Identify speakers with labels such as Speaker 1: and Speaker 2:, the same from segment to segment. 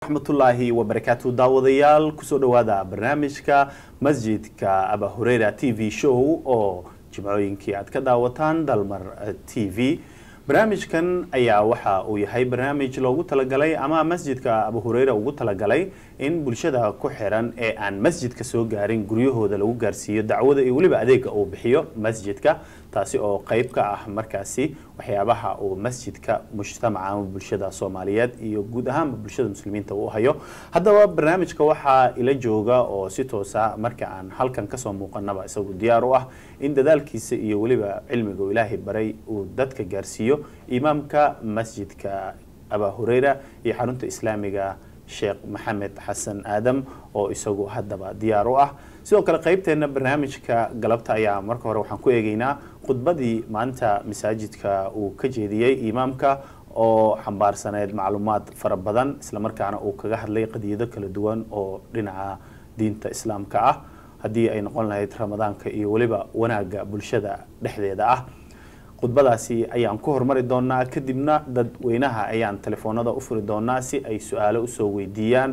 Speaker 1: raxmatullaahi wabarakaatu daawadayaal kusoo dhowaada barnaamijka masjidka aba hureyra t v show oo jimcooyinkii aad ka daawataan dalmar t v barnaamijkan ayaa waxa uu yahay barnaamij loogu talagalay ama masjidka abu hureyra ugu talagalay in bulshada ku xiran ee aan masjidka soo gaarin guryahooda lagu gaarsiiyo dacwada iyo weliba adeega uu bixiyo masjidka taasi oo qeyb ka ah markaasi waxyaabaha uu masjidka mujtamaca ama bulshada soomaaliyeed iyo guud ahaanba bulshada muslimiinta uu hayo haddaba barnaamijka waxaa ila jooga oo si toosa marka aan halkan kasoo muuqanaba isagu diyaar u ah in dadaalkiisa iyo weliba cilmiga uu ilaahay baray uu dadka gaarsiiyo imaamka masjidka aba hureyra iyo xarunta islaamiga sheekh maxamed xasan aadam oo isagu haddaba diyaar u ah sidoo kale qeybteena barnaamijka galabta ayaa marka hore waxaan ku eegeynaa khudbadii maanta masaajidka uu ka jeediyey imaamka oo xambaarsaneyd macluumaad fara badan islamarkaana uu kaga hadlay qadiyado kala duwan oo dhinaca diinta islaamka ah haddii ay noqon lahayd ramadaanka iyo weliba wanaagga bulshada dhexdeeda ah khudbadaasi ayaan ku hormari doonaa kadibna dadweynaha ayaan telefoonada u furi doonaa si ay su-aalo usoo weydiiyaan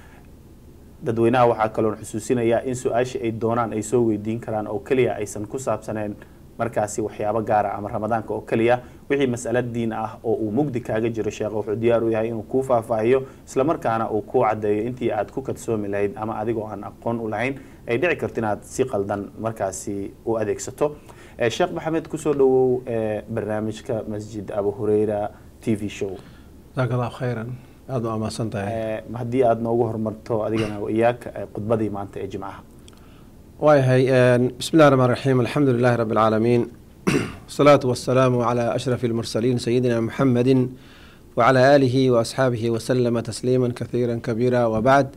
Speaker 1: dadweynaha waxaa kaloon xusuusinayaa in su-aasha ay doonaan ay soo weydiin karaan oo keliya aysan ku saabsaneen markaasi waxyaabo gaara ama ramadaanka oo keliya wixii mas'alo diin ah oo uu mugdi kaaga jiro sheekh wuxuu diyaar u yahay inuu kuu faahfaahiyo islamarkaana uu kuu caddeeyo intii aad ku kadsoomi lahayd ama adigoo aan aqoon u lahayn ay dhici karto inaad si qaldan markaasi u adeegsato sheekh maxamed kusoo dhawow barnaamijka masjid abu hureyra t v show
Speaker 2: jazaak allahu khayran aada u amaasan tahay
Speaker 1: haddii aada noogu horumarto adigana iyaag khudbadii maanta ee jimcaha
Speaker 2: waayahay bismi llahi raxmaan raxiim alxamdu lilahi rabbi alcaalamiin wasalaatu wasalaamu calaa ashrafi almursaliin sayidina muxamedi wacalaa aalihi waasxaabihi wasalama tasliima kahiira kabiira wabacd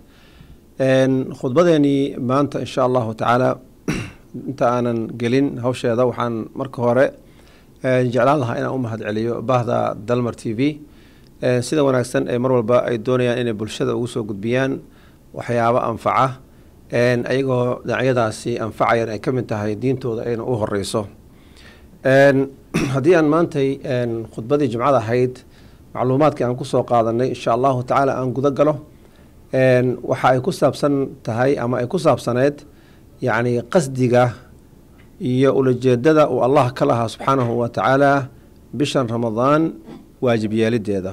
Speaker 2: khudbadeenii maanta insha allahu tacaala inta aanan gelin hawsheeda waxaan marka hore jeclaan lahaa inaan u mahad celiyo baahda dalmar t v sida wanaagsan ee mar walba ay doonayaan inay bulshada ugu soo gudbiyaan waxyaabo anfaca ayagoo dhinacyadaasi anfacayan ay ka mid tahay diintooda ayna u horeyso haddii aan maantay khudbadii jimcada ahayd macluumaadkii aan kusoo qaadanay insha allahu tacaala aan guda galo waxa ay ku saabsan tahay ama ay ku saabsaneyd yacni qasdiga iyo ulajeedada uu allah ka lahaa subxaanahu wa tacaala bishan ramadaan waajib yeelideeda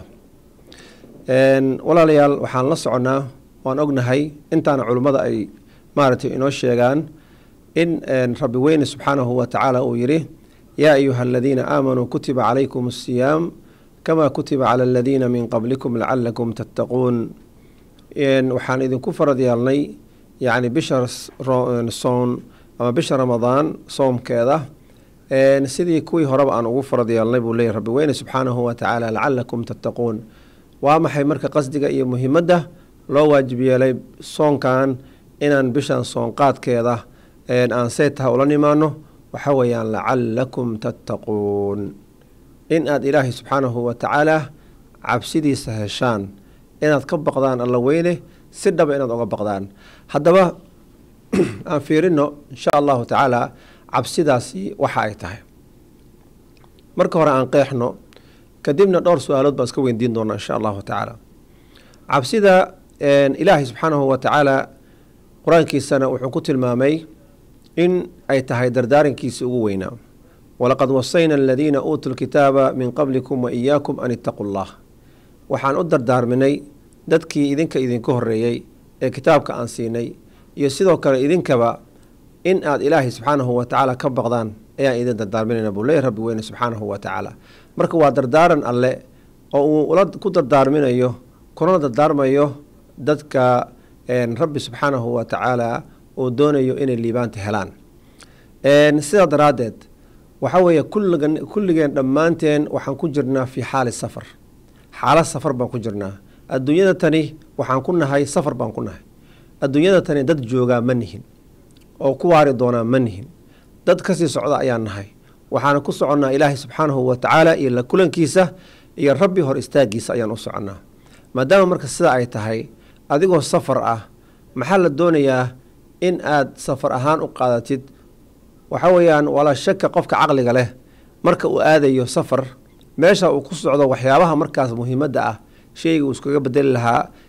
Speaker 2: walaalayaal waxaan la soconnaa waan ognahay intaana culimmada ay maaragtay inoo sheegaan in rabbi weyne subxaanahu wa tacaala uu yidhi yaa ayuha aladiina aamanuu kutiba calaykum asiyaam kama kutiba cala aladiina min qablikum lacalakum tattaquun waxaan idinku farad yeelnay yacni bisha soon ama bisha ramadaan soomkeeda sidii kuwii horeba aan ugu farad yeelnay buu leeyahy rabbi weyne subxaanahu wa tacaala lacalakum tattaquun waa maxay marka qasdiga iyo muhimadda loo waajib yeelay soonkan inaan bishan soonqaadkeeda aan seetaha ula nimaano waxa weeyaan lacalakum tattaquun in aad ilaahay subxaanahu wa tacaala cabsidiisa heshaan inaad ka baqdaan alla weyne si dhaba inaad oga baqdaan haddaba aan fiirino insha allahu tacaala cabsidaasi waxa ay tahay marka hore aan qeexno kadibna dhowr su-aalood baan iska weydiin doonaa insha allahu tacaala cabsida ilaahay subxaanahu wa tacaala qur-aankiisana wuxuu ku tilmaamay in ay tahay dardaarankiisi ugu weynaa walaqad wasayna aladiina uutuu lkitaaba min qablikum wa iyaakum an ittaquu llah waxaan u dardaarminay dadkii idinka idinka horeeyey ee kitaabka aan siinay iyo sidoo kale idinkaba in aad ilaahay subxaanahu wa tacaala ka baqdaan ayaan idin dardaarminayna buu leeyahy rabbi weyne subxaanahu wa tacaala marka waa dardaaran alle oo uu ula ku dardaarminayo kuna dardaarmayo dadka rabbi subxaanahu wa tacaala uu doonayo inay liibaanta helaan sidaa daraaddeed waxa weeye kulligan kulligeen dhammaanteen waxaan ku jirnaa fii xaali safar xaalad safar baan ku jirnaa adduunyada tani waxaan ku nahay safar baan ku nahay adduunyada tani dad joogaa ma nihin oo ku waari doonaa ma nihin dad kasii socda ayaan nahay waxaana ku soconnaa ilaahay subxaanahu wa tacaala iyo la kulankiisa iyo rabbi hor istaagiisa ayaan u soconnaa maadaama marka sida ay tahay adigoo safar ah maxaa la doonayaa in aad safar ahaan u qaadatid waxa weeyaan walaa shaka qofka caqliga leh marka uu aadayo safar meesha uu ku socdo waxyaabaha markaas muhiimadda ah sheyga uu iskaga bedeli lahaa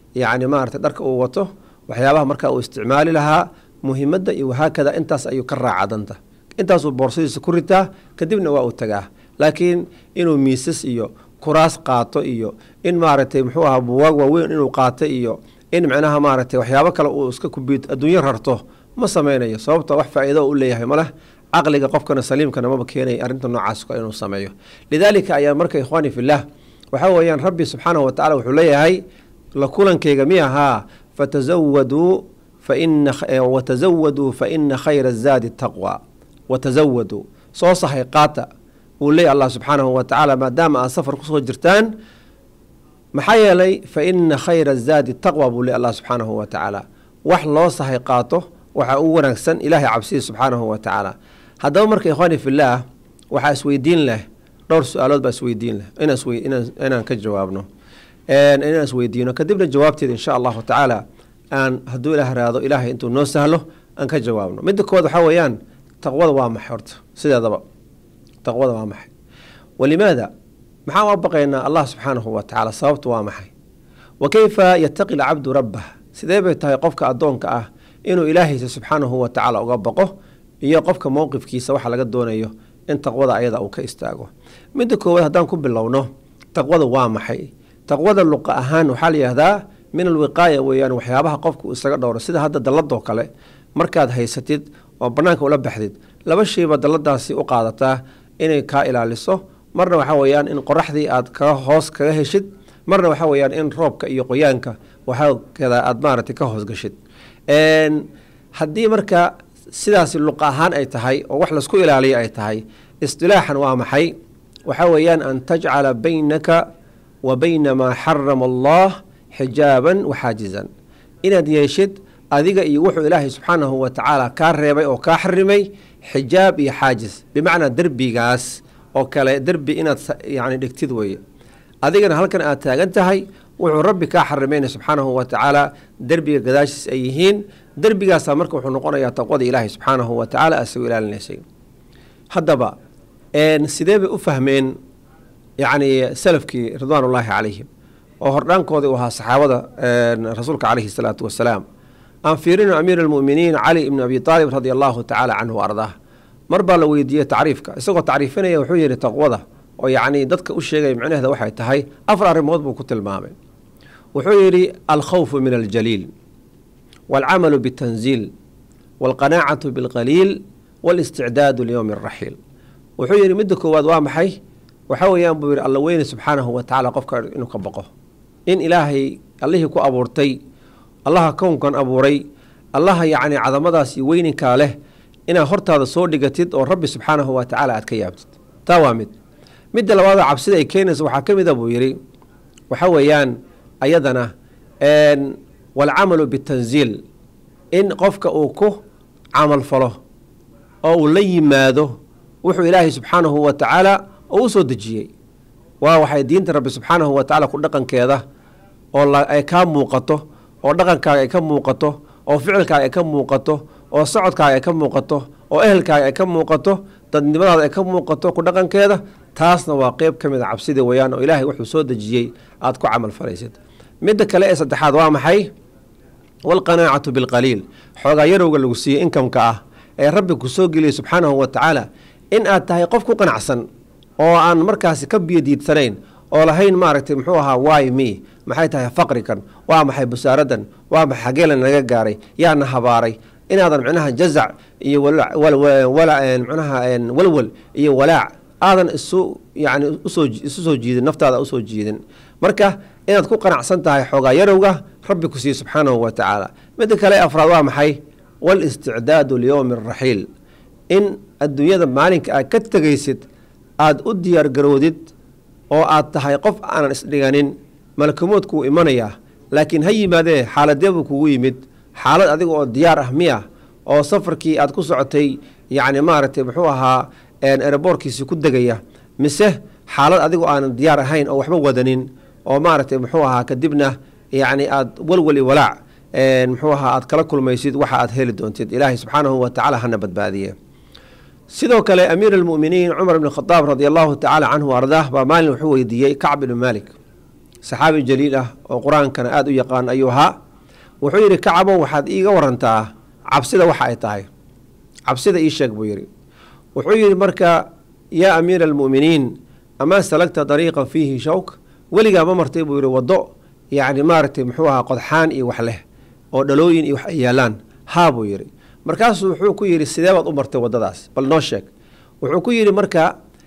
Speaker 2: yacni maarata dharka uu wato waxyaabaha markaa uu isticmaali lahaa muhimadda iyo wahaakada intaas ayuu ka raaca danta intaasuu boorsadiisa ku ritaa kadibna waa uu tagaa laakiin inuu miisas iyo kuraas qaato iyo in maaragtay muxuu ahaa buwaag waaweyn inuu qaato iyo in micnaha maaragtay waxyaabo kale uu iska kubiid adduunyo rarto ma sameynayo sababta wax faa-iido u leeyahay maleh caqliga qofkana saliimkana maba keenaya arrinta noocaas inuu sameeyo lidaalika ayaa marka ikhwaani fillaah waxaa weeyaan rabbi subxaanahu watacala wuxuu leeyahay la kulankeyga mi ahaa fatazawaduu faina watazawaduu fa ina khayra zaadi taqwa watazawaduu soo sahay qaata wuu leeyahy allah subxaanahu wa tacaala maadaama aad safar kusoo jirtaan maxaa yeelay fa ina khayra zaadi taqwa buu leey allah subxaanahu wa tacaala wax loo sahay qaato waxaa u wanaagsan ilaahay cabsida subxaanahu wa tacaala haddaba marka ikhwaani fillaah waxaa isweydiin leh dhowr su-aalood baa isweydiin leh inaan ka jawaabno inaan isweydiino kadibna jawaabteeda insha allahu tacaala aan hadduu ilaah raado ilaahay intuu noo sahlo aan ka jawaabno midda kood waxaa weeyaan taqwada waa maxay horta sideedaba taqwada waa maxay walimaada maxaan u baqaynaa allah subxaanahu wa tacaala sababtu waa maxay wa keyfa yataqi lcabdu rabbah sidee bay tahay qofka addoonka ah inuu ilaahaysa subxaanahu wa tacaala uga baqo iyo qofka mowqifkiisa waxa laga doonayo in taqwada ayada uu ka istaago midda koowaad haddaan ku bilowno taqwada waa maxay taqwada luqa ahaan waxaa layihahdaa min alwiqaaya weeyaan waxyaabaha qofku isaga dhowro sida hadda dalladoo kale markaad haysatid oo bannaanka ula baxdid laba shayba dalladaasi u qaadataa inay kaa ilaaliso marna waxaa weeyaan in qoraxdii aad kaga hoos kaga heshid marna waxaa weeyaan in roobka iyo qoyaanka waxaakada aad maaragtay ka hoosgashid haddii marka sidaasi luqa ahaan ay tahay oo wax laisku ilaaliyo ay tahay istilaaxan waa maxay waxaa weeyaan an tajcala baynaka wa bayna maa xarama allah xijaaban waxaajizan inaad yeeshid adiga iyo wuxuu ilaahay subxaanahu wa tacaala kaa reebay oo kaa xarimay xijaab iyo xaajis bimacnaa derbigaas oo kale derbi inaad yani dhigtid weeye adigana halkan aad taagan tahay wuxuu rabbi kaa xarimayna subxaanahu wa tacaala derbiga gadaashiis ay yihiin derbigaasaa marka wuxuu noqonayaa taqwada ilaahay subxaanahu wa tacaala asagoo ilaalinaysay haddaba sidee bay u fahmeen yacni salafkii ridwaan ullaahi calayhim oo hordhaankoodii u ahaa saxaabada rasuulka calayhi salaatu wasalaam aan fiirino amiir almu'miniin cali ibni abi aalib radia allahu tacaala canhu wa ardaah mar baa la weydiiyey tacriifka isagoo tacriifinaya wuxuu yidhi taqwada oo yacni dadka u sheegaya micnaheeda waxay tahay afar arrimood buu ku tilmaamay wuxuu yidhi alkhawfu min aljaliil waalcamalu bitanziil waalqanaacatu bilqaliil walisticdaadu liyowmi araxiil wuxuu yidhi midda koowaad waa maxay waxaa weeyaan buu yidhi alla weyne subxaanahu wa tacala qofka inuu ka baqo in ilaahay allihii ku abuurtay allaha kownkan abuuray allaha yacni cadamadaas iyo weyninkaa leh inaad hortaada soo dhigatid oo rabbi subxaanahu wa tacaala aad ka yaabtid taa waa mid midda labaadoo cabsida ay keenaysa waxaa ka mid a buu yidhi waxaa weeyaan ayadana waalcamalu bitanziil in qofka uu ku camal falo oo uu la yimaado wuxuu ilaahay subxaanahu wa tacaala oo u soo dejiyey waa waxay diinta rabbi subxaanahu wa tacala ku dhaqankeeda oo ay kaa muuqato oo dhaqankaaga ay ka muuqato oo ficilkaaga ay ka muuqato oo socodkaaga ay ka muuqato oo ehelkaaga ay ka muuqato dadnimadaada ay ka muuqato ku dhaqankeeda taasna waa qeyb ka mid a cabsida weeyaan oo ilaahay wuxuu soo dejiyey aada ku camal falaysid midda kale ee saddexaad waa maxay waalqanaacatu bilqaliil xoogaa yarowga lagu siiyey inkamka ah ee rabbi ku soo geliyey subxaanahu wa tacaala in aad tahay qof ku qanacsan oo aan markaasi ka biyodiidsanayn oo lahayn maaragtay muxuu ahaa waay mi maxay tahay faqrikan waa maxay busaaradan waa maxay xageelan naga gaaray yaana habaaray inaadan micnaha jazac iyo micnaha walwal iyo walaac aadan isu yani usoo isu soo jiidin naftaada usoo jiidin marka inaad ku qanacsan tahay xoogaa yarowga rabbi ku siiye subxaanahu wa tacaala midda kale afraad waa maxay walisticdaadu liyowmi araxiil in adduunyada maalinka aad ka tegaysid aada u diyaar garoodid oo aad tahay qof aanan isdhiganin malakamoodkuu imanayaa laakiin ha yimaadee xaaladee buu kugu yimid xaalad adiga oo diyaar ah miya oo safarkii aad ku socotay yacni maaragtay muxuu ahaa ereboorkiisi ku degaya mise xaalad adigoo aanan diyaar ahayn oo waxba wadanin oo maaragtay muxuu ahaa kadibna yacni aad walwali walaac muxuu ahaa aad kala kulmaysid waxa aad heli doontid ilaahay subxaanahu wa tacala hana badbaadiye sidoo kale amiir almu'miniin cumar ibn khadaab radi allahu tacaala canhu ardaah baa maalin wuxuu weydiiyey kacb ibnu maalik saxaabi jaliil ah oo qur-aankana aada u yaqaan ayuu ahaa wuxuu yidhi kacabow waxaad iiga warantaa cabsida waxa ay tahay cabsida ii sheeg buu yidhi wuxuu yidhi marka yaa amiira almu'miniin amaa salagta dariiqan fiihi shawk weligaa ma martay buu yidhi waddo yacni maaragtay muxuu ahaa qodxaan iyo wax leh oo dhalooyin iyo wax ay yaalaan haa buu yidhi markaasuu wuxuu ku yidhi sidee baad u martay waddadaas bal noo sheeg wuxuu ku yidhi marka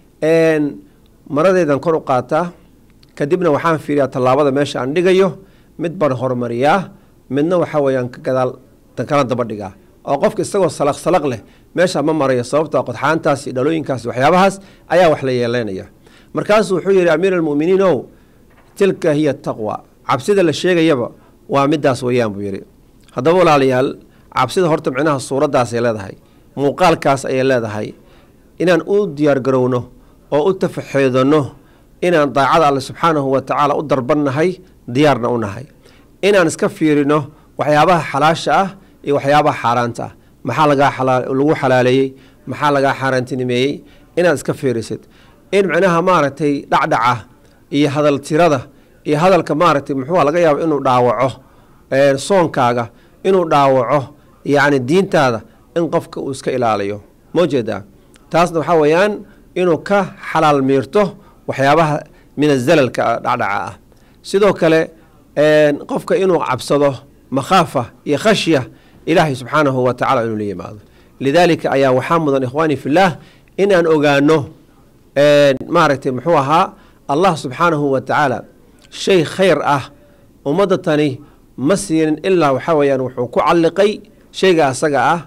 Speaker 2: maradeedan kor u qaataa kadibna waxaan fiiriyaa tallaabada meesha aan dhigayo mid baan horumariyaa midna waxa weeyaan ka gadaal kala daba dhigaa oo qofka isagoo salaq salaq leh meesha ma marayo sababta qodxaantaas iyo dhalooyinkaas waxyaabahaas ayaa wax la yeeleynaya markaasuu wuxuu yidhi amiir almu'miniin ow tilka hiya taqwa cabsida la sheegayaba waa midaas weeyaan buu yidhi haddaba walaalayaal cabsida horta micnaha suuraddaasay leedahay muuqaalkaas ayay leedahay inaan u diyaargarowno oo u tafaxeedanno inaan daacada alle subxaanahu wa tacaala u darbannahay diyaarna u nahay inaan iska fiirino waxyaabaha xalaasha ah iyo waxyaabaha xaaraanta ah maxaa lagaa lagu xalaaleeyey maxaa lagaa xaaraantinimeeyey inaad iska fiirisid in micnaha maaragtay dhacdhaca iyo hadal tirada iyo hadalka maaragtay muxuua laga yaabo inuu dhaawaco soonkaaga inuu dhaawaco yacni diintaada in qofka uu iska ilaaliyo moo jeedaa taasna waxaa weeyaan inuu ka xalaal miirto waxyaabaha min azalalka dhacdhaca ah sidoo kale qofka inuu cabsado makhaafa iyo khashya ilaahay subxaanahu wa tacala inuu la yimaado lidaalika ayaa waxaa mudan ikhwaani fillaah inaan ogaano maaragtay muxuu ahaa allah subxaanahu wa tacaala shay khayr ah ummadda tani ma siinin ilaa waxaa weeyaan wuxuu ku calliqay shayga asaga ah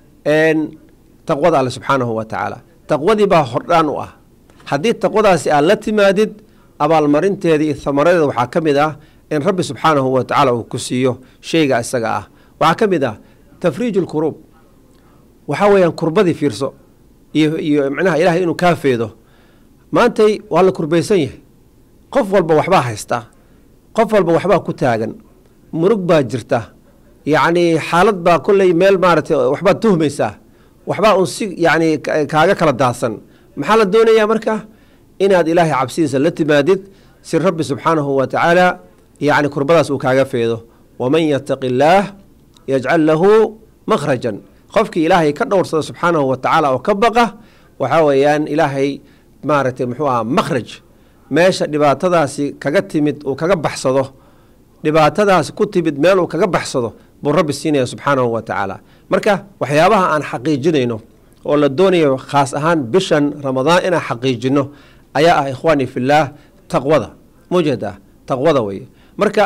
Speaker 2: taqwada alle subxaanahu wa tacaala taqwadii baa hordhaan u ah haddii taqwadaasi aad la timaadid abaalmarinteeda iyo hamaradeeda waxaa ka mid ah in rabbi subxaanahu wa tacaala uu ku siiyo shayga isaga ah waxaa ka mid ah tafriiju lkuruub waxaa weeyaan kurbadii fiirso iyo iyo micnaha ilaahay inuu kaa feedo maantay waa la kurbaysan yahay qof walba waxbaa haysta qof walba waxbaa ku taagan murug baa jirta yacni xaalad baa kolley meel maaragtay waxbaad tuhmaysaa waxbaa un si yacni kaaga kala daadsan maxaa la doonayaa marka inaad ilaahay cabsidiisa la timaadid si rabbi subxaanahu wa tacaala yacni kurbadaas uu kaaga feedo waman yattaqi illaah yajcal lahu makhrajan qofkii ilaahay ka dhowrsada subxaanahu wa tacaala oo ka baqa waxaa weeyaan ilaahay maaragtay muxuu aha makhraj meesha dhibaatadaasi kaga timid uu kaga baxsado dhibaatadaasi ku timid meel uu kaga baxsado buu rabbi siinaya subxaanahu wa tacaala marka waxyaabaha aan xaqiijinayno oo la doonayo khaas ahaan bishan ramadaan inaan xaqiijino ayaa ah ikhwaani fillaah taqwada mujeeda taqwada weye marka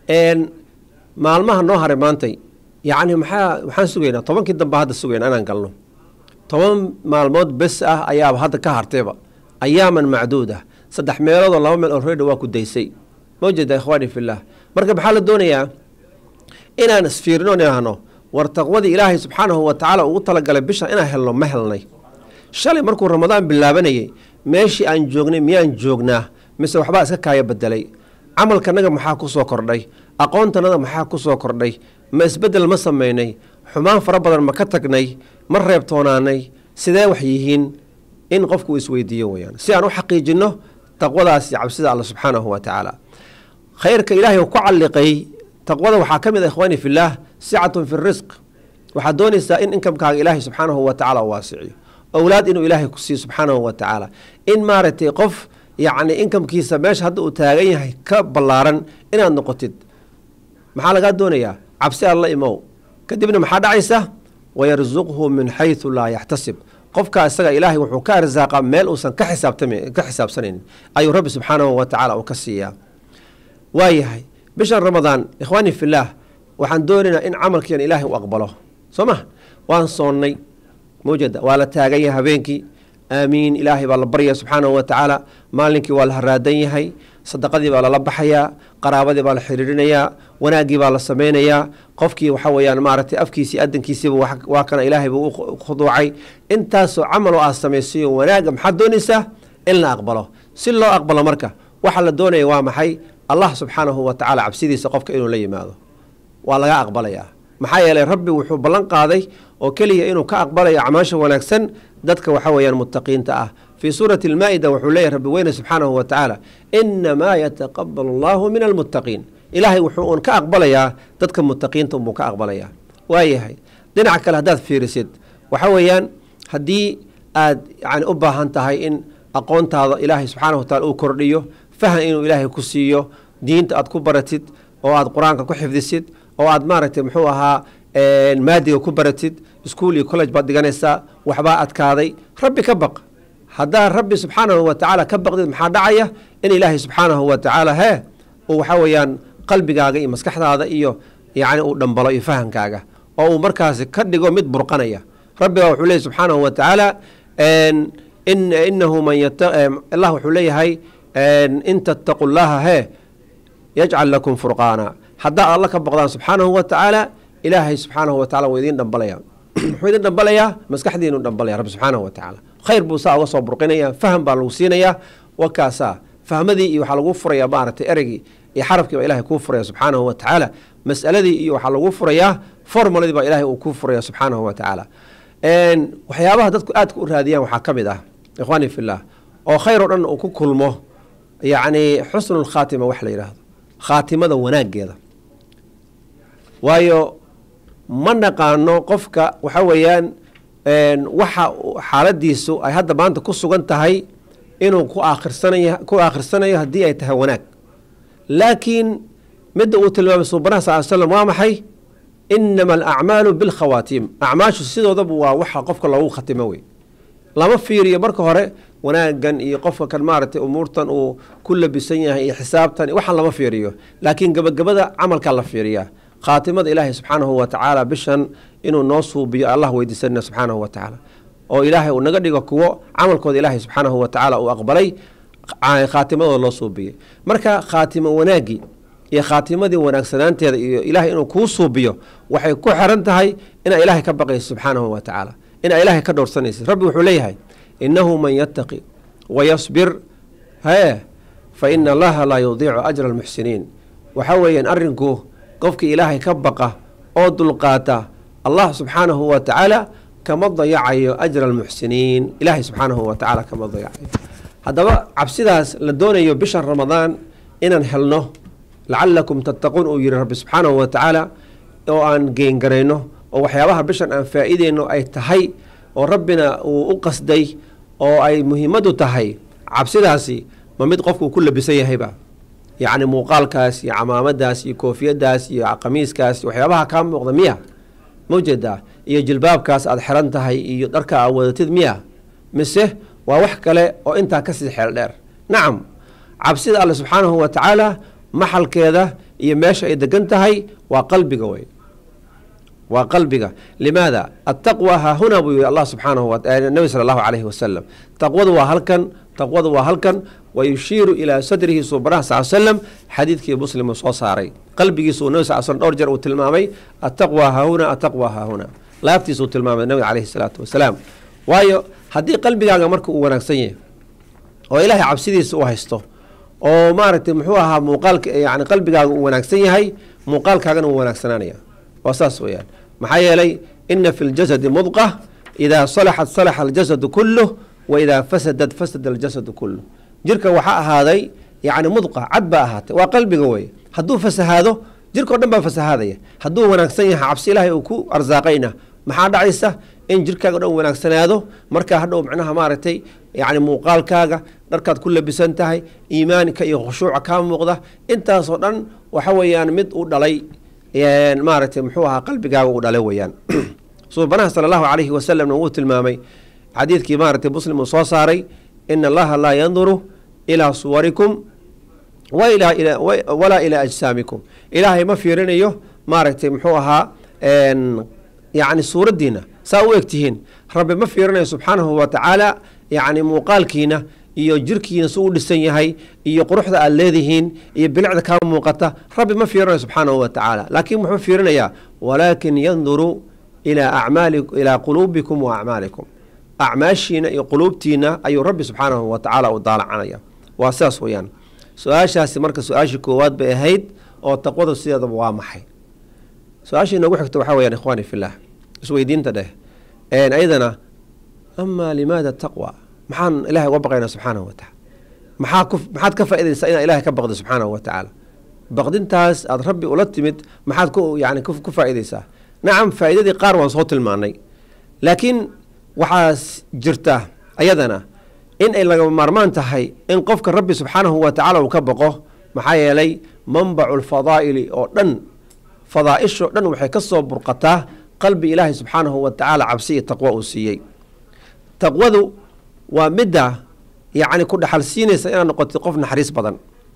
Speaker 2: maalmaha noo haray maantay yacni maxaa waxaan sugaynaa tobankii dambe hadda sugayna inaan galno toban maalmood bes ah ayaaba hadda ka hartayba ayaaman macduud ah saddex meeloodoo laba meel already waa ku daysay mawjeeda ikhwaani fillaah marka maxaa la doonayaa inaan isfiirino idhaahno war taqwadii ilaahay subxaanahu wa tacaala ugu talagalay bisha inaan helno ma helnay shalay markuu ramadaan bilaabanayay meeshii aan joognay miyaan joognaa mise waxbaa iska kaaya bedelay camalkanaga maxaa ku soo kordhay aqoontanada maxaa ku soo kordhay ma isbeddel ma samaynay xumaan fara badan ma ka tagnay ma reebtoonaanay sidee wax yihiin in qofku uu isweydiiyo weyaan si aan u xaqiijinno taqwadaasi cabsida alla subxaanahu wa tacaala khayrka ilaahay ku calliqay taqwada waxaa ka mid ah ikhwaani fillaah sicatun fi risq waxaad doonaysaa in inkamkaaga ilaahay subxaanahu wa tacala u waasiciyo owlaad inuu ilaahay ku siiyo subxaanahu wa tacaala in maaragtay qof yacni inkamkiisa meesha hadda uu taagan yahay ka ballaaran inaad noqotid maxaa lagaa doonayaa cabsi alla imow kadibna maxaa dhacaysa wayarsuqhu min xaysu laa yaxtasib qofkaa isaga ilaahay wuxuu ka arsaaqa meel uusan ka xisaabtami ka xisaabsanaynin ayuu rabbi subxaanahu wa tacaala uu ka siiyaa waayahay bishan ramadaan ikhwaani fillaah waxaan doonaynaa in camalkiian ilaahay u aqbalo soo ma waan soonnay mawjada waa la taagan yahay habeenkii aamiin ilaahay baa la baryaya subxaanahu wa tacaala maalinkii waa la haraadan yahay sadaqadii baa lala baxayaa qaraabadii baa la xiriirinayaa wanaaggii baa la samaynayaa qofkii waxa weeyaan maaragtay afkiisii adankiisiiba waa kana ilaahay buu u khuduucay intaasoo camal oo aad samaysayo wanaagga maxaad doonaysaa in la aqbalo si loo aqbalo marka waxa la doonaya waa maxay allah subxaanahu wa tacaala cabsidiisa qofka inuu la yimaado waa laga aqbalayaa maxaa yeelay rabbi wuxuu ballan qaaday oo keliya inuu ka aqbalayo acmaasha wanaagsan dadka waxa weeyaan muttaqiinta ah fii suurati almaa-ida wuxuu leeyahy rabbi weyne subxaanahu wa tacaala inamaa yataqabalu allahu min almuttaqiin ilaahay wuxuu uun ka aqbalayaa dadka muttaqiinta unbuu ka aqbalayaa waayahay dhinaca kale haddaad fiirisid waxa weeyaan haddii aad yani u baahan tahay in aqoontaada ilaahay subxaanahu wataala uu kordhiyo fahan inuu ilaahay ku siiyo diinta aad ku baratid oo aad qur-aanka ku xifdisid oo aad maaragtay muxuu ahaa maadiga ku baratid ischool iyo college baad dhiganaysaa waxbaa adkaaday rabbi ka baq haddaa rabbi subxaanahu wa tacaala ka baqdid maxaa dhacaya in ilaahay subxaanahu wa tacaala hee uu waxaa weeyaan qalbigaaga iyo maskaxdaada iyo yacni uu dhambalo iyo fahankaaga oo uu markaasi ka dhigo mid burqanaya rabbigaa wuxuu leeyay subxaanahu wa tacaala inahu man allah wuxuu leeyahay in tattaqu llaha hee yajcal lakum furqaana haddaa alla ka baqdaan subxaanahu wa tacaala ilaahay subxaanahu wa tacala wuu idiin dhambalaya muxuu idin dhambalayaa maskaxdiinu dhambalaya rabbi subxaanahu wa tacaala khayr buu saa uga soo burqinaya faham baa lagu siinayaa wakaasaa fahmadii iyo waxaa lagu furayaa maaragtay ereygii iyo xarafkii baa ilahay kuu furaya subxaanahu wa tacaala mas'aladii iyo waxaa lagu furayaa formuladii baa ilahay uu kuu furaya subxaanahu wa tacaala waxyaabaha dadku aadka u raadiyaan waxaa ka mid ah ikhwaani fillah oo khayr oo dhan uu ku kulmo yacni xusnu lkhaatima wax la yidhaahdo khaatimada wanaaggeeda waayo ma naqaano qofka waxa weeyaan waxa xaaladiisu ay hadda maanta ku sugan tahay inuu ku aakhirsanayo ku aakhirsanayo haddii ay tahay wanaag laakiin midda uu tilmaamay suubanaha sal slam waa maxay inama alacmaalu bilkhawaatiim acmaashu sidoodaba waa waxa qofka loogu khatimo wey lama fiiriyo marka hore wanaagan iyo qofka kan maaragtay umuurtan uu ku labisan yahay iyo xisaabtan waxaan lama fiiriyo laakiin gebagabada camalkaa la fiiriyaa khaatimada ilaahay subxaanahu wa tacaala bishan inuu noo suubiyo allah weydiisanina subxaanahu wa tacaala oo ilaahay uu naga dhigo kuwo camalkooda ilaahay subxaanahu wa tacaala uu aqbalay khaatimadooda loo suubiyey marka khaatimo wanaagii iyo khaatimadii wanaagsanaanteeda iyo ilaahay inuu kuu suubiyo waxay ku xiran tahay inaa ilaahay ka baqayso subxaanahu wa tacaala inaa ilaahay ka dhowrsanaysid rabbi wuxuu leeyahay inahu man yattaqi wayasbir hee fa ina allaha laa yudiicu ajra almuxsiniin waxa weeyaan arrinku qofkii ilaahay ka baqa oo dulqaata allah subxaanahu wa tacaala kama dayacayo ajra almuxsiniin ilaahay subxaanahu wa tacaala kama dayacayo haddaba cabsidaas la doonayo bishan ramadaan inaan helno lacalakum tattaquun uu yihi rabbi subxaanahu wa tacaala oo aan geengarayno oo waxyaabaha bishan aan faa-ideyno ay tahay oo rabbina uu u qasday oo ay muhiimadu tahay cabsidaasi ma mid qofkuu ku labisan yahayba yacni muuqaalkaas iyo camaamadaas iyo koofiyadaas iyo qamiiskaas waxyaabaha kaa muuqda miya maujeedaa iyo jilbaabkaas aada xiran tahay iyo dharka aad wadatid miya mise waa wax kale oo intaa kasii xeel dheer nacam cabsida alle subxaanahu wa tacaala maxalkeeda iyo meesha ay degan tahay waa qalbiga wey waa qalbiga limaada attaqwa haahuna buu yihi allah subxaanahu nabi sala allahu calayhi wasalam taqwadu waa halkan taqwadu waa halkan wa yushiiru ilaa sadrihi suubanaha sal slam xadiidkii muslim uu soo saaray qalbigiisu uu nabi sal slm dhowr jeer uu tilmaamay attaqwa haahuna attaqwa haahuna laabtiisa uu tilmaamay nabiga calayhi salaatu wasalaam waayo haddii qalbigaaga marka uu wanaagsan yahay oo ilaahay cabsidiisa u haysto oo maaragtay muxuu ahaa muuqaalka yani qalbigaaga uu wanaagsan yahay muuqaalkaagana wuu wanaagsanaanaya waa saas weyaan maxaa yeelay ina fi ljasadi mudqa idaa salaxat salaxa aljasadu kuluh wa idaa fasadat fasada aljasadu kuluh jirka waxaa ahaaday yani mudqa cad baa ahaatay waa qalbiga wey hadduu fasahaado jirka o dhan baa fasahaadaya hadduu wanaagsan yahay cabsi ilaahay uu ku arsaaqayna maxaa dhacaysa in jirkaaga o dhan wanaagsanaado markaa hadhow macnaha maaragtay yani muuqaalkaaga dharkaad ku labisan tahay iimaanka iyo khushuuca kaa muuqda intaasoo dhan waxa weeyaan mid u dhalay maaragtay muxuu ahaa qalbigaaga uu dhalay weyaan suubanaha sala allahu calayhi wasalamna wuu tilmaamay xadiidkii maaragtay muslim uu soo saaray ina allaha laa yanduru ilaa suwarikum walaa ilaa ajsaamikum ilaahay ma fiirinayo maaragtay muxuu ahaa yani suuraddiina saa u egtihiin rabbi ma fiirinayo subxaanahu wa tacaala yacni muuqaalkiina iyo jirkiina su u dhisan yahay iyo quruxda aad leedihiin iyo bilicda kaa muuqata rabbi ma fiirinayo subxaanahu wa tacaala laakiin muxuu fiirinayaa walaakin yanduru ilaa acmaali ilaa quluubikum wa acmaalikum acmaashiina iyo quluubtiina ayuu rabbi subxaanahu wa tacaala u daalacanaya waa sidaas weyaan su-aashaasi marka su-aashii koowaad bay ahayd oo taqwadu sideedaba waa maxay su-aashii noogu xigta waxaa weyaan ikhwaani fillaah isweydiinta dheh ayadana amaa limaada taqwa maxaan ilahay uga baqaynaa subxaanahu wa tacala maxaa ku maxaad ka faaidaysaa inaad ilahay ka baqdo subxaanahu wa tacaala baqdintaas aada rabbi ula timid maxaad ku yani ku faa'iidaysaa nacam faa'iidadii qaar waan soo tilmaanay laakiin waxaa jirta ayadana in ay lagama maarmaan tahay in qofka rabbi subxaanahu wa tacala uu ka baqo maxaa yeelay manbacu lfadaa'ili oo dhan fadaa'ishoo dhan waxay ka soo burqataa qalbi ilaahay subxaanahu wa tacaala cabsi iyo taqwo uu siiyey taqwadu waa midda yacni ku dhaxal siinaysa inaad noqotid qof naxariis badan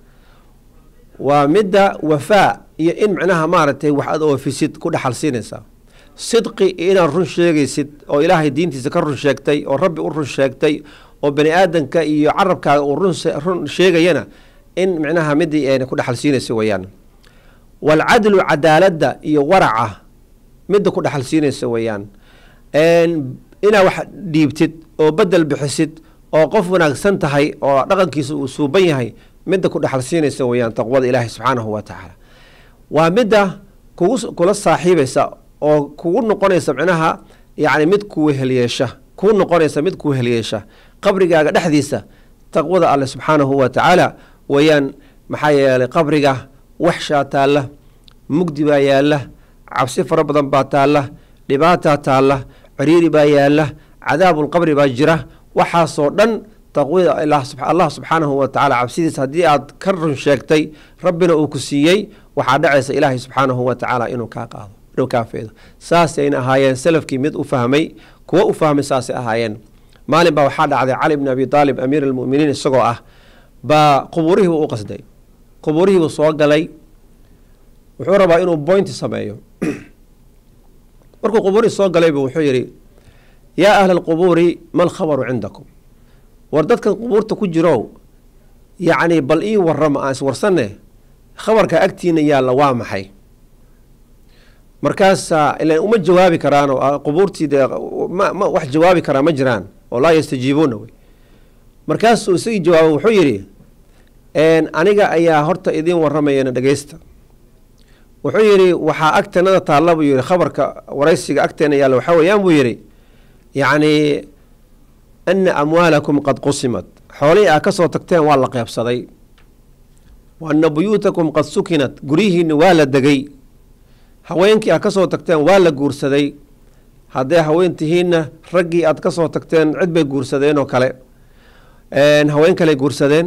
Speaker 2: waa midda wafaa iyo in micnaha maaragtay wax aad oofisid ku dhaxal siinaysaa sidqi iyo inaad run sheegaysid oo ilaahay diintiisa ka run sheegtay oo rabbi u run sheegtay oo bani aadanka iyo carabkaaga uu run sheegayana in micnaha midii ayna ku dhaxal siinaysa weeyaan waalcadlu cadaaladda iyo waraca midda ku dhaxal siinaysa weeyaan inaad wax dhiibtid oo bedel bixisid oo qof wanaagsan tahay oo dhaqankiisa uu suuban yahay midda ku dhaxal siinaysa weeyaan taqwada ilaahi subxaanahu wa tacaala waa midda kugu kula saaxiibaysa oo kugu noqonaysa micnaha yacni mid kuweheliyeesha kugu noqonaysa mid kuweheliyeesha qabrigaaga dhexdiisa taqwada alle subxaanahu wa tacaala weeyaan maxaa yeelay qabriga waxshaa taalla mugdi baa yaalla cabsi fara badan baa taalla dhibaataa taalla ciriiri baa yaalla cadaabulqabri baa jira waxaasoo dhan taqwida allah subxaanahu wa tacala cabsidiisa haddii aad ka run sheegtay rabbina uu ku siiyey waxaa dhacaysa ilaahay subxaanahu wa tacaala inuu kaa qaado inuu kaa feedo saasayna ahaayeen salafkii mid u fahmay kuwo u fahmay saasay ahaayeen maalin baa waxaa dhacday cali bni abi aalib amiir almuminiin isagoo ah baa qubuurihiibuu u qasday qubuurihiibuu soo galay wuxuu rabaa inuu boynti sameeyo markuu qubuurihii soo galaybu wuxuu yidhi yaa ahla alqubuuri ma alkhabaru cindakum war dadkan qubuurta ku jirow yacni bal ii warrama aan iswarsanne khabarka agtiina yaalla waa maxay markaasaa ilan uma jawaabi karaano qubuurtii dee ma wax jawaabi karaa ma jiraan oo laa yastajiibuuna wey markaasuu isagii jawaaba wuxuu yidhi aniga ayaa horta idiin warramayana dhegeysta wuxuu yidhi waxaa agteenada taalla buu yihi khabarka waraysiga agteena yaalla waxaa weeyaan buu yidhi yacni ana amwaalakum qad qusimat xoolihii aa ka soo tagteen waa la qeybsaday wa ana buyuutakum qad sukinat guryihiina waa la degay haweenkii aad ka soo tagteen waa la guursaday hadday haween tihiinna raggii aad ka soo tagteen cid bay guursadeen oo kale haween kaley guursadeen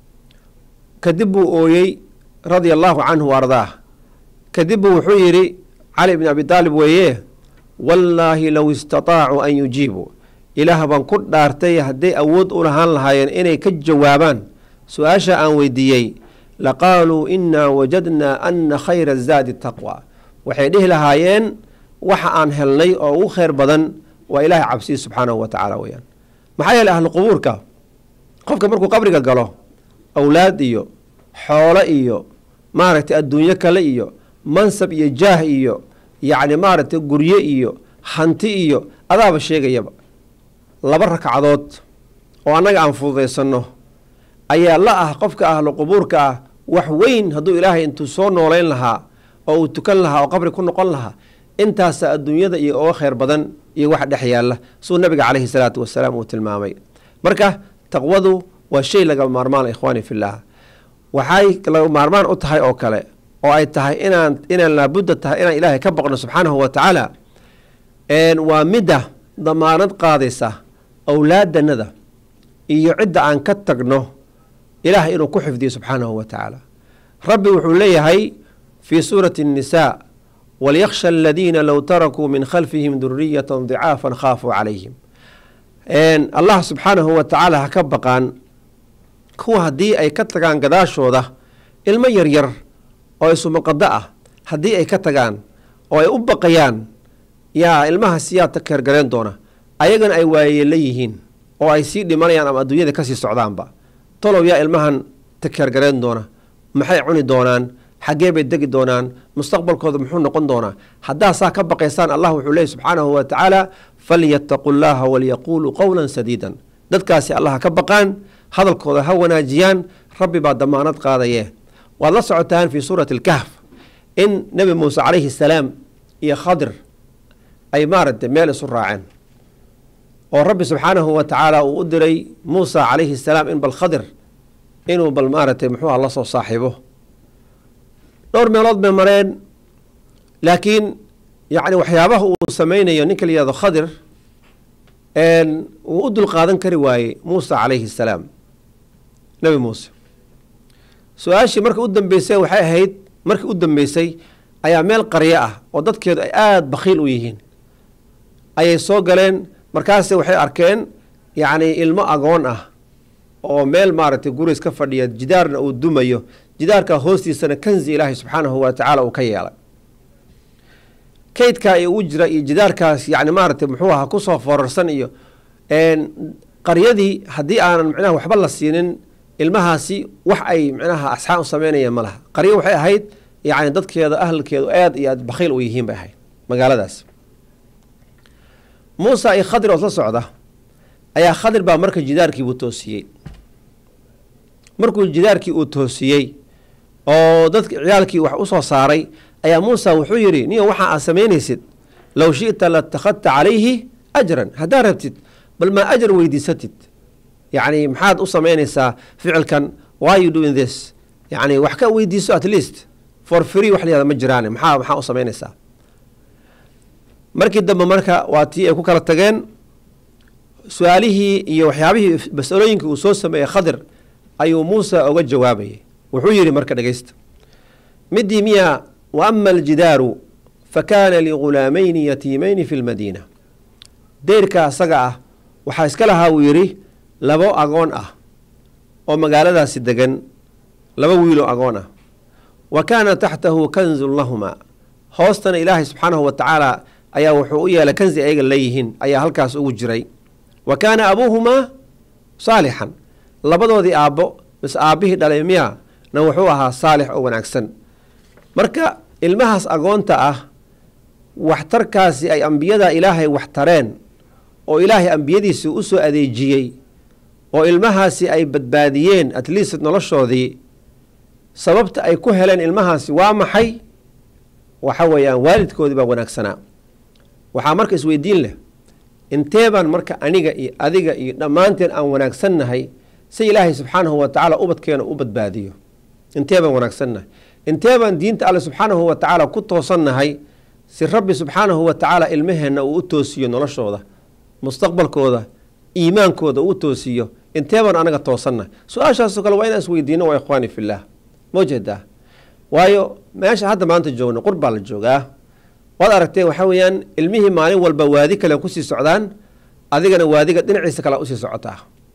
Speaker 2: kadib buu ooyey radia allaahu canhu wa ardaah kadib buu wuxuu yidhi cali bni abi taalib weeye wallaahi low istataacuu an yujiibuu ilaah baan ku dhaartay hadday awood u lahaan lahaayeen inay ka jawaabaan su-aasha aan weydiiyey laqaaluu inaa wajadnaa ana khayra zaadi taqwa waxay dhihi lahaayeen waxa aan helnay oo ugu khayr badan waa ilaahay cabsiyi subxaanahu wa tacaala weyaan maxaa yeeley ahlu qubuurka qofka markuu qabriga galo awlaad iyo xoolo iyo maaragtay adduunyo kale iyo mansab iyo jaah iyo yacni maaragtay guryo iyo hanti iyo adaaba sheegayaba laba ragcadood oo annaga aan fududaysanno ayaa la ah qofka ahlu qubuurka ah wax weyn hadduu ilaahay intuu soo noolayn lahaa oo uu tukan lahaa oo qabri ku noqon lahaa intaasa adduunyada iyo oga khayr badan iyo wax dhex yaalla suu nabiga caleyhi salaatu wasalaam uu tilmaamay marka taqwadu waa shay laga maarmaan ikhwaani fillaah waxay laga maarmaan u tahay oo kale oo ay tahay inaan inaan laabudda tahay inaan ilaahay ka baqno subxaanahu wa tacaala waa midda damaanad qaadaysa awlaadanada iyo cidda aan ka tagno ilaahay inuu ku xifdiyo subxaanahu wa tacaala rabbi wuxuu leeyahay fii suurati الnisaa walyakhsha aladiina low tarakuu min khalfihim duriyata dicaafan khaafuu calayhim allah subxaanahu wa tacaala ha ka baqaan kuwa haddii ay ka tagaan gadaashooda ilmo yaryar oo isumaqado ah haddii ay ka tagaan oo ay u baqayaan yaa ilmahaas yaa takeergareen doona ayagana ay waayeela yihiin oo ay sii dhimanayaan ama adduunyada kasii socdaanba tolow yaa ilmahan takeergareen doona maxay cuni doonaan xaggee bay degi doonaan mustaqbalkooda muxuu noqon doonaa haddaa saa ka baqaysaan allah wuxuu leeyay subxaanahu wa tacaala falyattaqu llaha walyaquuluu qowlan sadiidan dadkaasi allah ka baqaan hadalkooda ha wanaajiyaan rabbi baa damaanad qaadaye waad la socotaan fii suurati alkahf in nebi muuse calayhi salaam iyo khadir ay maaragtay meel isu raaceen oo rabbi subxaanahu wa tacaala uu u diray muusa calayhi salaam in bal khadir inuu bal maaragtay muxuuha la soo saaxiibo dhowr meelood bay mareen laakiin yacni waxyaabaha uu sameynayo ninka la yihahdo khadir wuu u dulqaadan kari waayey muusa calayhi salaam nebi muuse su-aashii marka u dambeysay waxay ahayd markii u dambeysay ayaa meel qaryo ah oo dadkeedu ay aada bakhiil u yihiin ayay soo galeen markaase waxay arkeen yacni ilmo agoon ah oo meel maaragtay guri iska fadhiya jidaarna uu dumayo jidaarka hoostiisana kanzi ilaahay subxaanahu wa tacaala uu ka yeelay kaydkaa iyo u jira iyo jidaarkaas yani maaragtay muxuu ahaa kusoo foorarsan iyo qaryadii haddii aanan micnaha waxba la siinin ilmahaasi wax ay micnaha asxaan u sameynayeen ma laha qaryo waxay ahayd yacni dadkeeda ahalkeedu aad iyo aad bakhiil u yihiin bay ahayd magaaladaas muusa iyo khadir oo isla socda ayaa khadir baa marka jidaarkiibuu toosiyey markuu jidaarkii uu toosiyey oo dadki ciyaalkii wax usoo saaray ayaa muusa wuxuu yidhi niyo waxa aad samaynaysid low shi'ta latakhadta calayhi ajran haddaad rabtid bal maa ajar weydiisatid yacni maxaad u samaynaysaa ficilkan why you doing this yacni wax ka weydiiso at least for free wax layihahda ma jiraane maxaa maxaa u samaynaysaa markii dambe marka waa tii ay ku kala tageen su-aalihii iyo waxyaabihii mas-alooyinkii uu soo sameeyey khadir ayuu muusa oga jawaabayay wuxuu yidhi marka dhegeysta midii miya wa ama aljidaaru fa kaana ligulaamayni yatiimayni fi lmadiina deyrka asaga ah waxaa iska lahaa uu yidhi labo agoon ah oo magaaladaasi degan laba wiiloo agoon ah wa kaana taxtahu kanzun lahumaa hoostana ilaahay subxaanahu wa tacaala ayaa wuxuu u yeelay kanzi ayaga leeyihiin ayaa halkaas ugu jiray wa kaana abuuhumaa saalixan labadoodii aabbo mis aabbihii dhalay miya na wuxuu ahaa saalix oo wanaagsan marka ilmahaas agoonta ah waxtarkaasi ay ambiyada ilaahay wax tareen oo ilaahay ambiyadiisii u soo adeejiyey oo ilmahaasi ay badbaadiyeen at least noloshoodii sababta ay ku heleen ilmahaasi waa maxay waxa weeyaan waalidkoodii baa wanaagsanaa waxaa marka isweydiin leh intee baan marka aniga iyo adiga iyo dhammaanteen aan wanaagsannahay si ilaahay subxaanahu wa tacaala ubadkeena u badbaadiyo intee baan wanaagsannahay intee baan diinta alle subxaanahu wa tacaala ku toosannahay si rabbi subxaanahu wa tacaala ilmaheenna uu u toosiyo noloshooda mustaqbalkooda iimaankooda uu toosiyo intee baan anaga toosannahay su-aashaasoo kale waa inaan isweydiino waa ikhwaani fillaah ma jeedaa waayo meesha hadda maanta joogno qur baa la joogaa waad aragtee waxaa weeyaan ilmihii maalin walba waadi kale kusii socdaan adigana waadiga dhinaciisa kale usii socotaa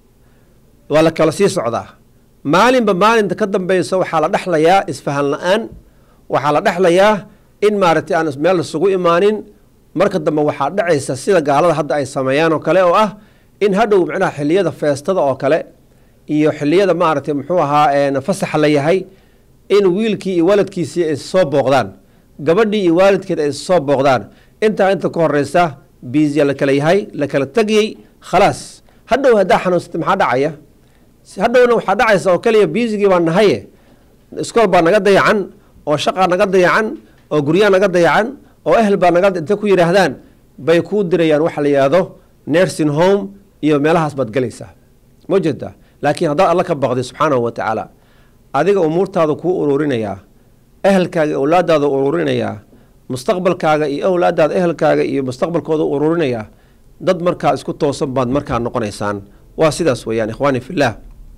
Speaker 2: waa la kala sii socdaa maalinba maalinta ka dambeysa waxaa la dhexlayaa isfahan la-aan waxaa la dhexlayaa in maaragtay aan meel isugu imaanin marka dambe waxaa dhacaysa sida gaalada hadda ay sameeyaan oo kale oo ah in hadhow macnaha xiliyada feestada oo kale iyo xiliyada maaragtay muxuu ahaa fasaxa la yahay in wiilkii iyo waladkiisii ay soo booqdaan gabadhii iyo waalidkeed ay soo booqdaan intaa inta ka horeysa biisya la kala yahay la kala tegiyey khalaas hadhow haddaa xanuunsatay maxaa dhacaya hadhowna waxaa dhacaysa oo kaliya biisigii baa nahaye iskool baa naga dayacan oo shaqaa naga dayacan oo guryaa naga dayacan oo ehel baa naga intay ku yidhaahdaan bay kuu dirayaan waxa la yidhaahdo nursing home iyo meelahaas baad gelaysaa ma jeedaa laakiin haddaad alla ka baqday subxaanahu wa tacaala adiga umuurtaada kuu ururinayaa ehelkaaga owlaadaada ururinayaa mustaqbalkaaga iyo owlaadaada ehelkaaga iyo mustaqbalkooda ururinayaa dad markaa isku toosan baad markaa noqonaysaan waa sidaas weeyaan ikhwaani fillaah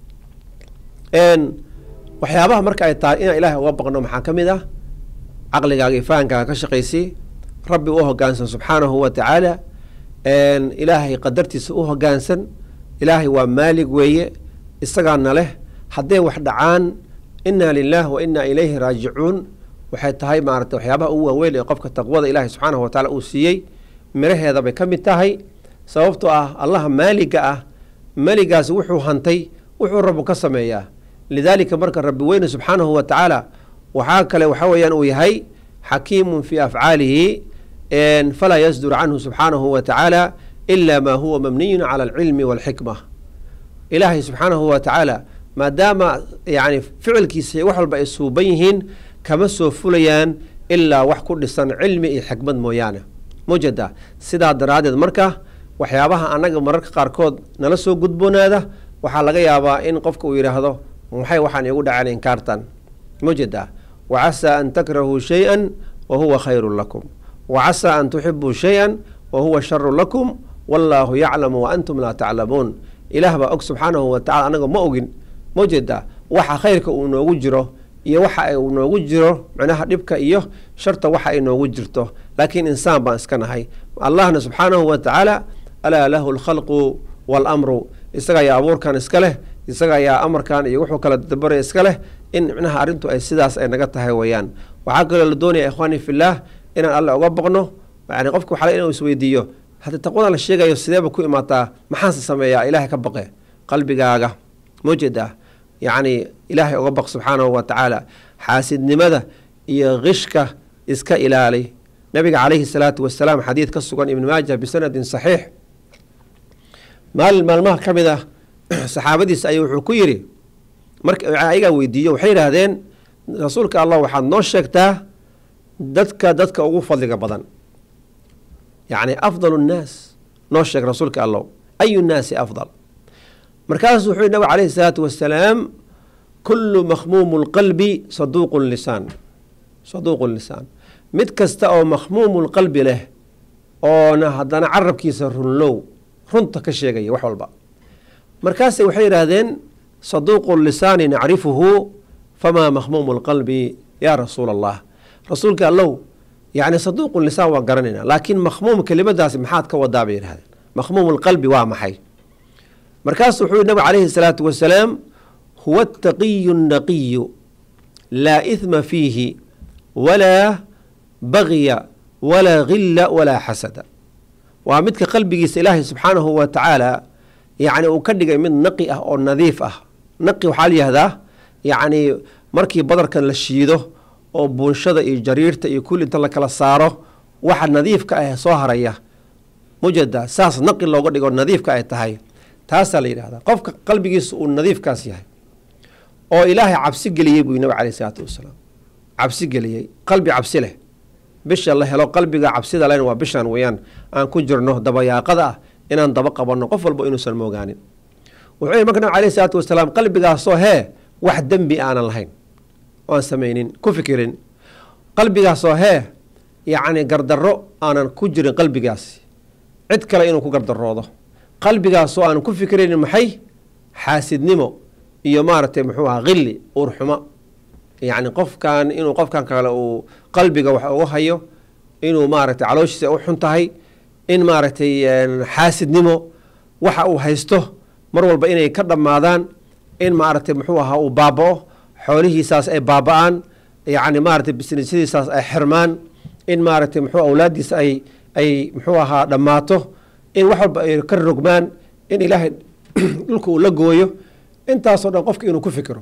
Speaker 2: waxyaabaha marka ay tahay inaan ilaahay uga baqno maxaa ka mid ah caqligaaga iyo fahankaaga ka shaqaysay rabbi u hogaansan subxaanahu wa tacaala ilaahay qadartiisa u hogaansan ilaahay waa maalig weeye isagaana leh hadday wax dhacaan inaa lilah wa inaa ilayhi raajicuun waxay tahay maarata waxyaabaha ugu waaweyn ee qofka taqwada ilaahay subxaanahu wa tacaala uu siiyey miraheeda bay ka mid tahay sababtoo ah allaha maaliga ah maligaasi wuxuu hantay wuxuu rabu ka sameeyaa lidaalika marka rabbi weyne subxaanahu wa tacaala waxaa kale waxa weeyaan uu yahay xakiimun fii afcaalihi falaa yasdur canhu subxaanahu wa tacaala ila ma huwa mabniyun cala alcilmi walxikma ilaahay subxaanahu wa tacaala maadaama yani ficilkiisa wax walba ay suuban yihiin kama soo fulayaan ilaa wax ku dhisan cilmi iyo xikmad mooyaane mujeda sidaa daraaddeed marka waxyaabaha annaga mararka qaarkood nala soo gudboonaada waxaa laga yaabaa in qofka uu yidhaahdo maxay waxaan iigu dhaceen inkaartan mujeeda wacasaa an takrahuu shay-an wa huwa khayrun lakum wacasaa an tuxibuu shay-an wa huwa sharun lakum wallaahu yaclamu wa antum laa taclamuun ilaah baa og subxaanahu wa tacala anaga ma ogin mujeeda waxa khayrka uu noogu jiro iyo waxa uu noogu jiro micnaha dhibka iyo sharta waxa ay noogu jirto laakiin insaan baan iska nahay allahna subxaanahu wa tacaala alaa lahu alkhalqu waalamru isaga ayaa abuurkan iska leh isaga ayaa amarkan iyo wuxuu kala dabaraya iska leh in micnaha arrintu ay sidaas ay naga tahay weeyaan waxaa kaloo la doonaya ikhwaani fillaah inaan alle uga baqno yani qofka waxaa inuu isweydiiyo haddii taqwada la sheegayo sideeba ku imaataa maxaanse sameeyaa ilaahay ka baqe qalbigaaga mujeda yacni ilaahay uga baq subxaanahu wa tacaala xaasidnimada iyo qishka iska ilaali nabiga calayhi salaatu wasalaam xadiid ka sugan ibn maaja bisanadin saxiix maalin maalmaha ka mid ah saxaabadiisa ayuu wuxuu ku yidhi marka ayagaa weydiiyo waxay yidhaahdeen rasuulka allah waxaad noo sheegtaa dadka dadka ugu fadliga badan yacni afdal nnaas noo sheeg rasuulka allah ayu nnaasi afdal markaasuu wuxuu yihi nabig calayhi salaatu wasalaam kullu makhmuumu lqalbi saduuqu lisaan saduuqu lisaan mid kasta oo makhmuumu lqalbi leh oona haddana carabkiisa runlow runta ka sheegaya wax walba markaase waxay yidhaahdeen saduuqu lisaani nacrifuhu famaa makhmuumu lqalbi yaa rasuula allah rasuulka allow yacni saduuqu lisaan waan garanayna laakiin makhmuum kelimadaasi maxaad ka wadaa bay yidhahdeen makhmuum lqalbi waa maxay markaasu wuxuu yihi nabig calayhi salaatu wasalaam huwa ataqiyu naqiyu laa ihma fiihi walaa bagya walaa gilla walaa xasada waa midka qalbigiisa ilaahay subxaanahu wa tacaala yacni uu ka dhigay mid naqi ah oo nadiif ah naqi waxaa layihahdaa yacni markii badarkan la shiido oo buunshada iyo jariirta iyo kulli inta la kala saaro waxa nadiifka ah soo haraya mujada saas naqi looga dhigo nadiifka ay tahay taasaa la yidhahdaa qofka qalbigiisa uu nadiifkaas yahay oo ilaahay cabsi geliyey buu nabig caleyh isalaatu wasalaam cabsi geliyey qalbi cabsi leh bisha la helo qalbiga cabsida len waa bishan weyaan aan ku jirno dabayaaqada ah inaan daba qabanno qof walba inuusan moogaanin wuxuu yhi marka nabig aleyh isalaatu wasalaam qalbigaasoo hee wax dembi aanan lahayn oan samaynin ku fikirin qalbigaasoo hee yacni gardarro aanan ku jirin qalbigaasi cid kale inuu ku gardaroodo qalbigaasoo aan ku fikiraynin maxay xaasidnimo iyo maaragtay muxuu aha khilli uurxumo yacni qofkan inuu qofkan kale uu qalbiga wax uga hayo inuu maaragtay calooshiisa u xun tahay in maaragtay xaasidnimo waxa uu haysto mar walba inay ka dhammaadaan in maaragtay muxuu ahaa uu baaba-o xoolihiisaas ay baaba-aan yacni maaragtay bisnisadiisaas ay xirmaan in maaragtay muxuu awlaaddiisa ay ay muxuu ahaa dhammaato in wax walba ay ka rogmaan in ilaahay dhulka uu la gooyo intaasoo dhan qofka inuu ku fikiro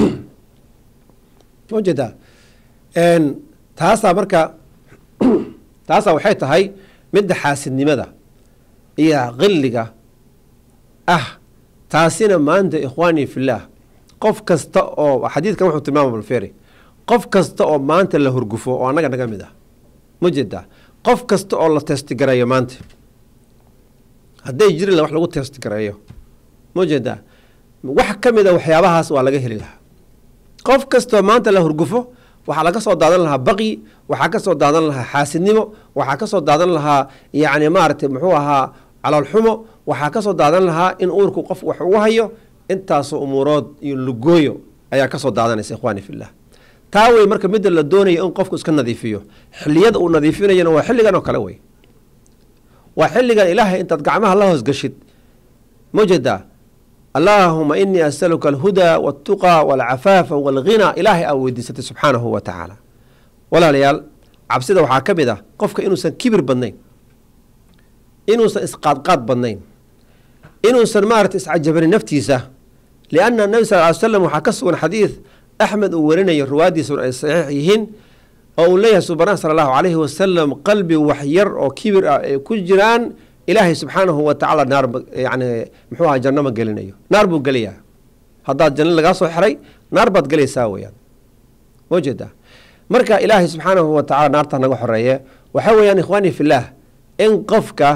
Speaker 2: ujeedaa taasaa marka taasaa waxay tahay midda xaasidnimada iyo qilliga ah taasina maanta ikhwaanii fillaah qof kasta oo xadiidkan wuxuu tilmaama balferi qof kasta oo maanta la hurgufo oo annaga naga mid ah mujeedaa qof kasta oo la teestigareeyo maanta hadday jiri la wax lagu teestigareeyo mujeedaa wax ka mid a waxyaabahaas waa laga heli lahaa qof kastoo maanta la hurgufo waxaa laga soo daadan lahaa baqyi waxaa ka soo daadan lahaa xaasidnimo waxaa ka soo daadan lahaa yacni maaragtay muxuu ahaa caloolxumo waxaa ka soo daadan lahaa in uurku qof wax ugu hayo intaasoo umuurood iyo lugooyo ayaa ka soo daadanaysa ikhwaani fillah taa wey marka midda la doonayo in qofku iska nadiifiyo xiliyada uu nadiifinayana waa xilligan oo kale wey waa xilligan ilaahay intaad gacmaha la hoosgashid mujeda allaahuma inii asaluka alhudaa waltuqaa walcafaafa walghinaa ilaahay aa weydiisatay subxaanahu wa tacaala walaalayaal cabsida waxaa ka mid ah qofka inuusan kibir badnayn inuusan isqaadqaad badnayn inuusan maarata iscajabanin naftiisa lianna nabi sal ly slam waxaa ka sugan xadiid axmed uu warinayo ruwaaddiisuna ay saxiix yihiin oo uu leeyahay subana sala allahu calayhi wasalam qalbi wax yar oo kibir ah ay ku jiraan ilaahay subxaanahu wa tacaala naar yani muxuu aha janno ma gelinayo naar buu gelayaa haddaad janno lagaa soo xiray naar baad gelaysaa weyaan ujeeda marka ilaahay subxaanahu wa tacala naarta naga xoreeye waxaa weeyaan ikhwaani fillaah in qofka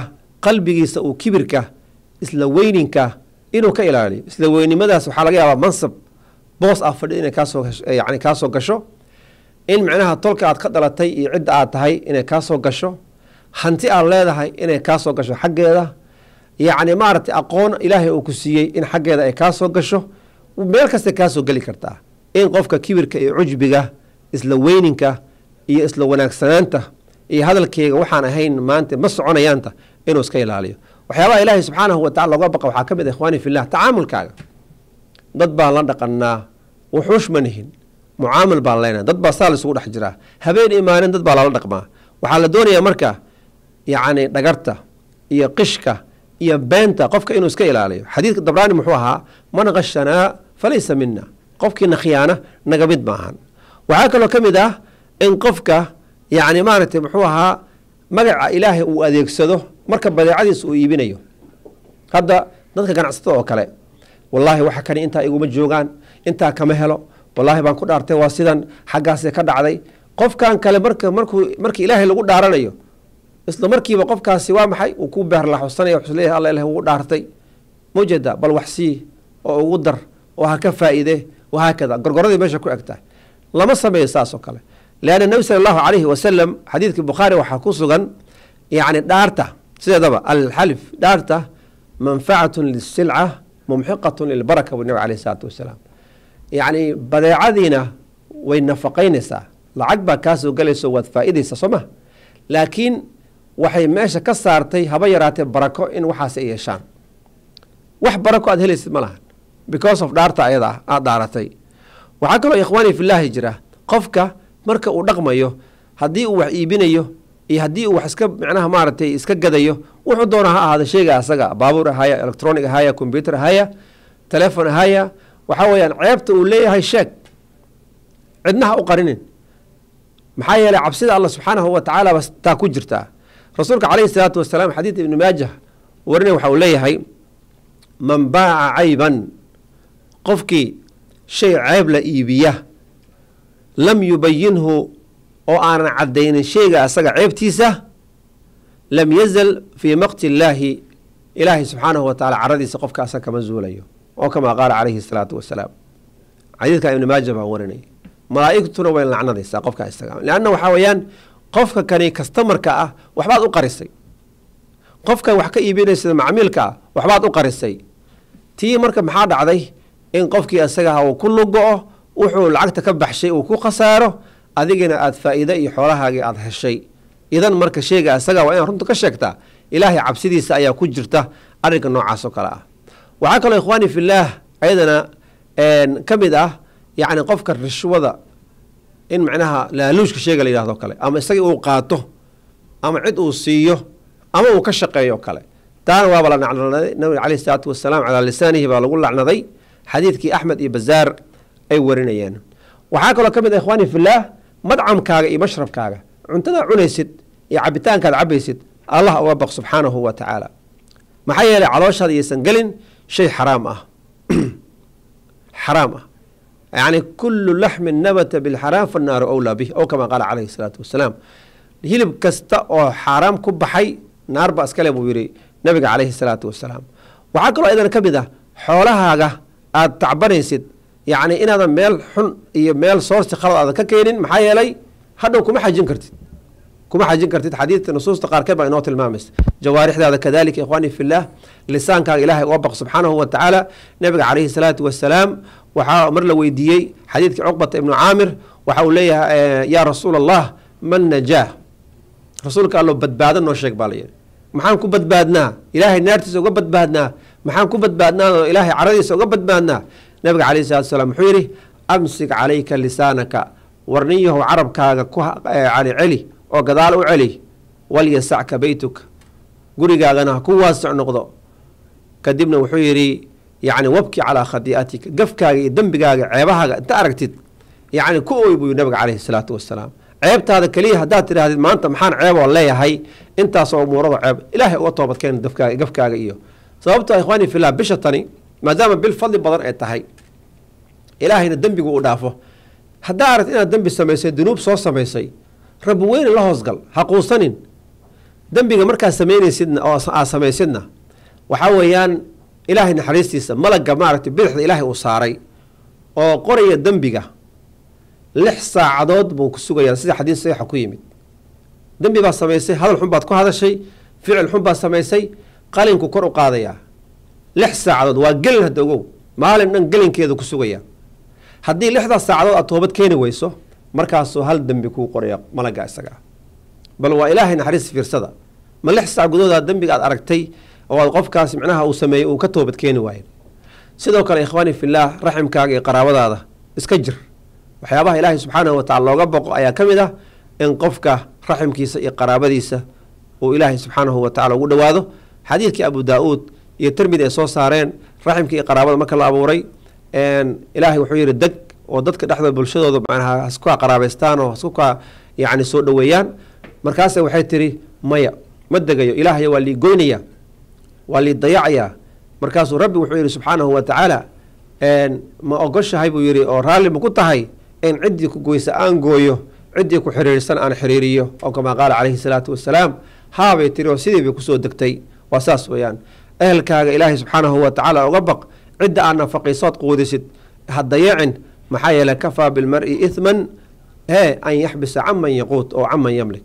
Speaker 2: qalbigiisa uu kibirka isla weyninka inuu ka ilaaliyo isla weynimadaas waxaa laga yaabaa mansab boos ah fadhi inay kaasoo yani kaasoo gasho in micnaha tolka aad ka dhalatay iyo cidda aad tahay inay kaasoo gasho hanti aad leedahay inay kaasoo gasho xaggeeda yacni maaragtay aqoon ilaahay uu ku siiyey in xaggeeda ay kaasoo gasho meel kastay kaasoo geli kartaa in qofka kibirka iyo cujbiga isla weyninka iyo isla wanaagsanaanta iyo hadalkeega waxaan ahayn maanta ma soconayaanta inuu iska ilaaliyo waxyaabaha ilaahay subxaanahu watacala looga baqa waxaa ka mid ah ikhwaani fillah tacaamulkaaga dad baan la dhaqanaa wuxuush ma nihin mucaamil baan leenahay dad baa saa laysugu dhex jiraa habeen imaanin dad baa lala dhaqmaa waxaa la doonayaa marka yacni dhagarta iyo qishka iyo beenta qofka inuu iska ilaaliyo xadiidka dabraani muxuu ahaa man kashanaa falaysa mina qofkiina khiyaana naga mid maahan waxaa kaloo ka mid ah in qofka yacni maaragtay muxuu ahaa magaca ilaahay uu adeegsado marka badeecadiisa uu iibinayo hadda dadka ganacsatada oo kale wallaahi waxa kani intaa iguma joogaan intaa kama helo wallaahi baan ku dhaartay waa sidan xaggaasee ka dhacday qofkan kale marka markuu marka ilaahay lagu dhaaranayo isla markiiba qofkaasi waa maxay uu ku beerlaxusanaya wuxuu leeyahay alla ilahay ugu dhaartay mawjeeda bal wax sii oo ugu dar oo ha ka faa'iide wahaakada gorgoradii meesha ku egtahay lama sameeyo saas oo kale leanna nebi sala allahu calayhi wasalam xadiidkii bukhaari waxaa ku sugan yacni dhaarta sideedaba alxalif dhaarta manfacatun lisilca mumxiqatun lilbaraka buu nabi alayhi salaatu wasalaam yacni badeecadiina way nafaqaynaysaa lacag baa kaasoo galayso waad faa'iidaysa soo ma laakiin waxay meesha ka saartay haba yaraatee barako in waxaas ay yeeshaan wax barako aad helaysid ma lahan because of dhaarta ayada ah aada dhaaratay waxaa kaloo ikhwaani filaahi jira qofka marka uu dhaqmayo haddii uu wax iibinayo iyo haddii uu wax iska micnaha maaragtay iska gadayo wuxuu doona ha ahaada sheyga asaga baabuur ahaya electronic ahaya combyuter ahaya telefon ahaya waxaa weeyaan ceebta uu leeyahay sheeg cidnaha u qarinin maxaa yeeley cabsida allah subxaanahu wa tacaala bas taa ku jirtaa rasuulka calayhi salaatu wasalaam xadiid ibni maajah warinay waxa uu leeyahay man baaca cayban qofkii shay ceeb la iibiya lam yubayinhu oo aanan caddaynin sheyga asaga ceebtiisa lam yazal fii maqti illaahi ilaahay subxaanahu wa tacala caradiisa qofka asaga kama zuulayo oo kamaa qaala calayhi salaatu wasalaam xadiidka ibni maaja baa warinay malaa'igtuna way lacnadaysaa qofka isaga leanna waxaa weeyaan qofka kani kastamarka ah waxbaad u qarisay qofka wax ka iibinaysa macmiilka ah waxbaad u qarisay tii marka maxaa dhacday in qofkii isagaha uu ku lugo-o wuxuu lacagta ka baxshay uu ku khasaaro adigina aada faa'iide iyo xoolahaagii aada heshay idan marka sheega isaga waa inaad runta ka sheegtaa ilaahay cabsidiisa ayaa ku jirta arrinka noocaas oo kale ah waxaa kaloo ikhwaani fillaah ayadana ka mid ah yacni qofka rishwada in macnaha laaluushka sheega la yidhahdo kale ama isagii uu qaato ama cid uu siiyo ama uu ka shaqeeyo kale taana waaba la nacnaday nabiga caleyhi salaatu wasalaam calaa lisaanihi baa lagu lacnaday xadiidkii axmed iyo bazaar ay warinayeen waxaa kaloo ka mid ah ikhwaani fillaah madcamkaaga iyo mashrabkaaga cuntadaa cunaysid iyo cabitaankaad cabaysid allah uga baq subxaanahu wa tacaala maxaa yeelay calooshaada iyaysan gelin shay xaraam ah xaraam ah yacni kullu laxmin nabata bilxaraam fannaaru owlaa bih ow kamaa qaala calayhi salaatu wasalaam hilib kasta oo xaaraam ku baxay naar ba iskale buu yidhi nabiga calayhi salaatu wasalaam waxaa kaloo idan ka mid ah xoolahaaga aada tacbanaysid yacni inaadan meel xun iyo meel soorsi khalad aadan ka keenin maxaa yeelay hadhow kuma xajin kartid kuma xajin kartid xadiidka nusuusta qaarkeed baa inoo tilmaamaysa jawaarixdaada kadalika ikhwaani fillaah lisaankaaga ilaahay uga baq subxaanahu wa tacaala nabiga calayhi salaatu wasalaam waxaa mar la weydiiyey xadiidkii cuqbata ibnu caamir waxa uu leeyahay yaa rasuula allah man najaah rasuulka allo badbaado noo sheeg baa layidhi maxaan ku badbaadnaa ilaahay naartiisa uga badbaadnaa maxaan ku badbaadnaa oo ilaahay caradiisa uga badbaadnaa nabiga calayhi salatu wasalaam wuxuu yidhi amsik calayka lisaanaka warniyahow carabkaaga ku cali celi oo gadaal u celi walyasacka beytuka gurigaagana ha ku waasic noqdo kadibna wuxuu yidhi yacni wabki calaa khadii'atika gafkaaga iyo dembigaaga ceebahaaga inta aragtid yacni ku oy buu nabiga calayhi salaatu wasalaam ceebtaada keliya haddaad tidhaahdid maanta maxaan ceeboo leeyahay intaasoo umuurada ceeb ilaahay uga toobadkeen dafkaaga gafkaaga iyo sababto ikhwaani fillah bisha tani maadaama bil fadli badan ay tahay ilaahayna dembigu uu dhaafo haddaa aragti inaad dembi samaysay dunuub soo samaysay rabbi weyne la hoosgal ha quusanin dembiga markaad samaynaysidna oo aad samaysidna waxaa weeyaan ilaahay naxariistiisa malagga maaragtay bidixda ilaahay uu saaray oo qoraya dembiga lix saacadood buu ku sugayaa sida xadiis saxiixa ku yimid dembi baad samaysay hadal xun baad ku hadashay ficil xun baad samaysay qalinku kor u qaadayaa lix saacadood waa gelin hadda ogow maalin dhan gelinkeeda ku sugaya haddii lixdaas saacadood aad toobad keeni weyso markaasuu hal dembi kuu qoraya malagga isaga bal waa ilaahay naxariis fiirsada ma lix saac gudahooda dembiga aad aragtay oo aad qofkaas micnaha uu sameeyey uu ka toobad keeni waayo sidoo kale ikhwaani fillaah raximkaaga iyo qaraabadaada iska jir waxyaabaha ilaahay subxaanahu watacala looga boqo ayaa ka mid ah in qofka raximkiisa iyo qaraabadiisa uu ilaahay subxaanahu watacala ugu dhowaado xadiidkii abu daa-uud iyo tirmidi ay soo saareen raximka iyo qaraabada marka la abuuray ilaahay wuxuu yihi deg oo dadka dhexdooda bulshadooda macnaha hasku qaraabaystaan oo hasku ka yacni soo dhoweeyaan markaase waxay tiri maya ma degayo ilaahay waa lii goynaya waa lii dayacayaa markaasuu rabbi wuxuu yihi subxaanahu wa tacaala ma ogoshahay buu yihi oo raalli ma ku tahay in ciddii ku goysa aan gooyo ciddii ku xiriirsan aan xiriiriyo oo kamaa qaala calayhi salaatu wasalaam haabay tiri oo sidii bay kusoo degtay waa saas weeyaan ehelkaaga ilaahay subxaanahu wa tacaala uga baq cidda aad nafaqaysood quudisid ha dayacin maxaa yeele kafaa bilmari ihman e an yaxbisa caman yaquut oo caman yamlik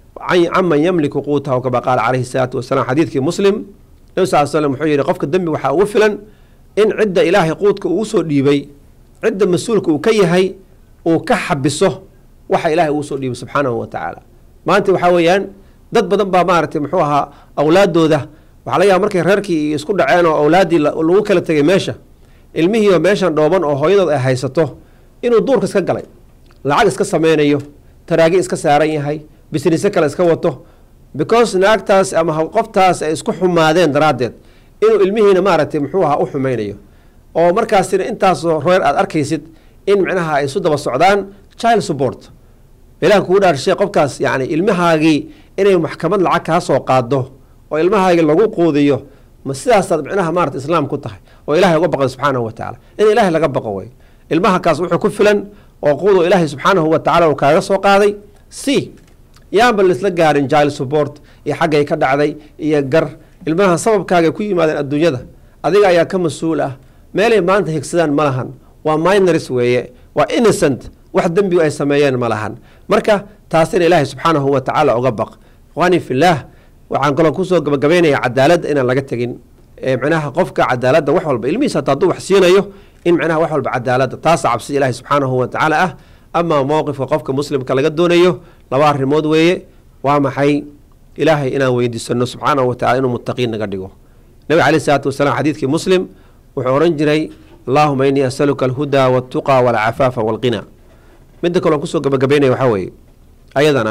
Speaker 2: caman yamliku quutahu kamaa qaala calayhi salaatu wasalaam xadiidkii muslim nabi sal slam wuxuu yihi qofka dembi waxaa ugu filan in cidda ilaahay quudka ugu soo dhiibay cidda mas-uulka uu ka yahay uu ka xabiso waxa ilaahay ugu soo dhiibay subxaanahu wa tacaala maanta waxaa weeyaan dad badan baa maaragtay muxuu ahaa awlaadooda waxaa laga yaaba markay reerkii isku dhaceen oo awlaaddii lagu kala tegay meesha ilmihiioo meeshan dhooban oo hooyadood ay haysato inuu duurka iska galay lacag iska sameynayo taraagi iska saaran yahay bisniise kale iska wato because naagtaas ama qoftaas ay isku xumaadeen daraaddeed inuu ilmihiina maaragtay muxuu ahaa u xumeynayo oo markaasina intaasoo reer aad arkaysid in micnaha ay isu daba socdaan child support ilaah kugu dhaarshay qofkaas yacni ilmahaagii inay maxkamad lacag kaa soo qaado oo ilmahaagii lagu quudiyo ma sidaasaad micnaha maarata islaam ku tahay oo ilahay uga baqda subxaanahu wa tacala in ilaahay laga baqo way ilmaha kaas wuxuu ku filan oo quudoo ilaahay subxaanahu wa tacala uu kaaga soo qaaday c yaanba laisla gaarin child support iyo xaggay ka dhacday iyo gar ilmaha sababkaagay ku yimaadeen adduunyada adiga ayaa ka mas-uul ah meelay maanta higsadaan ma lahan waa minors weeye waa innocent wax dembigu ay sameeyeen ma lahan marka taasina ilaahay subxaanahu wa tacaala uga baq ikhwaani fillaah waxaan kaloo kusoo gabagabaynayaa cadaaladda inaan laga tegin micnaha qofka cadaaladda wax walba ilmihiis hataa hadduu wax siinayo in micnaha wax walba cadaaladda taasa cabsi ilaahay subxaanahu wa tacaala ah amaa mowqifka qofka muslimka laga doonayo laba arrimood weeye waa maxay ilaahay inaan weydiisano subxaanahu wa tacala inuu muttaqiin naga dhigo nabi caleyh isalaatu wasalaam xadiidkii muslim wuxuu odhan jiray allaahuma innii asaluka alhudaa waltuqa walcafaafa walqina midda kaloon kusoo gabagabaynaya waxaa weeye ayadana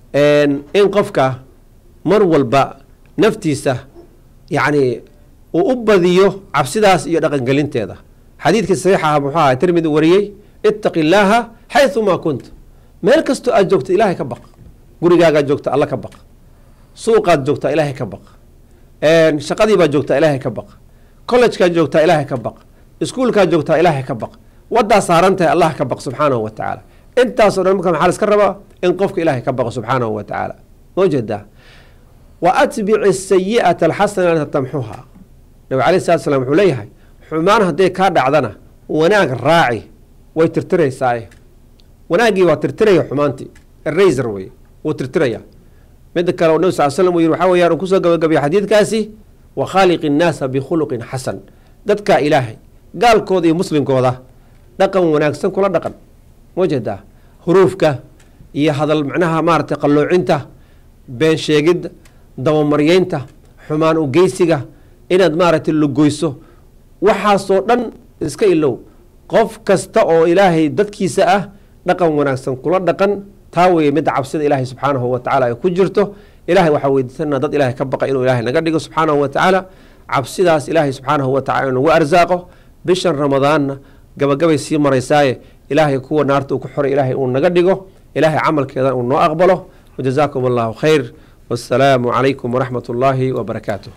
Speaker 2: in qofka mar walba naftiisa yacni uu u badiyo cabsidaas iyo dhaqangelinteeda xadiidkii saxiixa ah muxuu aha tirmidi wariyey ittaqi illaaha xayumaa kunta meel kastoo aad joogto ilaahay ka baq gurigaagaad joogta alla ka baq suuqaad joogtaa ilaahay ka baq shaqadiibaad joogtaa ilaahay ka baq collejkaad joogtaa ilaahay ka baq iskuulkaad joogtaa ilaahay ka baq waddaa saaran tahay allah ka baq subxaanahu wa tacaala intaasoo dhan marka maxaa la iska rabaa in qofka ilaahay ka baqo subxaanahu wa tacaala moo jeedaa wa atbici sayi'ata alxasanata tamxuha nabi caleyh salatu slam wuxuu leeyahay xumaan hadday kaa dhacdana wanaag raaci way tirtiraysaaye wanaaggii waa tirtiraya xumaantii eraser wey wuu tirtiraya midda kale oo nabi sal slam uu yiri waxaa weyaan uu kusoo gabagabiya xadiidkaasi wa khaaliqi innaasa bikhuluqin xasan dadkaa ilaahay gaalkooda iyo muslimkooda dhaqan wanaagsan kula dhaqan ma jeedaa huruufka iyo hadal macnaha maaragtay qalloocinta been sheegidda dabamaryeynta xumaan ugeysiga inaad maaragtay lugoyso waxaasoo dhan iska ilow qof kasta oo ilaahay dadkiisa ah dhaqan wanaagsan kula dhaqan taa weeye midda cabsida ilaahay subxaanahu wa tacala ay ku jirto ilahay waxaa weydiisanaa dad ilahay ka baqa inuu ilahay naga dhigo subxaanahu wa tacaala cabsidaas ilaahay subxaanahu wa tacala inagu arsaaqo bishan ramadaanna gabagabay sii maraysaaye ilaahay kuwa naarta uu ku xoray ilaahay uu naga dhigo ilaahay camalkeedan uu noo aqbalo wajazaakum allahu khayr wassalaamu calaykum waraxmat ullaahi wabarakaatuh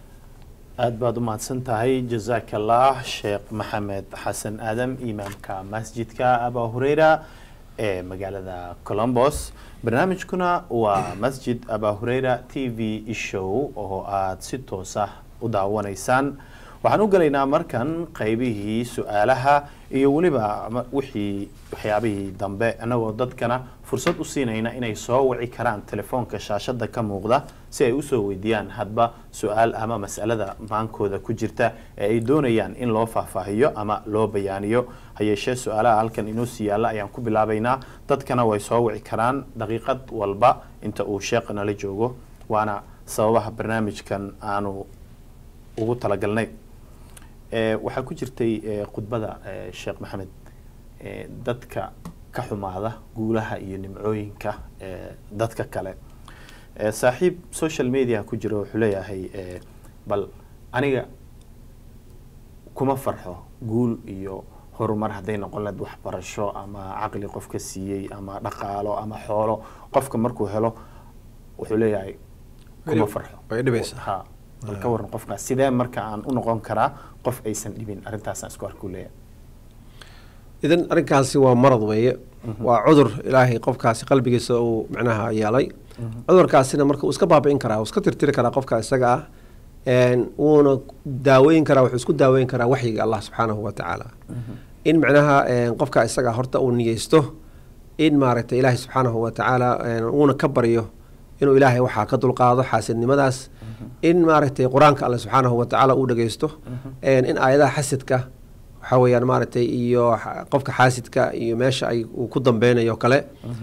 Speaker 1: aada baad u mahadsan tahay jazaaka allah sheekh maxamed xasan aadam imaamka masjidka aba hureyra ee magaalada colombos barnaamijkuna waa masjid aba hureyra t v show oo aada si toos ah u daawanaysaan waxaan u gelaynaa markan qeybihii su-aalaha iyo weliba wixii waxyaabihii dambe annagoo dadkana fursad u siinayna inay soo wici karaan telefoonka shaashada ka muuqda si ay usoo weydiiyaan hadba su-aal ama masalada maankooda ku jirta ee ay doonayaan in loo faahfaahiyo ama loo bayaaniyo hayeeshee su-aalaha halkan inoo sii yaalla ayaan ku bilaabaynaa dadkana way soo wici karaan daqiiqad walba inta uu sheekha nala joogo waana sababaha barnaamijkan aanu ugu talagalnay waxaa ku jirtay khudbada sheekh maxamed dadka ka xumaada guulaha iyo nimcooyinka dadka kale saaxiib social media ku jira wuxuu leeyahay bal aniga kuma farxo guul iyo horumar hadday noqon lahayd waxbarasho ama caqli qofka siiyey ama dhaqaalo ama xoolo qofka markuu helo wuxuu leeyahay kuma farxo ha bal ka waran qofkaas sidee marka aan u noqon karaa qof aysan dhibin arrintaasaan isku arku leeyahay
Speaker 2: idan arrinkaasi waa marad weeye waa cudur ilaahay qofkaasi qalbigiisa uu micnaha yeelay cudurkaasina marka uu iska baabi'in karaa uu iska tirtiri karaa qofka isaga ah wuuna daaweyn karaa wuxuu isku daaweyn karaa waxyiga allah subxaanahu wa tacaala in micnaha qofka isaga horta uu niyeysto in maaragtay ilaahay subxaanahu wa tacaala uuna ka baryo inuu ilaahay waxaa ka dulqaado xaasidnimadaas in maaragtay qur-aanka alle subxaanahu wa tacaala uu dhageysto in aayadaha xasidka waxaa weeyaan maaragtay iyo qofka xaasidka iyo meesha ay uu ku dambeynayo kale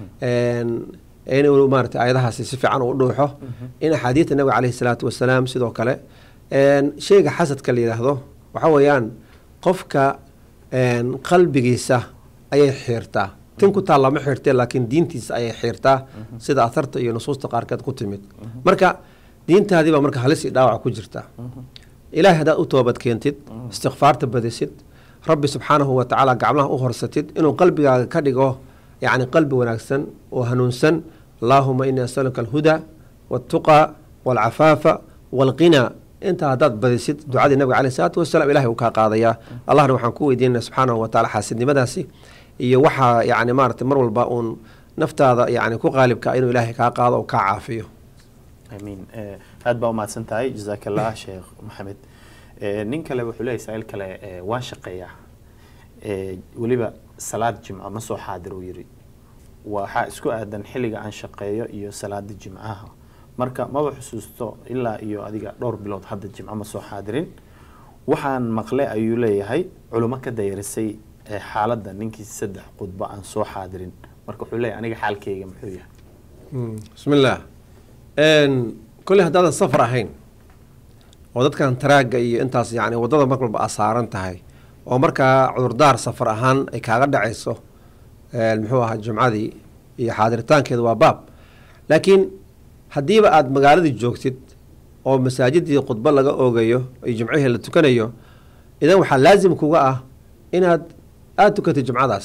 Speaker 2: inuu maaragtay aayadahaasi si fiican uu dhuuxo in axaadiidta nabiga caleyhi salaatu wasalaam sidoo kale sheyga xasadka la yidhaahdo waxaa weeyaan qofka qalbigiisa ayay xiirtaa tin ku taal lama xiirtee laakiin diintiisa ayay xiirtaa sida atharta iyo nusuusta qaarkeed ku timid marka diintaadii baa marka halis iyo dhaawac ku jirta ilaahay haddaad u toobad keentid istikfaarta badisid rabbi subxaanahu wa tacaala gacmaha u horsatid inuu qalbigaaga ka dhigo yacni qalbi wanaagsan oo hanuunsan allaahuma inii asaluka alhuda waltuqa walcafaafa walqinaa intaa haddaad badisid ducadii nabiga caleyh isalaatu wasalaam ilahay uu kaa qaadayaa allahna waxaan ku weydiinana subxaanahu wa tacala xaasidnimadaasi iyo waxaa yacni maaragtay mar walba uun naftaada yacni ku qaalibka inuu ilaahay kaa qaado oo kaa caafiyo
Speaker 1: amiin aada baa umahadsan tahay jazaak allah sheekh maxamed nin kale wuxuu leeyahy saa-il kale waan shaqeeyaa weliba salaad jimco ma soo xaadir uu yidhi waxaa isku aadan xilliga aan shaqeeyo iyo salaada jimcaha marka maba xusuusto ilaa iyo adiga dhowr bilood hadda jimco ma soo xaadirin waxaan maqle ayuu leeyahay culimo ka dayarisay xaaladda ninkii saddex khudbo aan soo xaadirin marka wuxuu leeyahay aniga xaalkeyga muxuu yahay
Speaker 2: bismillaah kolley haddaadan safar ahayn oo dadkan taraagga iyo intaas yacni waddada mar walba aa saaran tahay oo markaa cudurdaar safar ahaan ay kaaga dhacayso muxuu ahaa jumcadii iyo xaadiritaankeeda waa baab laakiin haddiiba aada magaaladii joogtid oo masaajidii khudbo laga oogayo iyo jumcihii la tukanayo idan waxaa laasim kuga ah inaad aada tukatid jumcadaas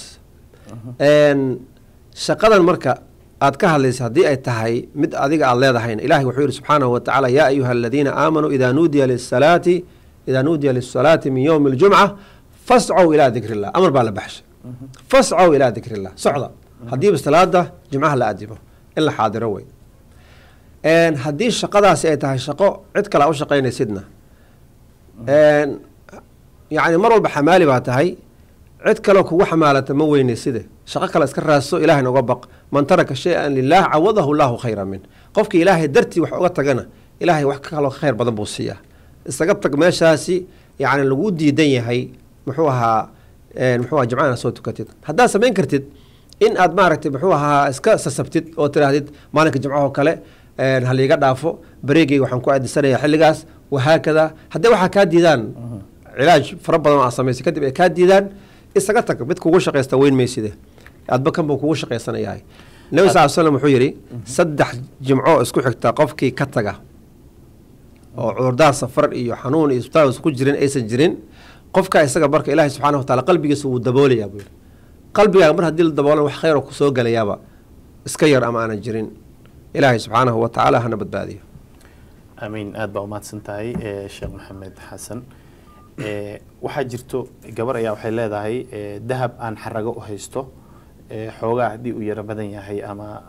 Speaker 2: shaqadan marka aad ka hadlaysa haddii ay tahay mid adiga aada leedahayna ilahay wuxuu yihi subxaanahu wa tacala yaa ayuha aladiina aamanuu idaa nuudiya lisalaati idaa nuudiya lisalaati min yowmi اljumca fascow ilaa dikri illah amar baa la baxshay fascow ilaa dikri illah socda haddiiba salaada jimcaha la adimo in la xaadiro wey haddii shaqadaasi ay tahay shaqo cid kale a u shaqaynaysidna yacni mar walba xamaali baa tahay cid kaleo kugu xamaalata ma weynayside shaqo kale iska raadso ilahayna uga baq man taraka shay-an lilah cawadahu llahu khayra min qofkii ilaahay dartii wax uga tagana ilaahay wax kaloo khayr badan buu siiyaa isaga tag meeshaasi yacni lagu diidan yahay muxuu ahaa muxuu aha jimcana soo tukatid haddaad samayn kartid in aad maaragtay muxuu ahaa iska sasabtid oo tiraahdid maalinka jimcahoo kale haliiga dhaafo bareegeyga waxaan ku aadisanaya xilligaas wahaakada haddii waxaa kaa diidaan cilaaj fara badan oo aad samaysay kadib ay kaa diidaan isaga tag mid kugu shaqaysta weyn mayside adba kan buu kugu shaqaysanayahay nabi sal slam wuxuu yidhi saddex jimco isku xigta qofkii ka taga oo cudurdaar safar iyo xanuun iyo isbitaal isku jirin aysan jirin qofka isaga marka ilaahay subxana wa taala qalbigiisa wuu daboolayaa buu yidhi qalbigaaga mar haddii la daboolan wax khayr oo kusoo gelayaaba iska yar ama aanan jirin ilaahay subxaanahu wa tacaala hana badbaadiyo
Speaker 1: amiin aada baa umahadsan tahay sheekh maxamed xasan waxaa jirto gabar ayaa waxay leedahay dahab aan xarago u haysto xoogaa haddii uu yaro badan yahay ama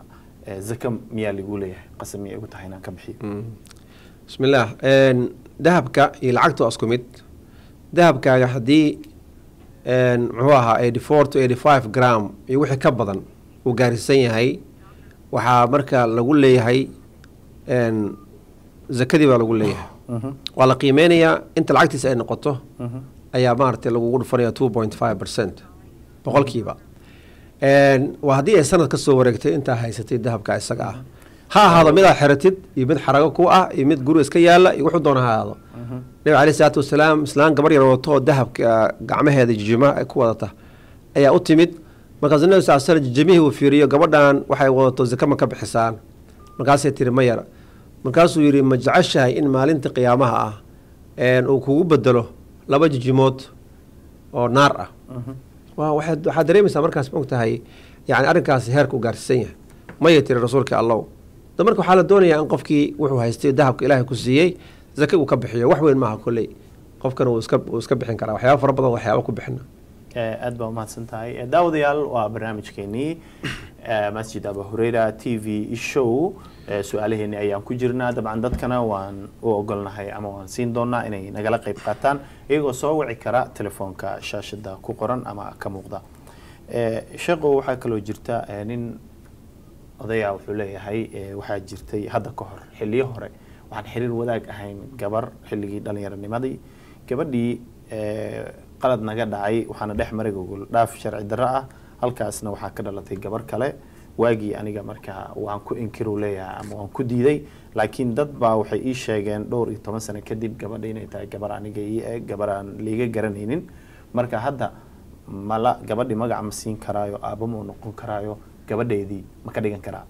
Speaker 1: eh, zaka miyaa lagu leeyahay qasab miyay igu tahay inaan ka bixiyo
Speaker 2: bismillaah Een, dahabka iyo lacagta waa isku mid dahabkaaga haddii een, muxuu ahaa eighty four to eighty five gram iyo wixii ka badan uu gaarsiisan yahay waxaa marka lagu leeyahay een, zakadii baa lagu leeyahay
Speaker 1: Mhm,
Speaker 2: waa la qiimeynayaa inta lacagtiisa ay noqoto
Speaker 1: mhm.
Speaker 2: ayaa maaragtay lagugu dhufanaya two point five percent boqolkiiba Een, waa haddii ay sanad ka soo wareegtay intaa haysatay dahabka isaga ah ha ahaado mid aad xiratid iyo mid xarago ku ah iyo mid guri iska yaala iyo wuxuu doona ha ahaado nabi caleyhi salaatu wasalaam islaan gabar yar wadato oo dahabka gacmaheeda jijima ay ku wadata ayaa u timid markaasuu nabi sal slam jijimihii uu fiiriyo gabadhan waxay wadato zaka ma ka bixisaan markaasay tiri ma yara markaasuu yidhi ma jeceshahay in maalinta qiyaamaha ah een, uu kugu bedelo laba jijimood oo naar ah waa waxaad waxaad dareemaysaa markaas ma ogtahay yani arrinkaasi heerka u gaarsiisan yahay maya tiri rasuulka allow da marka waxaa la doonayaa in qofkii wuxuu haystay dahabka ilaahay ku siiyey zaka uu ka bixiyo wax weyn maaha kolley qofkan uu iska uu iska bixin karaa waxyaaba fara badan waxyaaba ku bixina
Speaker 1: Eh, aad baa umahadsan tahay Eh, daawadayaal waa barnaamijkeenii eh, masjid aba hureyra t v show Eh, su-aalaheeni ayaan ku jirnaa dabcan dadkana waan u ogolnahay ama waan siin doonaa inay nagala qayb qaataan iyagoo soo wici kara telefoonka shaashada ku qoran ama ka muuqda Eh, sheekhu waxaa kaloo jirta eh, nin odayaa wuxuu leeyahay eh, waxaa jirtay hadda ka hor xiliyo hore waxaan xiriir wadaag ahayn gabar xilligii dhallinyaronimadii gabadhii eh, qalad naga dhacay waxaana dhex maray gogol dhaaf sharci darro ah halkaasna waxaa ka dhalatay gabar kale waagii aniga markaa waan ku inkiru leeyahay ama waan ku diiday laakiin dad baa waxay ii sheegeen dhowr iyo toban sano kadib gabadha inay tahay gabar aniga ii eg gabar aan liiga garanaynin marka hadda mala gabadhi magac ma siin karaayo aabba ma u noqon karaayo gabadheedii ma ka dhigan karaa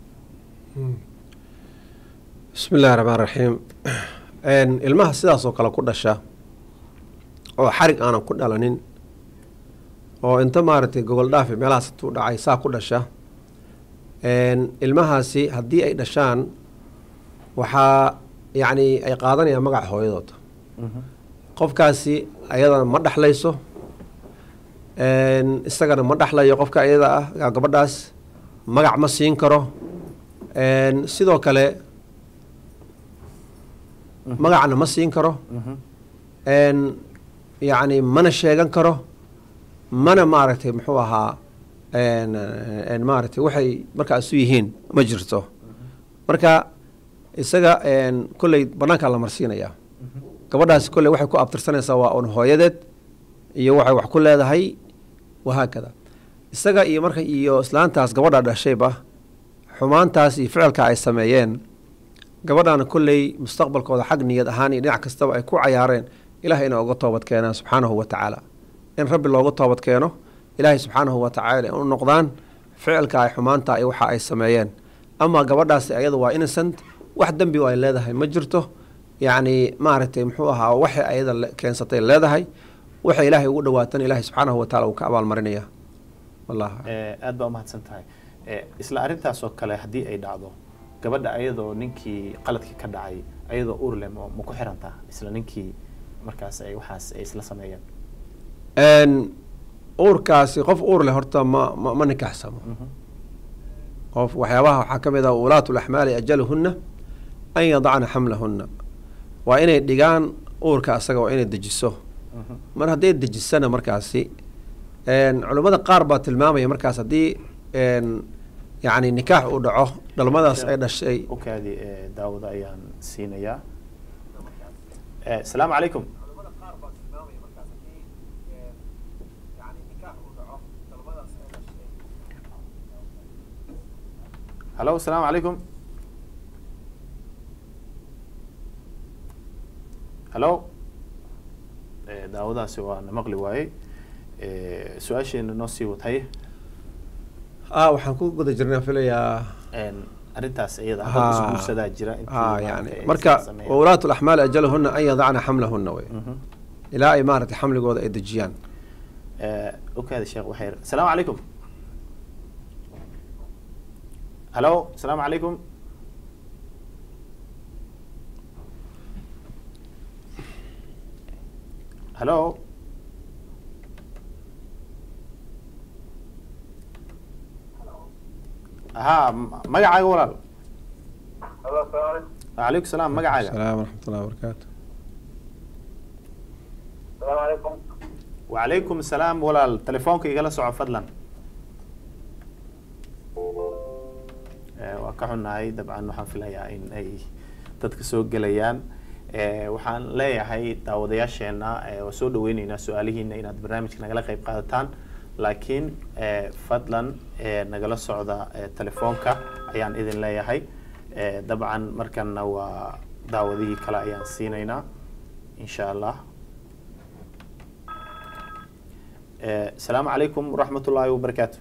Speaker 2: bismi illahi raxmaan raxiim Een, ilmaha sidaas oo kale ku dhasha oo xarig aanan ku dhalanin oo inta maaragtay gogol dhaafi meelahaas intuu dhacay saa ku dhasha Een, ilmahaasi haddii ay dhashaan waxaa yacni ay qaadanayaan magaca hooyadood qofkaasi ayadana ma dhexlayso Een, isagana ma dhexlayo qofka iyada ah gaa gabadhaas magac ma siin karo Een, sidoo kale magacna ma siin karo Een, yacni mana sheegan karo mana maaragtay muxuu ahaa een, een, maaragtay waxay markaa isu yihiin ma jirto marka isaga een, kolley banaankaa la marsiinayaa gabadhaasi kolley waxay ku abtirsanaysaa waa un hooyadeed iyo waxay wax ku leedahay wahaakada isaga iyo marka iyo islaantaas gabadha dhashayba xumaantaas iyo ficilka ay sameeyeen gabadhaana kolley mustaqbalkooda xag niyad ahaan iyo dhinac kastaba ay ku cayaareen ilahay inay uga toobad keenaan subxaanahu wa tacaala in rabbi looga toobad keeno ilaahay subxaanahu wa tacaala in u noqdaan ficilka ay xumaanta iyo waxa ay sameeyeen ama gabadhaasi ayadu waa innocent wax dembi oo ay leedahay ma jirto yacni maaragtay muxuu ahaa waxay ayada le- keensatay leedahay waxay ilaahay ugu dhawaatan ilaahay subxaanahu wa tacaala uu ka abaalmarinaya wallah
Speaker 1: Eh, aad baa umahadsan tahay Eh, isla arrintaas oo kale haddii ay dhacdo gabadha ayadoo ninkii qaladkii ka dhacay ayadoo uur leh ma ma ku xirantaa isla ninkii markaas ay waxaas ay isla sameeyeen
Speaker 2: Een, uurkaasi qof uur leh horta ma ma, ma nikaxsamo qof waxyaabaha waxaa ka mid ah ulaatu laxmaali ajaluhunna an yadacna xamlahunna waa inay dhigaan uurka asaga waa inay dejiso mar hadday dejisana markaasi een, culummada qaar baa tilmaamaya markaas haddii een, yacni nikaax uu dhaco dhalmadaas ay dhashay
Speaker 1: okaadi eh, daawada ayaan siinayaa Eh, asalaamu calaykum hallo asalaamu calaykum hallo Eh, daawadaasi waa na maqli waayey Eh, su-aasheena noo sii wataye
Speaker 2: ah waxaan ku guda jirnaa filayaa
Speaker 1: Een, arrintaas iyada
Speaker 2: Ha.
Speaker 1: dad isguursadaa jira intii
Speaker 2: ah
Speaker 1: maaragtay
Speaker 2: yani
Speaker 1: ay
Speaker 2: marka
Speaker 1: isla sameeyeen.
Speaker 2: waulaatu laxmaali ajaluhunna an yadacna xamlahunna wey
Speaker 1: Mhm.
Speaker 2: ilaa ay maaragtay xamligooda ay dejiyaan
Speaker 1: Eh, okaada sheekh waxay asalaamu calaykum hallo asalaamu calaykum hallo ha m- magacaaga walaal
Speaker 3: Halo, assalamu
Speaker 1: calaykum salaam magacaaga
Speaker 2: salaam waraxmatullahi wabarakaatu
Speaker 3: Assalamu alaikum.
Speaker 1: wacalaykum salaam walaal telefoonka igala soco fadlan Eh, waa ka xunnahay dabcan waxaan filayaa in ay dadka soo gelayaan Eh, waxaan leeyahay daawadayaasheena eh, waa soo dhaweyneynaa su-aalihiina inaad barnaamijka nagala qeyb qaadataan laakiin eh, fadlan eh, nagala socda eh, telefoonka ayaan idin leeyahay Eh, dabcan markanna waa daawadihii kale ayaan siinaynaa insha allah Eh, asalaamu calaykum waraxmat ullaahi wabarakaatu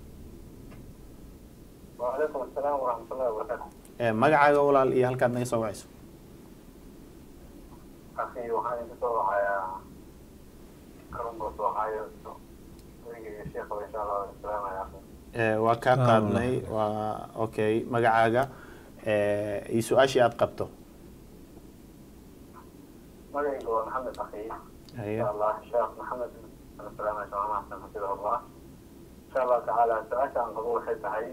Speaker 3: Wa alaikum assalam wa rahmatullahi wa barakatuh.
Speaker 1: Eh, magacaaga walaal iyo halkaad naga soo wacayso
Speaker 3: Akhi, waxaan idin soo wacayaa Columbus, Ohio. Aniga iyo sheekha insha Allah waan salaamaya akhi.
Speaker 1: Eh, waa kaa
Speaker 2: Ah,
Speaker 1: qaadnay waa okay magacaaga eh, iyo su-aashii aad qabto
Speaker 3: Magacaygu waa Maxamed akhi.
Speaker 1: Haye.
Speaker 3: Insha Allah, Sheekh Maxamed waan salaamaya Sheekh Maxamed xafidahullah. Insha Allah tacaala su-aasha aan qabo waxay tahay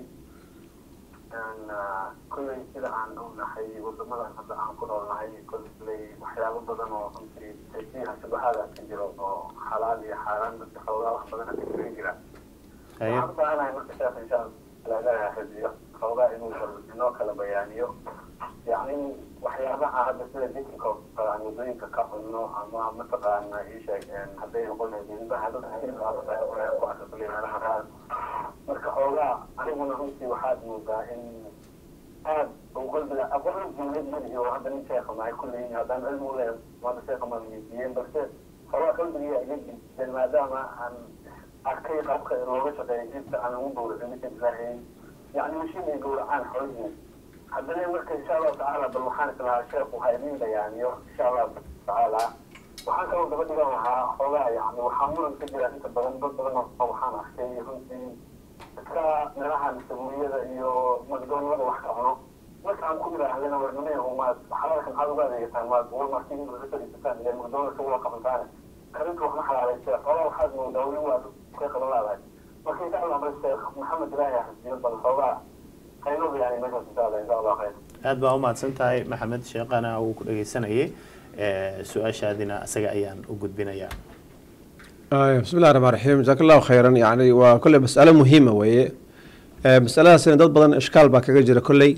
Speaker 3: een, ah, kolley sida aan ognahay wadamadan hadda aan ku noolnahay kolley waxyaabo badan oo runtii fiiha shubahaada ka jiro oo xalaal iyo xaaraan dadka xoogaa wax badan ka jirin jira
Speaker 1: haye
Speaker 3: waxaan u baahanahay marka sheekh insha allah ilaahay xifdiyo xoogaa inuu bal inoo kala bayaaniyo yacni waxyaabaha hadda sida jikinka oo kale aan waddooyinka ka cunno ama mataqaana ii sheeg een, hadday noqonayso hilbaha dadka hilbaha ku arka kulli meelaha qaar marka xoogaa aniguna runtii waxaad moodaa in aad uu qalbiga aqoon jumlad madihi oo hadda nin sheekha mahay kulley haddaan cilmi u leeyahay maanta sheekha maan weydiiyeen balse xoogaa qalbigiya iga jideen maadaama aan arkay qaabka looga shaqeeyo inta aan ugu gowracin ninka ilaahay yacni mashiin ay gowracaan xoolihii haddana marka insha allahu tacaala bal waxaan islahaa sheekhu ha idin bayaaniyo insha allahu tacaala waxaan kaloo daba dhigan lahaa xoogaa yacni waxaa muran ka jira inta badan dad badan oo waxaan arkay runtii dadka meelahan sabuuriyada iyo magdoonada wax ka cuno marka aan ku idhaahdana warnimay umaad xalaalkan aad uga adeegataan maad walmarkii in laga fadhiisataan ile magdoonada wala qabantaane karinta waxma xalaalaysa xoogaa waxaad moodaa weli waa ka qaban laadahay marka insha allah bal sheekh maxamed ilaahi xasiyo bal xoogaa hayno bayaani meeshaas insha allah insha allah khayr
Speaker 1: aad baa umahadsan tahay maxamed sheekhana uu ku dhageysanayay Eh, su-aashaadina isaga ayaan u gudbinayaa
Speaker 2: آه، بسم الله الرحمن الرحيم جزاك الله خيرا يعني وكل مسألة مهمة وهي مسألة سنة dad badan ishkaal baa kaga jira kolley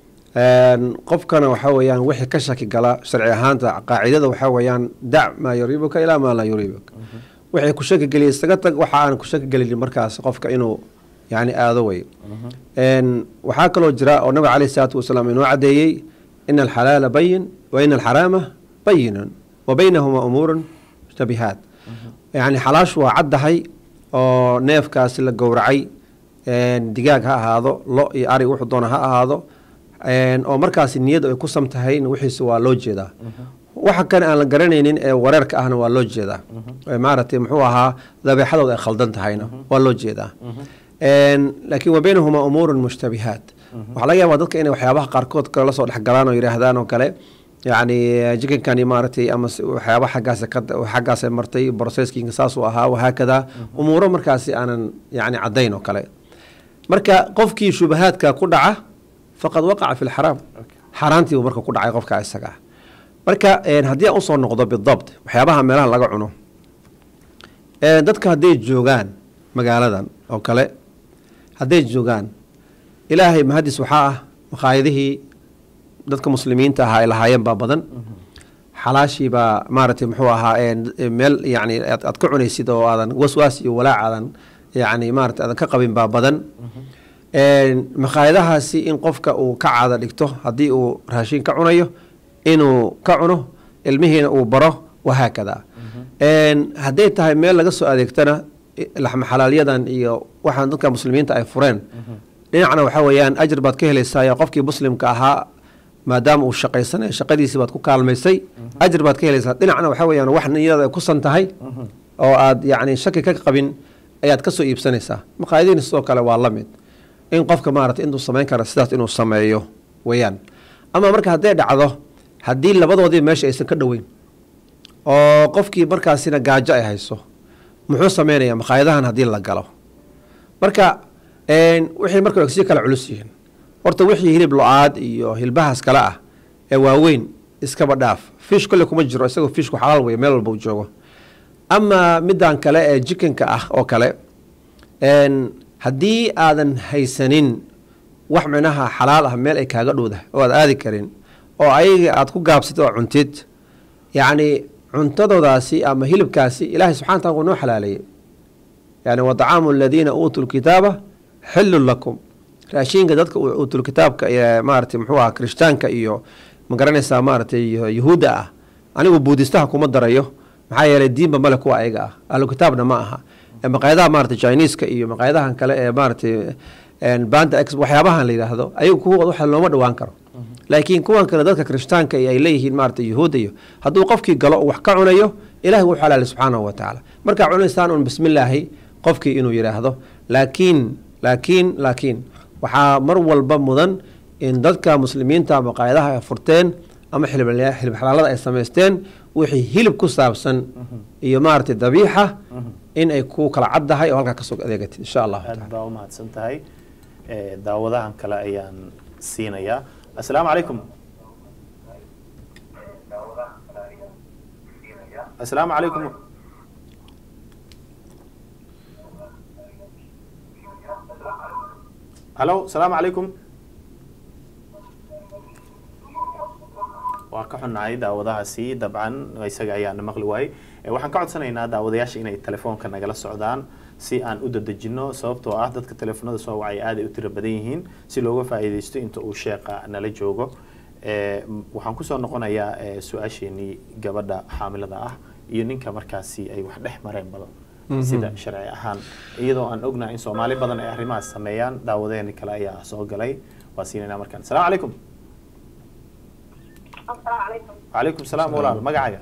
Speaker 2: qofkana waxa weeyaan wixii ka shaki gala sharci ahaanta qaacidada waxa weeyaan dac maa yuriibuka ilaa maa laa yuriibuka wixii ku shaki geliya isaga tag waxa aan ku shaki gelin markaas qofka inuu yani aado way waxaa kaloo jira oo nabiga caleyhi salaatu wasalaam inoo cadeeyey ina alxalaala bayin wa ina alxaraama bayinun wa baynahuma umuurun mushtabihaat yani xalaashu waa caddahay oo neefkaasi la gowracay digaag ha ahaado lo iyo ari wuxuu doona ha ahaado oo markaasi niyadu ay ku samtahay wixiisa waa loo jeedaa waxa kale aan la garanaynin ee wareerka ahna waa loo jeedaa maaragtay muxuu ahaa dabeexadooda ay khaldan tahayna waa loo jeedaa laakiin wa baynahuma umuurun mushtabihaat waxaa laga yaabaa dadka inay waxyaabaha qaarkood kale lasoo dhexgalaan oo yidhaahdaan oo kale yacni jikinkani maaragtay ama waxyaaba xaggaas xaggaas martay processkiinka saasuu ahaa wahaakada umuuro markaasi aanan yacni caddayn oo kale marka qofkii shubahaadka ku dhaca faqad waqaca fi lxaraam xaaraantiibu marka ku dhacay qofka isaga ah marka haddii aan usoo noqdo bidabt waxyaabaha meelaha laga cuno dadka hadday joogaan magaaladan oo kale hadday joogaan ilaahay mahadis waxaa ah makhaayadihii dadka muslimiinta ahaa ay lahaayeen baa badan xalaashii baa maaragtay muxuu ahaa meel yani aad ka cunaysid oo aadan waswaas iyo walaac aadan yani maarata aadan ka qabin baa badan makhaayadahaasi in qofka uu ka caada dhigto haddii uu raashin ka cunayo inuu ka cuno ilmihiina uu baro wahaakada hadday tahay meel laga soo adeegtana laxma xalaalyadan iyo waxaan dadka muslimiinta ay fureen dhinacna waxaa weeyaan ajir baad ka helaysaa qofkii muslimka ahaa maadaama uu shaqaysanay shaqadiisii baad ku kaalmaysay ajir baad ka helaysaa dhinacna waxaa weyaan wax niyada ay ku san tahay oo aad yacni shaki ka qabin ayaad kasoo iibsanaysaa maqaayadiina sidoo kale waa la mid in qofka maarata intuu samayn kara sidaas inuu sameeyo weeyaan ama marka hadday dhacdo haddii labadoodii meesha aysan ka dhoweyn oo qofkii markaasina gaajo ay hayso muxuu sameynayaa makhaayadahan haddii la galo marka wixii marka sii kala culus yihiin horta wixii hilib lo-aad iyo hilbahaas kale ah ee waaweyn iskaba dhaaf fish kolle kuma jiro isagoo fishku xalaal wey meel walba u joogo ama middan kale ee jikanka ah oo kale haddii aadan haysanin wax micnaha xalaal ah meel ay kaaga dhowdahay oo aad aadi karin oo ayaga aad ku gaabsatid oo cuntid yacni cuntadoodaasi ama hilibkaasi ilaahay subxana wataala wuu noo xalaaleeyey yani wa dacaamu aladiina uutuu lkitaaba xillun lakum raashiinka dadka uutul kitaabka ee maarata muxuu aha kirishtaanka iyo ma garanaysaa maaratay yuhuudda ah anigu buudistaha kuma darayo maxaa yeelay diinba male kuwa ayaga ah ahlu kitaabna ma aha maqaayadaha maarata chineska iyo maqaayadahan kale ee maaratay banda ex waxyaabahan la yidhaahdo ayagu kuwa waxa looma dhawaan karo laakiin kuwan kale dadka kirishtaanka ay leeyihiin maarata yuhuudda iyo hadduu qofkii galo wax ka cunayo ilahi wuu xalaali subxaanahu wa tacaala markaa cunaysaan un bismillaahi qofkii inuu yidhaahdo laakiin laakiin laakiin waxaa mar walba mudan in dadka muslimiinta maqaayadaha ay furteen ama xilib xalaalada ay samaysteen wixii hilib ku saabsan iyo maaragtay dabiixa in ay ku kala caddahay oo halkaa kasoo adeegatid insha allahu
Speaker 1: aad
Speaker 2: taala
Speaker 1: baa u mahadsan tahay daawadahan kale ayaan siinayaa assalaamu calaykum assalaamu calaykum halo asalaamu calaykum waa ka xunnahay daawadahaasi dabcan isaga ayaana maqli waayey waxaan ka codsanaynaa daawadayaasha inay telefoonka nagala socdaan si aan u dadejino sababtoo ah dadka telefoonada soo wacay aad ay u tiro badan yihiin si looga faa'iidaysto inta uu sheeqa nala joogo waxaan kusoo noqonayaa su-aasheenii gabadha xaamilada ah iyo ninka markaasi ay wax dhex mareen badan sida sharci ahaan iyadoo aan ognahay in soomaali badan ay arrimahaas sameeyaan daawadeeni kale ayaa soo galay waa siinayna markaan asalaamu calaykum
Speaker 4: asalaamu calaykum
Speaker 1: calaykum salaam walaal magacaaga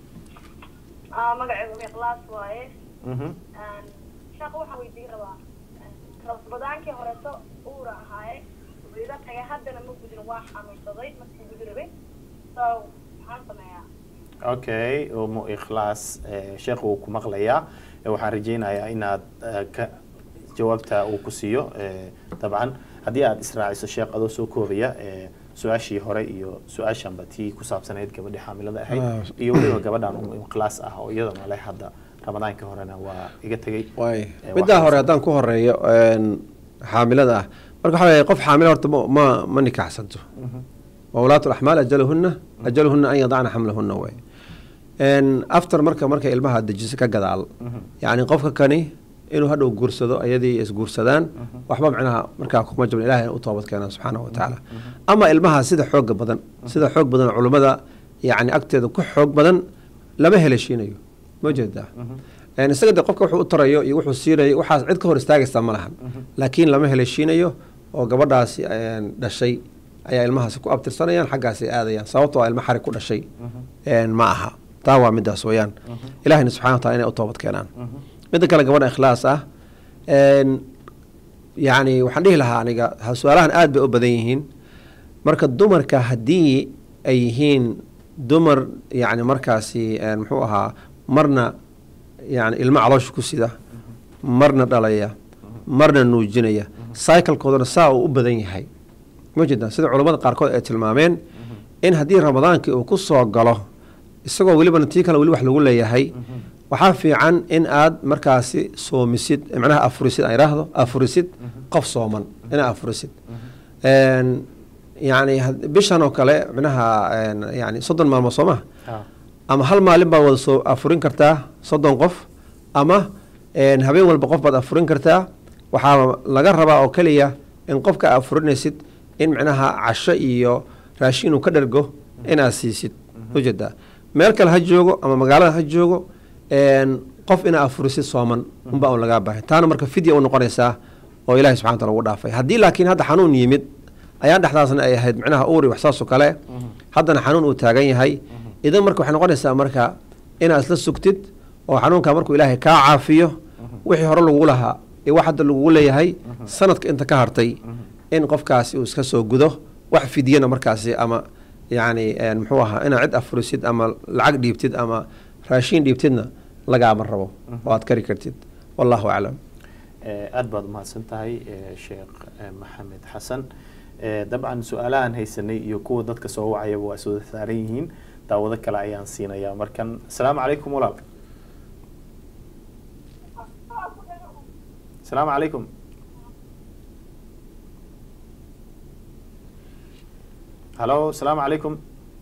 Speaker 4: Ah, magacaygu miqlaas waaye
Speaker 1: Mhm.
Speaker 4: sheekh waxaan weydiin rabaa rabadaankii horeto uura ahaaye wayda tagay haddana ma gudin waa xanuunsaday markii gudi rabay so maxaan sameeyaa
Speaker 1: okay umu ikhlaas eh, sheekh wuu ku maqlayaa Eh, waxaan rajaynayaa inaad eh, ka jawaabta uu ku siiyo eh, dabcan haddii aad israaciso sheekh adoo soo koobaya eh, su-aashii hore iyo su-aashanba tii ku saabsanayd gabadhii xaamilada ahayd
Speaker 2: Ah.
Speaker 1: iyo weliba gabadhan umu ikhlaas ah oo iyadana leh hadda ramadaankii horena waa iga tegey
Speaker 2: waay
Speaker 1: Eh,
Speaker 2: middaa
Speaker 1: waxaa-
Speaker 2: hore haddaan ku horeeyo een, xaamilada ah marka waxaa weeye qof xaamila horta ma ma ma nikaxsanto wawlaatu laxmaal ajaluhuna ajaluhuna an yadacna xamlahuna way after marka markay ilmaha dejiso ka gadaal yacni qofka kani inuu hadhow guursado ayadii isguursadaan waxba micnaha markaa kuma jabin ilahay u toobad keenaan subxaanahu wa tacaala ama ilmaha sida xooga badan sida xoog badan culummada yacni agteeda ku xoog badan lama heleshiinayo ma jeedaa Een, isaga de qofka wuxuu u tarayo iyo wuxuu siinayo waxaas cid ka hor istaagaysa ma lahan laakiin lama heleshiinayo oo gabadhaasi een, dhashay ayaa ilmahaasi ku abtirsanayaan xaggaasi aadayaan sababtoo ah ilma xarig ku dhashay een, ma aha taa waa midaas weeyaan ilahina subxana wa taala inay u toobad keenaan midda kale gabadha ikhlaas ah een, yacni waxaan dhihi lahaa aniga ha- su-aalahan aad bay u badan yihiin marka dumarka haddii ay yihiin dumar yacni markaasi een, muxuu ahaa marna yani ilmo caloosha ku sida marna dhalaya marna nuujinaya cyclekoodana saa uu u badan yahay ma jeedaan sida culammada qaarkood ay tilmaameen in haddii ramadaankii uu ku soo galo isagoo welibana tii kale weli wax lagu leeyahay waxaa fiican in aad markaasi soomisid macnaha afurisid aan idhaahdo afurisid qof sooman inaad afurisid Een, yacni had- bishan oo kale macnaha een, yani soddon maalmood soo maha
Speaker 1: Ah.
Speaker 2: ama hal maalin baad wada soo afurin kartaa soddon qof ama een, habeen walba qof baad afurin kartaa waxaa laga rabaa oo keliya in qofka aad afurinaysid in micnaha casho iyo raashin uu ka dhergo inaad siisid ujeedaa meel kale ha joogo ama magaalada ha joogo een, qof inaad afurisid sooman unbaa un lagaa baahay taana marka fidya u noqonaysaa oo ilahi subxana wataala ugu dhaafay haddii laakiin hadda xanuun yimid ayaa dhexdaasna ay ahayd micnaha uuri wax saasoo kale haddana xanuun uu taagan yahay idan marka waxay noqonaysaa marka inaad isla sugtid oo xanuunka markuu ilaahay kaa caafiyo wixii hore lagugu lahaa iyo wax hadda lagugu leeyahay sanadka inta ka hartay in qofkaasi uu iska soo gudo wax fidyana markaasi ama yacni een, muxuu ahaa inaad cid afurisid ama lacag dhiibtid ama raashiin dhiibtidna lagaama rabo oo aad kari kartid wallahu aclam
Speaker 1: Eh, aad baad umahadsan tahay eh, sheekh eh, maxamed xasan Eh, dabcan su-aalahan haysanay iyo kuwa dadka soo wacayaba waa iswada saaran yihiin daawado kale ayaan siinayaa markan asalaamu calaykum walaal asalaamu calaykum halo asalaamu calaykum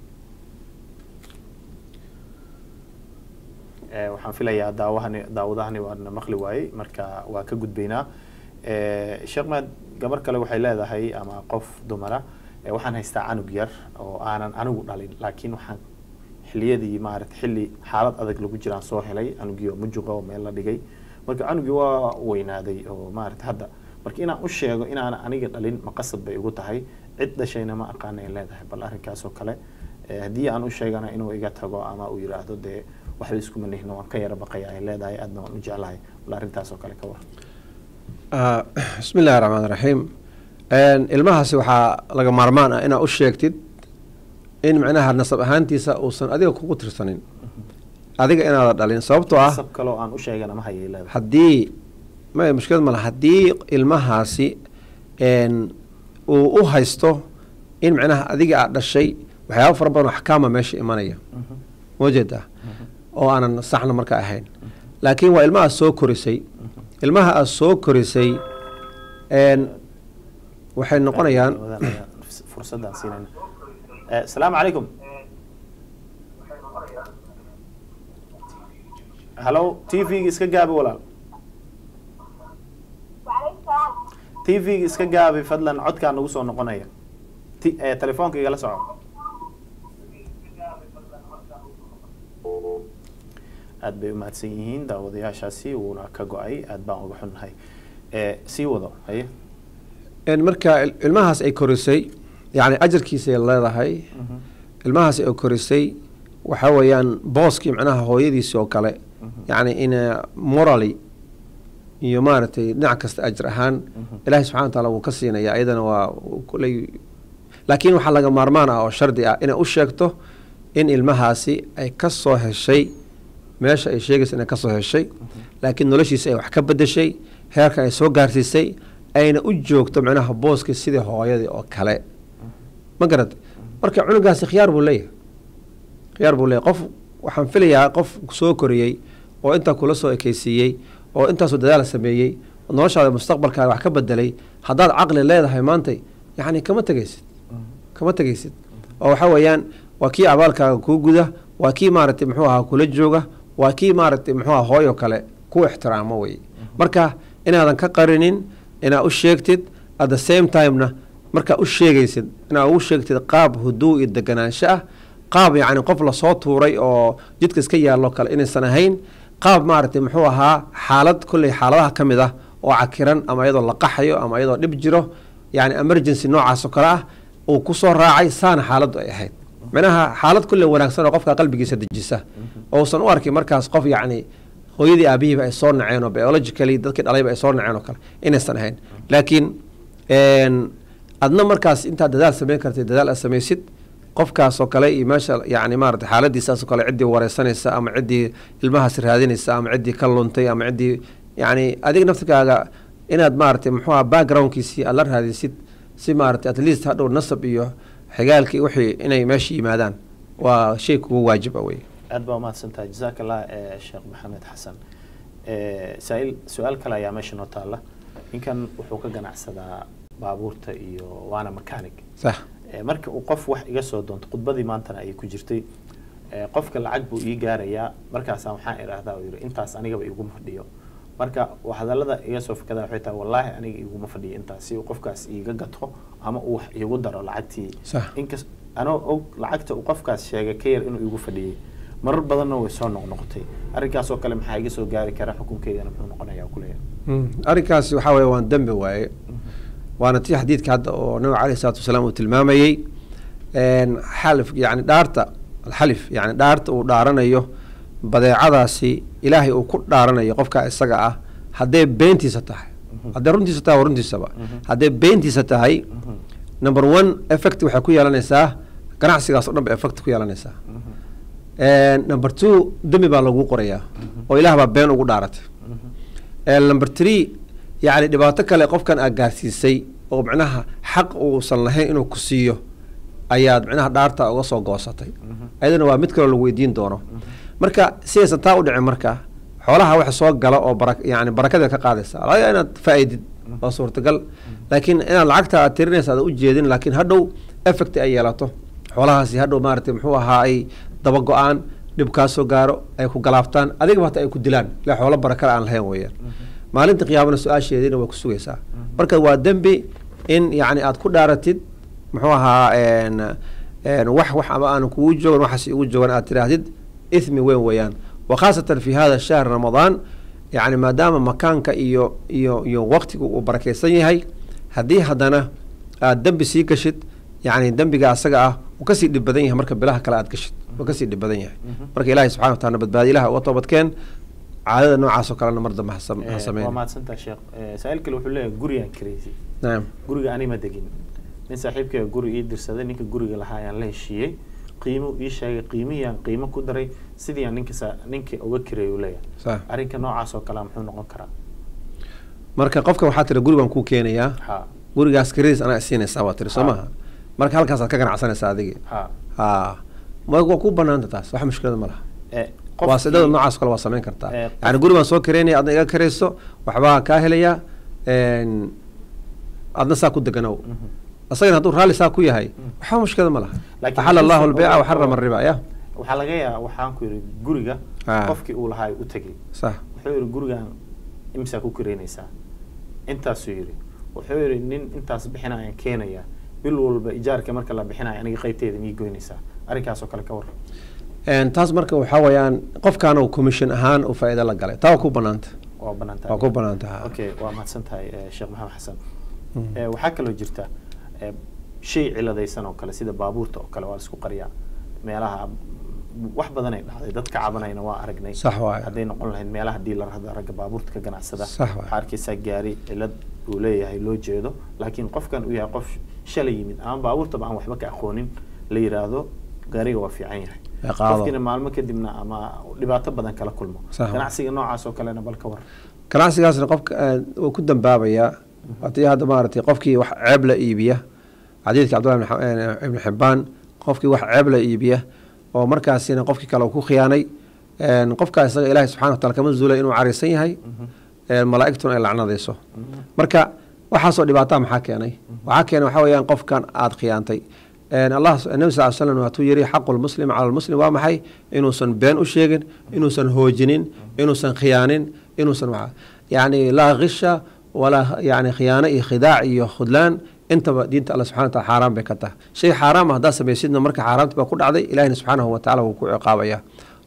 Speaker 1: Eh, waxaan filayaa daawahani daawadahani waana maqli waayey marka waa ka gudbaynaa Eh, sheekh maad gabar kale waxay leedahay ama qof dumara eh, waxaan haystaa canug yar oo aanan anigu dhalin laakiin waxaan xiliyadii maarata xilli xaalad adag lagu jiraan soo helay canugii oo mujuqa oo meel la dhigay marka canugii waa weynaaday oo maarata hadda marka inaan u sheego inaana aniga dhalin maqasad bay igu tahay cid dhashayna ma aqaana ay leedahay bal arrinkaas oo kale eh, haddii aan u sheegana inuu iga tago ama uu yidhaahdo dee waxba iskuma nihno waan ka yara baqaya ay leedahay aadna waan u jeclahay bal arrintaas oo kale ka war
Speaker 2: Ah, bismi illaahi raxmaan raxiim ilmahaasi waxaa laga maarmaan ah inaad u sheegtid in macnaha nasab ahaantiisa uusan adiga kugu tirsanin adiga inaada dhalin sababtoo ah
Speaker 1: sab kaloo aan u sheegana ma hayay leedahay
Speaker 2: haddii ma mushkilad male haddii ilmahaasi n uu u haysto in macnaha adiga aad dhashay waxyaaba fara badan oo axkaama meesha imanaya majeeda oo aanan saxna marka ahayn laakiin waa ilmaha soo korisay ilmaha aad soo korisay n waxay noqonayaan
Speaker 1: Daawadan ayaan fursadaan siinayna Eh, asalaamu calaykum halo t v-ga iska gaabi walaal t v-ga iska gaabi fadlan codkaa nagu soo noqonaya T- eh, telefoonka igala soco aad bay umahadsan yihiin daawadayaashaasi wuuna ka go-ay aad baan uga xunnahay Eh, sii wado haye
Speaker 2: n marka il- ilmahaas ay korisay yacni ajarkiisay leedahay ilmahaas ay korisay waxa weeyaan booskii macnaha hooyadiisi oo kale yacni in morally iyo maaragtay dhinac kasta ajir ahaan ilaahay subxana wa taala wuu ka siinaya ayadana waa kuley laakiin waxaa laga maarmaan ah oo shardi ah inay u sheegto in ilmahaasi ay ka soo heshay meesha ay sheegaysa inay kasoo heshay laakiin noloshiisa ay wax ka bedeshay heerkan ay soo gaarsiisay ayna u joogto macnaha booskii sidii hooyadii oo kale ma garad marka cunugaasi khiyaar buu leeyahay khiyaar buu leeyahay qof waxaan filayaa qof soo koriyey oo intaa kula soo ekeysiiyey oo intaasoo dadaal sameeyey oo noloshaada mustaqbalkaaga wax ka bedelay haddaad caqli leedahay maantay yacni kama tegaysid kama tegaysid oo waxa weeyaan waa kii abaalkaaga kuu guda waa kii maaragtay muxuu ahaa kula jooga waa kii maaragtay muxuu ahaa hooyo kale ku ixtiraamo wey marka inaadan ka qarinin inaad u sheegtid at the same timena markaa u sheegaysid inaad ugu sheegtid qaab huduu iyo deganaansho ah qaab yacni qof lasoo tuuray oo jidka iska yaallo kale inaysan ahayn qaab maaragtay muxuu ahaa xaalad kolley xaaladaha ka mid ah oo cakiran ama iyadoo la qaxayo ama iyadoo dhib jiro yacni emergency noocaas oo kale ah uu kusoo raacay saana xaaladdu ay ahayd macnaha xaalad kulle wanaagsan oo qofka qalbigiisa dejisa ousan u arkin markaas qof yacni hooyadii aabihiiba ay soo naceen oo biologically dadkii dhalayba ay soo naceen oo kale inaysan ahayn laakiin adna markaas intaad dadaal sameyn kartay dadaal aad samaysid qofkaas oo kale iyo meesha yani maarata xaaladiisaas oo kale ciddii wareysanaysa ama ciddii ilmahaas raadinaysa ama ciddii ka luntay ama ciddii yani adiga naftigaaga inaad maaragtay muxuuha backgroundkiisii aad la raadisid si maarata at least hadhow nasab iyo xigaalkii wixii inay meesha yimaadaan waa shay kugu waajiba wey
Speaker 1: aad baa umahadsantahay jazaak allah sheekh maxamed xasan saail su-aal kale ayaa meesha noo taalla ninkan wuxuu ka ganacsadaa baabuurta iyo waana mechanic
Speaker 2: sax
Speaker 1: marka uu qof wax iga soo doonto khudbadii maantana ay ku jirtay qofka lacag buu ii gaarayaa markaasa waxaan idhaahdaa uu yidhi intaas anigaba iguma fadhiyo marka hadallada iga soo fakadaa waxay tahay wallaahi aniga iguma fadhiyo intaas si uu qofkaas iiga gato ama uu wax iigu daro lacagtii
Speaker 2: sax
Speaker 1: inkas anoo og lacagta uu qofkaas sheegay ka yar inuu igu fadhiyey marar badanna way soo noqnoqotay arrinkaas oo kale maxaa iga soo gaari kara xukunkeygana muxuu noqonayaa kuleeyahay
Speaker 2: arrinkaasi waxaa weeye waan dembi waaye waana tii xadiidka hadda oo nabiga caleyhi salatu wasalaam uu tilmaamayey xalif yani dhaarta alxalif yani dhaarta uu dhaaranayo badeecadaasi ilaahay uu ku dhaaranayo qofka isaga ah hadday beentiisa tahay hadday runtiisa tahay waa runtiisaba hadday beentiisa tahay number one effect waxay ku yeelanaysaa ganacsigaas o dhan ba effect ku yeelanaysaa number two dembi baa lagu qorayaa oo ilaah baa been ugu dhaaratay number three yacni dhibaato kale qofkan aad gaarsiisay oo micnaha xaq uusan lahayn inuu ku siiyo ayaad micnaha dhaarta uga soo goosatay ayadana waa mid kaloo lagu weydiin doono marka sidaysan taa u dhicin marka xoolaha wax soo gala oo bara yani barakadeed ka qaadaysa laga yaaba inaad faa-idid waa suurtagal laakiin inaad lacagta aad tirinaysa aad ujeedin laakiin hadhow effect ay yeelato xoolahaasi hadhow maaragtay muxuu ahaa ay daba go-aan dhib kaa soo gaaro ay ku galaaftaan adigaba hata ay ku dilaan ila xoolo barakale aan lahayn weeyaan maalinta qiyaamana su-aasheediina way ku sugaysaa marka waa dembi in yacni aad ku dhaaratid muxuu ahaa n n wax wax ama aan kugu joogan waxaas igu joogan aad tiraahdid ithmi weyn weeyaan wa khaasatan fi hada shahr ramadaan yacni maadaama makaanka iyo iyo iyo waqtigu uu barakeysan yahay haddii haddana aad dembi sii gashid yacni dembiga asaga ah uu kasii dhib badan yahay marka bilaha kale aad gashid uu kasii dhib badan yahay marka ilaahay subxana wa taala badbaadi ilaha uga toobadkeen caadada noocaas oo kalena mar dambe ha sam- ha
Speaker 1: waa
Speaker 2: sameyn
Speaker 1: mahadsantaha sheekh Eh, saa-iil kale wuxuu leeyahay gurigaan kareysi
Speaker 2: naam
Speaker 1: guriga ani ma degin nin saaxiibkayga guri ii dirsaday ninka guriga lahaa ayaan la heshiiyey qiimo ii sheegay qiimihiyaan qiimo ku daray sidii aan ninka sa ninka uga kireey uu leeyahay
Speaker 2: sax
Speaker 1: arrinka noocaas oo kale muxuu noqon karaa
Speaker 2: marka qofka waxaa tiri guri baan kuu keenayaa
Speaker 1: ha
Speaker 2: gurigaas kiradiis anaa isiinaysaa waa tiri soo
Speaker 1: Ha.
Speaker 2: maha marka halkaasaad ka ganacsanaysaa adigi
Speaker 1: ha
Speaker 2: ha ma waa ku banaanta taas wax mushkilada ma laha
Speaker 1: Eh,
Speaker 2: waa
Speaker 1: qofkii-
Speaker 2: sidada noocaas oo kale waa samayn kartaa
Speaker 1: Eh,
Speaker 2: yani guri baan soo kareynaya adna iga karayso waxbaa kaa helayaa n adna saa ku deganow
Speaker 1: Mhm.
Speaker 2: asagana hadduu raalli saa ku yahay waxba mushkilada ma laha
Speaker 1: Laakiin
Speaker 2: axala allahu
Speaker 1: haddii
Speaker 2: albayca
Speaker 1: uu-
Speaker 2: waxarama ariba ya
Speaker 1: waxaa laga yaabaa waxaan ku yidhi guriga
Speaker 2: Ha.
Speaker 1: qofkii uu lahaa u tegay
Speaker 2: sax
Speaker 1: wuxuu yidhi gurigaan imsaa ku kireynaysaa intaasuu yidhi wuxuu yidhi nin intaas bixinayaan keenaya bil walba ijaarka marka la bixinayo aniga qaybteeda mii goynaysaa arrinkaas oo kale ka warran
Speaker 2: En, taas marka waxaa weeyaan qofkaan uu commission ahaan uu faa'iido la galay taa waa ku banaanta
Speaker 1: waa banaan tahay
Speaker 2: waa ku banaanta ha.
Speaker 1: okay waa mahadsan tahay eh, sheekh maxamed xasan
Speaker 2: Mm.
Speaker 1: Eh, waxaa kaloo jirta eh, shay ciladaysan oo kale sida baabuurta oo kale waa la isku qariyaa meelaha wax badan ay dhacday dadka cabanayna waa aragnay
Speaker 2: Sax waaye.
Speaker 1: hadday noqon lahayd meelaha diilarada ragga baabuurta ka ganacsada
Speaker 2: Sax waaye.
Speaker 1: waxaa arkaysaa gaari cilad uu leeyahay loo jeedo laakiin qofkan uu yahay qof shalay yimid ama baabuurtaba aan waxba ka aqoonin la yiraahdo gaariga waa fiican yahay
Speaker 2: Ee, qaado.
Speaker 1: qofkiina maalmo kadibna ama dhibaato badan kala kulmo
Speaker 2: Sax waaye.
Speaker 1: ganacsiga noocaas oo kalena bal ka war
Speaker 2: ganacsigaasna qofka eh, wuu ku dambaabayaa haddii hadda maaragtay qofkii wax ceeb la iibiya xadiidka cabdullahi ibn Xa- eh, ibn xibaan qofkii wax ceeb la iibiya oo markaasina qofkii kale uu ku khiyaanay En, qofkaa isaga ilaahay subxana wa taala kama zuulay inuu cariisan yahay En, malaa'igtuna ay lacnadayso marka waxaasoo dhibaataa maxaa keenay waxaa keenay waxaa weeyaan qofkan aada khiyaantay En, allah nabi sal slam waatuu yidhi xaqu lmuslim cala lmuslim waa maxay inuusan been u sheegin inuusan hoojinin inuusan khiyaanin inuusan waxa yacni laa kisha walaa yani khiyaano iyo khidaac iyo khudlaan intaba diinta alla subxana wa taala xaaraan bay ka tahay shay xaaraam ah haddaad samaysidna marka xaaraamti baa ku dhacday ilahina subxaanahu wa taala wuu ku ciqaabaya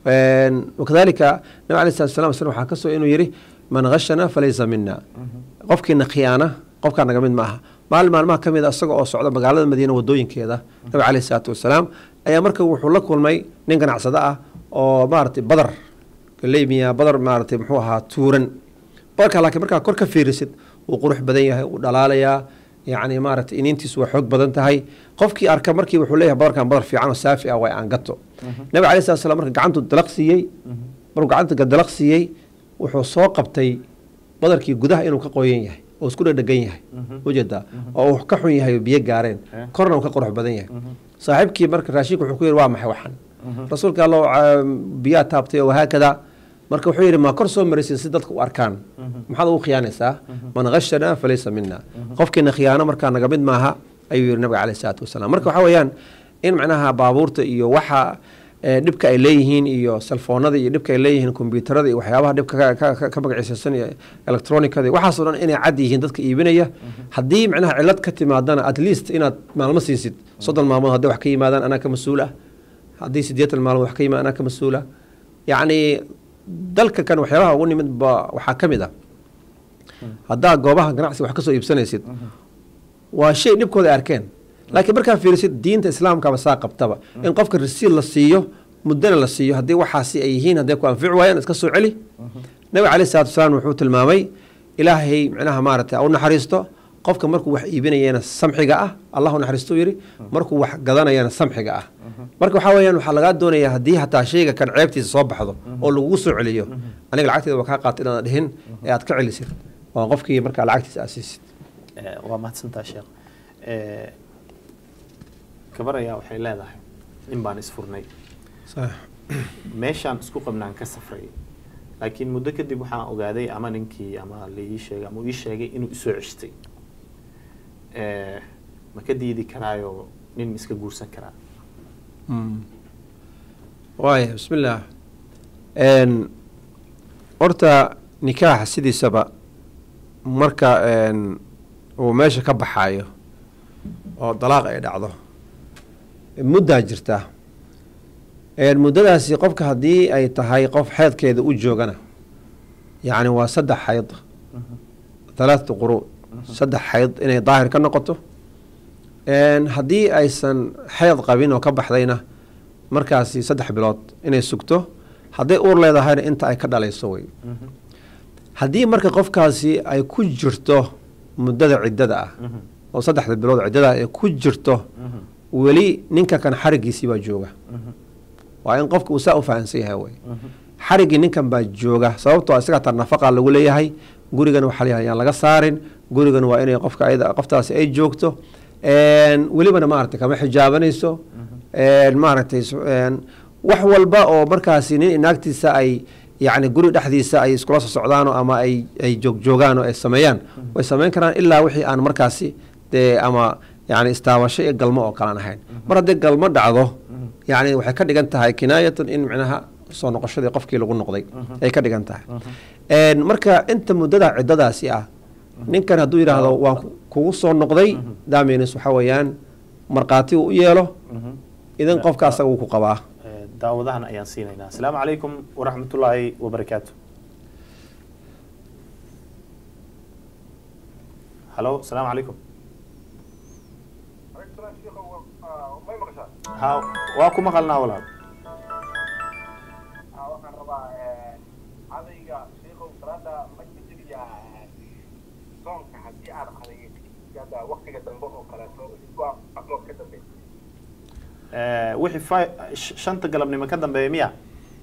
Speaker 2: En, wakadalika nabi alay salatu salam isna waxaa kasoo inuu yidhi man khashana falaysa mina qofkiina khiyaana qofkaa naga mid ma aha maalin maalmaha ka mid a isaga oo socda magaalada madiina wadooyinkeeda nabi caleyhi salaatu wasalaam ayaa marka wuxuu la kulmay nin ganacsado ah oo maaragtay badar galeymiya badar maaragtay muxuu ahaa tuuran badarka laakiin markaa kor ka fiirisid wuu qurux badan yahay wuu dhalaalayaa yacni maaragtay iniintiisu waa xoog badan tahay qofkii arka markii wuxuu leeyahay badarkan badar fiican oo saafi ah waa aan gato nabi caleyhi salatu wasalaam marka gacantu dalaq siiyey markuu gacanta dalaq siiyey wuxuu soo qabtay badarkii gudaha inuu ka qoyan yahay oo isku dhadhegan yahay ujeedaa oo uu ka xun yahay oo biyo gaareen
Speaker 1: Eh.
Speaker 2: korna uu ka qurux badan yahay saaxiibkii marka raashinka wuxuu ku yidhi waa maxay waxan rasuulka allo ah, biyaa taabtay oo wahaakada marka wuxuu yidhi ma kor soo maraysin si dadka u arkaan maxaad ugu khiyaanaysaa man khashana falaysa mina qofkiina khiyaano markaa naga mid maaha ayuu yidhi nabiga caleyhi salaatu wasalaam marka waxaa weeyaan in macnaha baabuurta iyo waxa eh, dhibka ay leeyihiin iyo selfoonada iyo dhibka ay leeyihiin kombyuutarada iyo waxyaabaha dhibka ka- ka- ka- ka magaciisaysan iyo electronicada iyo waxaasoo dhan inay cad yihiin dadka iibinaya haddii macnaha cilad ka timaadana at least inaad maalmo siisid soddon maalmood hadday wax ka yimaadaan anaa ka mas-uul ah haddii siddeetan maalmood wax ka yimaadaan anaa ka mas-uul ah yacni dalka kan waxyaabaha ugu nimid ba waxaa ka mid ah haddaa goobaha ganacsiga wax ka soo iibsanaysid waa shay dhibkooda ay arkeen laakiin markaa fiirisid diinta islaamkaba saa qabtaba in qofka rasiid la siiyo muddana la siiyo haddii waxaasi ay yihiin hadday ku anfici waayaan iska soo celi nabiga caleyhi salatu wasalaam wuxuu tilmaamay ilaahay micnaha maaragtay ha u naxariisto qofka markuu wax iibinayana samxiga ah allah u naxariisto yidhi markuu wax gadanayana samxiga ah marka waxaa weeyaan waxaa lagaa doonayaa haddii hataa shayga kan ceebtiisa soo baxdo oo lagugu soo celiyo aniga lacagteeda waa kaa qaata inaad dhihin ee aad ka celisid oo qofkii markaa lacagtiisa asiisid
Speaker 1: Eh, waa mahadsantaa sheekh Eh, gabar ayaa waxay leedahay nin baan isfurnay
Speaker 2: sax
Speaker 1: meeshaan isku qabnaan ka safray laakiin muddo kadib waxaan ogaaday ama ninkii ama la ii sheegay ama uu ii sheegay inuu isoo ceshtay Eh, ma ka diidi karaayo nin ma iska guursan karaa
Speaker 2: waaya bismillaah n horta nikaaxa sidiisaba marka n uu meesha ka baxaayo oo dalaaq ay dhacdo muddaa jirta n muddadaasi qofka haddii ay tahay qof xeedkeeda u joogana yacni waa saddex xayd thalathatu quru saddex xayd inay daahir ka noqoto n haddii aysan xeed qabin oo ka baxdayna markaasi saddex bilood inay sugto hadday uur leedahayna inta ay ka dhalayso wey haddii marka qofkaasi ay ku jirto muddada ciddada ah oo saddexda bilood ciddada ay ku jirto weli ninka kan xarigiisii baa jooga waa in qofka uu saa u fahamsan yahay wey xariggii ninkan baa jooga sababtoo isaga taa nafaqa lagu leeyahay gurigan waxaa layahay yaan laga saarin gurigan waa inay qofka ayada qoftaasi ay joogto welibana maaragtay kama xijaabanayso maaragtay wax walba oo markaasi nin inaagtiisa ay yacni guri dhexdiisa ay iskula soo socdaano ama ay ay joogjoogaan oo ay sameeyaan way sameyn karaan ilaa wixii aan markaasi dee ama yani istaabasho iyo galmo oo kalaan ahayn mar haddii galmo dhacdo yani waxay ka dhigan tahay kinaayatan in micnaha soo noqoshadii qofkii lagu noqday ay ka dhigan tahay marka inta muddada ciddadaasi ah ninkan hadduu yidhaahdo waan kugu soo noqday daamins waxaa weeyaan markhaati uu u yeelo idan qofka asaga wuu ku qabaa
Speaker 1: Eh, daawadahan ayaan siinaynaa asalaamu calaykum waraxmatullaahi wabarakaatu halo asalaamu calaykum
Speaker 3: may maqashaa
Speaker 1: ha waa ku maqalnaa walaal
Speaker 3: waxaan rabaa cadayga sheikow salaada ma jiriyaa soonka haddii aan cadayga waktiga dambe oo kaleeto isbaa aflood ka dambe
Speaker 1: Eh, wixii fi- sh- shanta galabnimo ka dambeeya miya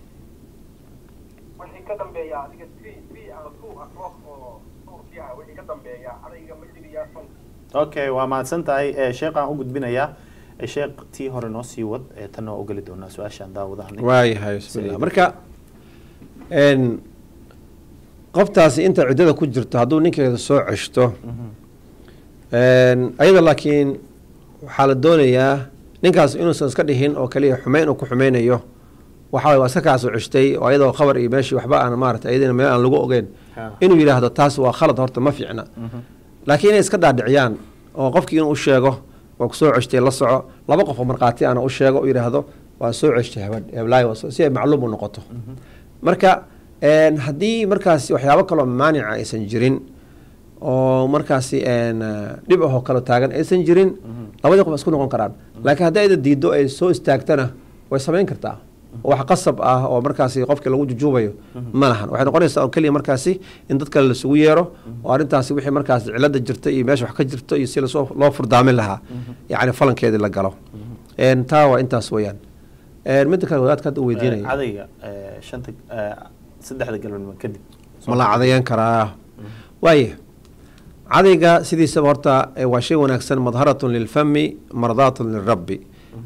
Speaker 3: wixii ka dambeeya adiga three three ama two aflood oo suurkii ah wixii ka dambeeya cadayga ma jiriyaa soonka
Speaker 1: okay waa mahadsan tahay Eh, sheekhaan u gudbinayaa Eh, sheekh tii hore noo sii wad eh, tan waa ogeli doonaa su-aashaan daawadahan
Speaker 2: waayahay bismillah marka n qoftaasi inta ciddada ku jirto hadduu ninkeeda soo ceshto ayada laakiin waxaa la doonayaa ninkaas inuusan iska dhihin oo kaliya xumeyn uu ku xumeynayo waxa waye waa iska kaa soo ceshtay oo ayadoo khabar iyo meeshii waxba aan maarata ayadina meel aan lagu ogeyn
Speaker 1: Ha.
Speaker 2: inuu yidhaahdo taas waa khalad horta ma fiicna laakiin inay iska dhaadhiciyaan oo qofkii inuu u sheego waa kusoo ceshtay la soco laba qof oo markhaati ana u sheego u yidhaahdo waa soo ceshtay hebadh heblaayo waa soo- si ay macluum u noqoto marka n haddii markaasi waxyaabo kaloo maanica aysan jirin oo markaasi n dhib ahoo kalo taagan aysan jirin labadii qof isku noqon karaan laakiin haddii ayda diiddo ay soo istaagtana way samayn kartaa oo wax qasab ah oo markaasi qofkii lagu jujuubayo ma lahan waxay noqonaysaa oo keliya markaasi in dad kale lasugu yeero oo arrintaasi wixii markaasi cilada jirta iyo meesha wax ka jirto iyo si lasoo loo furdaamin lahaa yacni falankeedii la galo n taa waa intaas weeyaan n midda kale wadaadka hadda u
Speaker 1: Eh,
Speaker 2: weydiinaya
Speaker 1: cadayga eh, shanta eh, saddexda galabnimo kadib
Speaker 2: ma la cadayan karaa waaya cadayga sidiisaba horta eh, waa shay wanaagsan madharatun lilfami mardaatun lilrabbi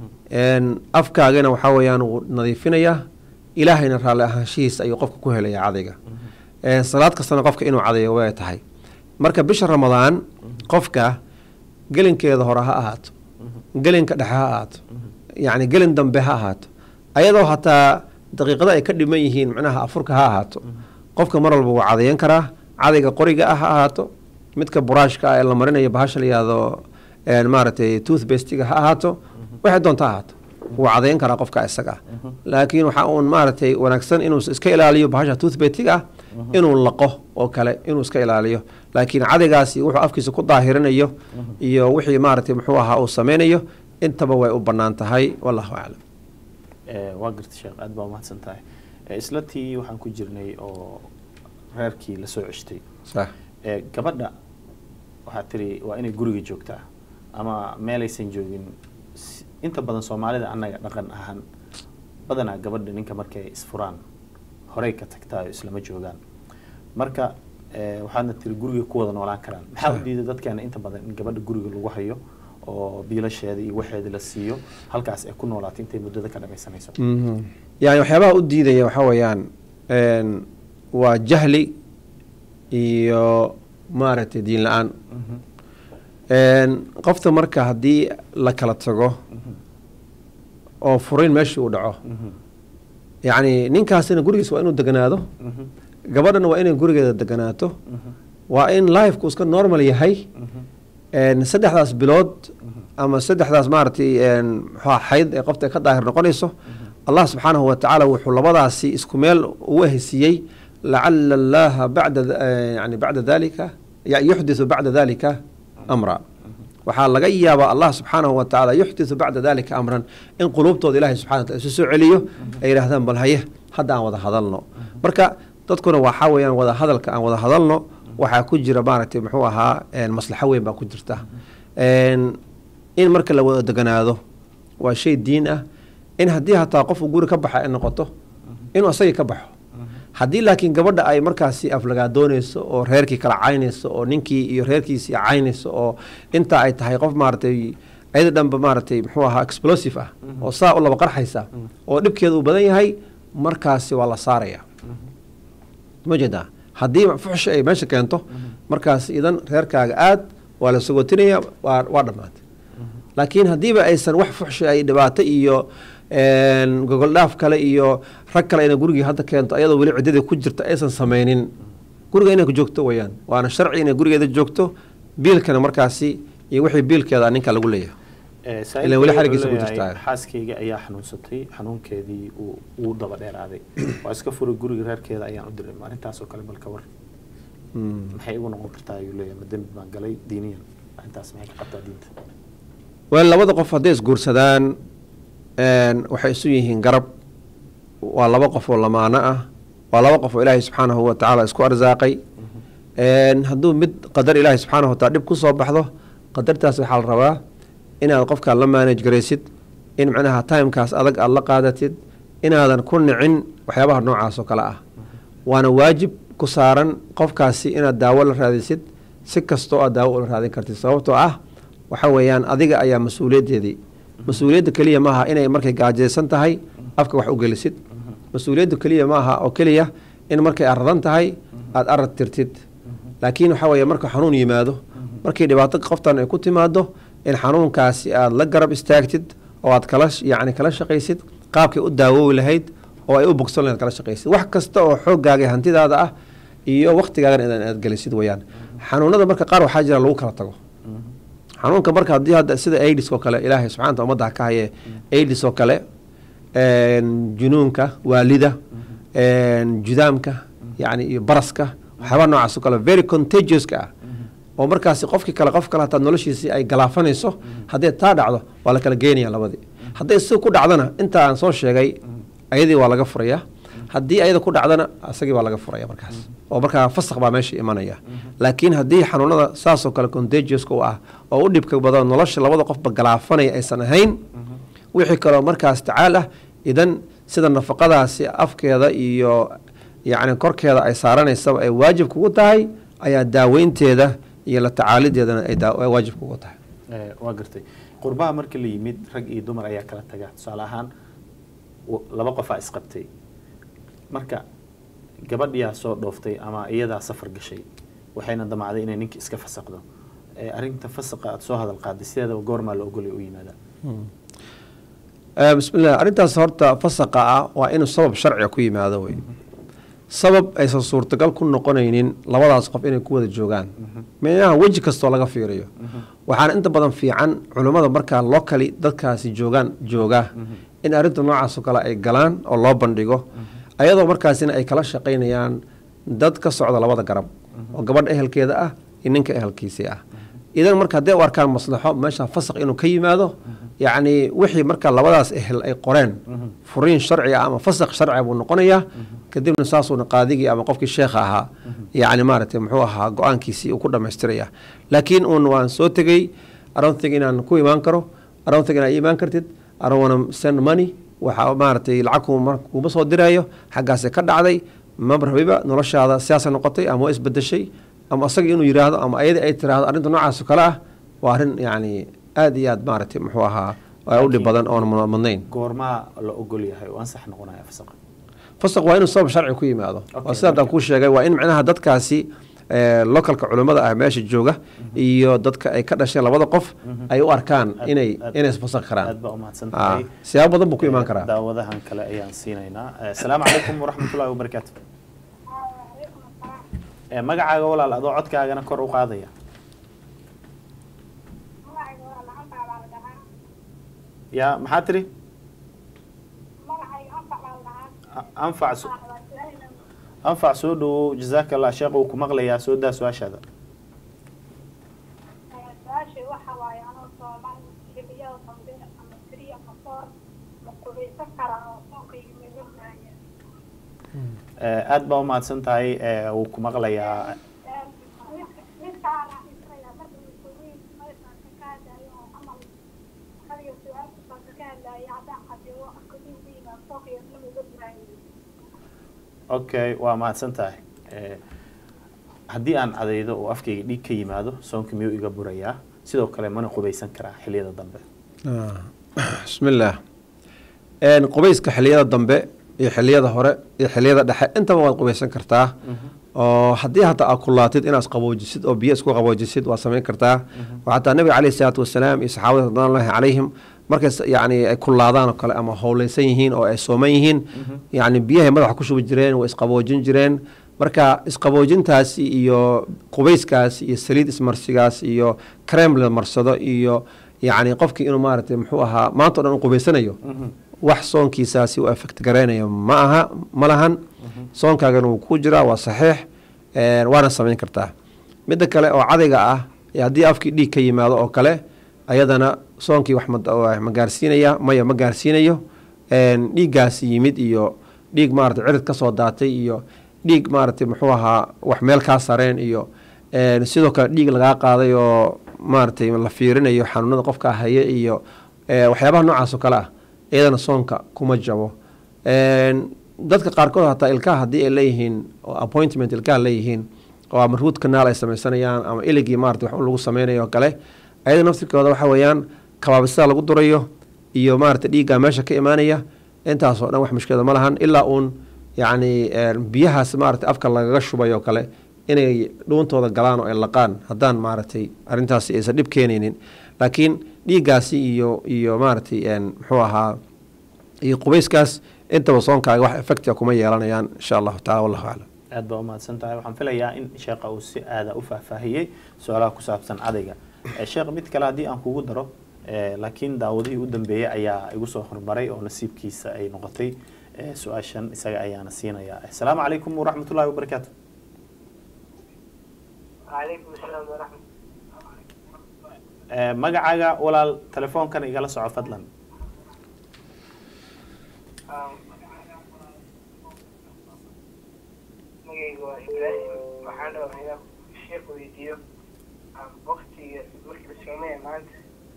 Speaker 2: n afkaagana waxaa weeyaan wuu nadiifinayaa ilaahayna raalli ahaanshihiisa ayuu qofka ku helaya cadayga Eh, salaad kastana qofka inuu cadayo way tahay marka bisha ramadaan qofka gelinkeeda hore ha ahaato gelinka dhexe ha ahaato yacni gelin dambe ha ahaato ayadoo hataa daqiiqada ay ka dhiman yihiin macnaha afurka ha ahaato qofka mar walba wuu cadayan karaa cadayga qoriga ah ha ahaato midka buraashka ah ee la marinayo bahasha la yihahdo een, maaragtay toothbastiga ha ahaato waxay doonta ha ahaato wuu cadayan karaa qofka isaga ah laakiin waxaa uun maaragtay wanaagsan inuu iska ilaaliyo bahasha toothbastiga ah inuu laqo oo kale inuu iska ilaaliyo laakiin cadaygaasi wuxuu afkiisa ku daahirinayo iyo wixii maaragtay muxuu ahaa uu sameynayo intaba way u bannaan tahay wallahu aclam
Speaker 1: Eh, waa garta sheekh aad baa umahadsan tahay Eh, isla tii waxaan ku jirnay oo reerkii lasoo ceshtay
Speaker 2: sax
Speaker 1: Eh, gabadha waxaa tiri waa inay guriga joogtaa ama meelaysan joogin Si- inta badan soomaalida annaga dhaqan ahaan badanaa gabadha ninka markay isfuraan horey ka tagtaa oo islama joogaan marka Eh, waxaadna tiri guriga ku wada noolaan karaan maxaa u diiday dadkeena inta badan in gabadha guriga lagu hayo oo biilasheeda iyo waxeeda la siiyo halkaas ay ku noolaato intay muddada ka dhamaysanayso
Speaker 2: Mhm. yani waxyaabaha u diidaya waxaa weeyaan een, waa jahli iyo maaragtay diin la-aan
Speaker 1: Mhm.
Speaker 2: Een, qofta marka haddii la kala tago oo furin meesha uu dhaco
Speaker 1: Mhm.
Speaker 2: yacni ninkaasina gurigiisa waa inuu deganaado
Speaker 1: Mhm.
Speaker 2: gabadhana waa inay gurigeeda deganaato
Speaker 1: Mhm.
Speaker 2: waa in lifeku iska normal yahay
Speaker 1: Mhm.
Speaker 2: een, saddexdaas bilood ama saddexdaas maaragtay een, muxuu ahaa xayd ee qofta ay ka daahir noqonayso allah subxaanahu wa tacaala wuxuu labadaasi isku meel ugu hesiyey lacala allaha bacda eh, yani bacda dalika ya- yuxdisu bacda dalika amra waxaa laga yaabaa allah subxaanahu wa tacaala yuxdisu bacda dalika amran in quluubtooda ilahay subxana wa taala isu soo celiyo ay yidhahdaan bal haye hadda aan wada hadalno marka dadkuna waxaa weeyaan wada hadalka aan wada hadalno waxaa ku jira maaragtay muxuu ahaa een, maslaxo weyn baa ku jirta Een, in marka la wada deganaado waa shay diin ah in haddii hataa qofku guri ka baxa ay noqoto inuu asagii ka baxo haddii laakiin gabadha ay markaasi aflagaadoonayso oo reerkii kala caynayso oo ninkii iyo reerkiisii caynayso oo intaa ay tahay qof maaragtay ayada dhanba maaragtay muxuu ahaa explosive ah oo saa u laba qarxaysa oo dhibkeeda uu badan yahay markaasi waa la saaraya ma jeedaa haddii fuxshi ay meesha keento markaas idan reerkaaga aad waa la sogotinaya waa waa dhammaatay laakiin haddiiba aysan wax fuxshi ay dhibaato iyo een, gogol dhaaf kale iyo rag kale inay gurigii hadda keento ayadoo weli ciddadii ku jirta aysan sameynin guriga inay ku joogto weyaan waana sharci inay gurigeeda joogto biilkana markaasi iyo wixii biilkeeda ninka lagu leeyahay
Speaker 1: Eh,
Speaker 2: Ilaa weli
Speaker 1: saaxiibkay
Speaker 2: xarigiisa
Speaker 1: wuxuu
Speaker 2: ku
Speaker 1: leeyahay,
Speaker 2: jirtaa.
Speaker 1: xaaskayga ayaa xanuunsatay xanuunkeedii uu uu daba dheeraaday waa iska furay guriga reerkeeda ayaan u diray arrintaas oo kale balka war
Speaker 2: Mm.
Speaker 1: maxay igu noqon kartaa ayuu leeyahay ma dembi baan galay diiniyan arrintaas maxay ka qabtaa diinta
Speaker 2: wel labada qof hadday isguursadaan een, waxay isu yihiin garab waa laba qof oo lamaano ah waa laba qof oo ilaahay subxaanahu wa tacaala isku arsaaqay Een, hadduu mid qadar ilaahay subxaanahu wa taala dhib ku soo baxdo qadartaas waxaa la rabaa inaad qofkaa la manage garaysid in macnaha timekaas adag aada la qaadatid inaadan ku nicin waxyaabaha noocaas oo kale ah waana waajib ku saaran qofkaasi inaad daawo la raadisid si kastoo aad daawo ula raadin kartid sababtoo ah waxa weeyaan adiga ayaa mas-uuliyaddeedii mas-uuliyadda keliya maaha inay markay gaajaysan tahay afka wax u gelisid mas-uuliyadda keliya maaha oo keliya in markay aradan tahay aada arad tirtid laakiin waxa weeye marka xanuun yimaado markii dhibaato qoftan ay ku timaado in xanuunkaasi aada la garab istaagtid oo aad kala yacni kala shaqaysid qaabkay u daawoobi lahayd oo ay u bogsan lahayd kala shaqaysid wax kasta oo xooggaaga iyo hantidaada ah iyo waktigaagana inaad aad gelisid weyaan xanuunada marka qaar waxaa jira lagu kala tago xanuunka marka haddii hadda sida aids oo kale ilaahay subxana ta ummadda ha ka haye aids oo kale een, junuunka waalida een, judaamka yacni iyo baraska waxyaabaa noocaas oo kale very contagioska ah oo markaasi qofkii kale qof kale hataa noloshiisii ay galaafanayso haddii taa dhacdo waa la kala geenaya labadii hadday si ku dhacdana inta aan soo sheegay ayadii waa laga furaya haddii ayada ku dhacdana isagii baa laga furaya markaas oo markaa fasaq baa meesha imanaya laakiin haddii xanuunada saasoo kale contagioska u ah oo u dhibka badan nolosha labada qofba galaafanaya aysan ahayn wixii kaloo markaas tacaal ah idan sida nafaqadaasi afkeeda iyo yacni korkeeda ay saaranaysaba ay waajib kugu tahay ayaa daaweynteeda iyo la tacaalideedana ay daa- ay waajib kugu tahay
Speaker 1: Eh, waa gartay qurbaha markii la yimid rag iyo dumar ayaa kala taga tusaale ahaan w- laba qofaa isqabtay marka gabadhiyaa soo dhooftay ama iyadaa safar gashay waxayna damacday inay ninka iska fasaqdo Eh, arrinta fasaqa aada soo hadal qaaday sideedaba goormaa la ogolay u yimaadaa
Speaker 2: Eh, bismillah arrintaas horta fasaqa ah waa inuu sabab sharciga ku yimaado wey sabab aysan suurtagal ku noqonaynin labadaas qof inay ku wada joogaan meelaha weji kastoo laga fiiriyo waxaana inta badan fiican culimmada markaa locally dadkaasi joogaan jooga in arrinta noocaas oo kale ay galaan oo loo bandhigo ayadoo markaasina ay kala shaqaynayaan dad ka socda labada garab oo gabadha ehelkeeda ah iyo ninka ehelkiisii ah idan marka hadday u arkaan maslaxo meesha fasaq inuu ka yimaado yacni wixii marka labadaas ehel ay qoreen furiin sharci ah ama fasaq sharciga buu noqonayaa kadibna saasuuna qaadigii ama qofkii sheekha ahaa yacni maaragtay muxuu ahaa go-aankiisii uu ku dhammaystiraya laakiin uun waan soo tegey aronthing inaan ku imaan karo aronthing inaad ii imaan kartid aron wanna send money waxa maaragtay lacag kuma kuma soo dirayo xaggaase ka dhacday maba rabiba noloshaada siyaasa noqotay ama waa isbedeshay ama asaga inuu yiraahdo ama ayadii ay tiraahdo arrinta noocaas oo kale ah waa arrin yacni aada iyo aad maaragtay muxuu ahaa u dhib badan oon madnayn
Speaker 1: goormaa la ogol yahay oo ansax noqonaya fasaqa
Speaker 2: fasaq waa inuu sabab sharci ku yimaado waa sida haddaan kuu sheegay waa in macnaha dadkaasi localka culimmada ah meesha jooga iyo dadka ay ka dhasheen labada qof ay u arkaan inay inay isfasaqi karaan
Speaker 1: aad baa umahadsan tahay
Speaker 2: siyaabo badan buu ku imaan karaa
Speaker 1: daawadahan kale ayaan siinaynaa asalaamu calaykum waraxmatullahi wabarakaatu magacaaga walaal adoo codkaagana kor u qaadaya ya maxaa tiri anfac anfac soo dhawow jazaaka allah sheekh uu ku maqlayaa soo daa su-aashaada aada baa umahadsan tahay wuu ku maqlayaa okay waa mahadsan tahay haddii aan cadaydo oo afkayga dhiig ka yimaado soonka miyuu iga burayaa sidoo kale mana qubaysan karaa xiliyada dambe
Speaker 2: bismillaah qubayska xiliyada dambe iyo xiliyada hore iyo xiliyada dhexe intaba waad qubaysan kartaa oo haddii hataa aad kulaatid inaad qaboojisid oo biyo isku qaboojisid waad samayn kartaa oo xataa nabiga caleyhi salaatu wasalaam iyo saxaabada ridwanullahi calayhim markay yani ay kulaadaan oo kale ama howleysan yihiin oo ay sooman yihiin yani biyahay madaxa ku shubi jireen way isqaboojin jireen marka isqaboojintaasi iyo qubayskaasi iyo saliid ismarsigaas iyo crem la marsado iyo yani qofkii inuu maaragtay muxuu ahaa maanta o dhan u qubaysanayo wax soonkiisaasi u effect garaynayo ma aha ma lahan soonkaagana wuu ku jiraa waa saxiix waana samayn kartaa midda kale oo cadayga ah haddii afkii dhiig ka yimaado oo kale ayadana soonkii wax ma gaarsiinaya maya ma gaarsiinayo dhiiggaasi yimid iyo dhiig maarata cirid ka soo daatay iyo dhiig maaragtay muxuu ahaa wax meel kaa sareen iyo sidoo kale dhiig lagaa qaaday oo maaragtay la fiirinayo xanuunada qofka haya iyo waxyaabaha noocaas oo kale ah iyadana soonka kuma jabo dadka qaarkood hataa ilkaha haddii ay leeyihiin oo appointment ilkaha leeyihiin oo ama root canal ay samaysanayaan ama iligii maarata wax lagu sameynayo oo kale ayada naftirkooda waxa weeyaan kabaabisada lagu durayo iyo maarata dhiigga meesha ka imaanaya intaasoo dhan wax mushkilada ma lahan ilaa uun yacni biyahaas maarata afka lagaga shubay oo kale inay dhuuntooda galaan oo ay laqaan haddaan maaragtay arrintaasi aysan dhib keenaynin laakiin dhiiggaasi iyo iyo maaragtay muxuu ahaa iyo qubayskaas intaba soonkaaga wax effectia kuma yeelanayaan insha allahu tacala wallahu aclam
Speaker 1: aad baa umahadsan tahay waxaan filayaa in sheekha uu si aada u faahfaahiyey su-aalaha ku saabsan cadayga sheekh mid kale haddii aan kugu daro laakiin daawadihii u dambeeyey ayaa igu soo hormaray oo nasiibkiisa ay noqotay su-aashan isaga ayaana siinayaa asalaamu calaykum waraxmat ullahi wabarakaatu magacaaga walaal telefoonkan igala soco fadlan
Speaker 5: magayga waa ibraahim waxaan rabaa inaan sheekh weydiiyo waktiga markii la soomaya maanta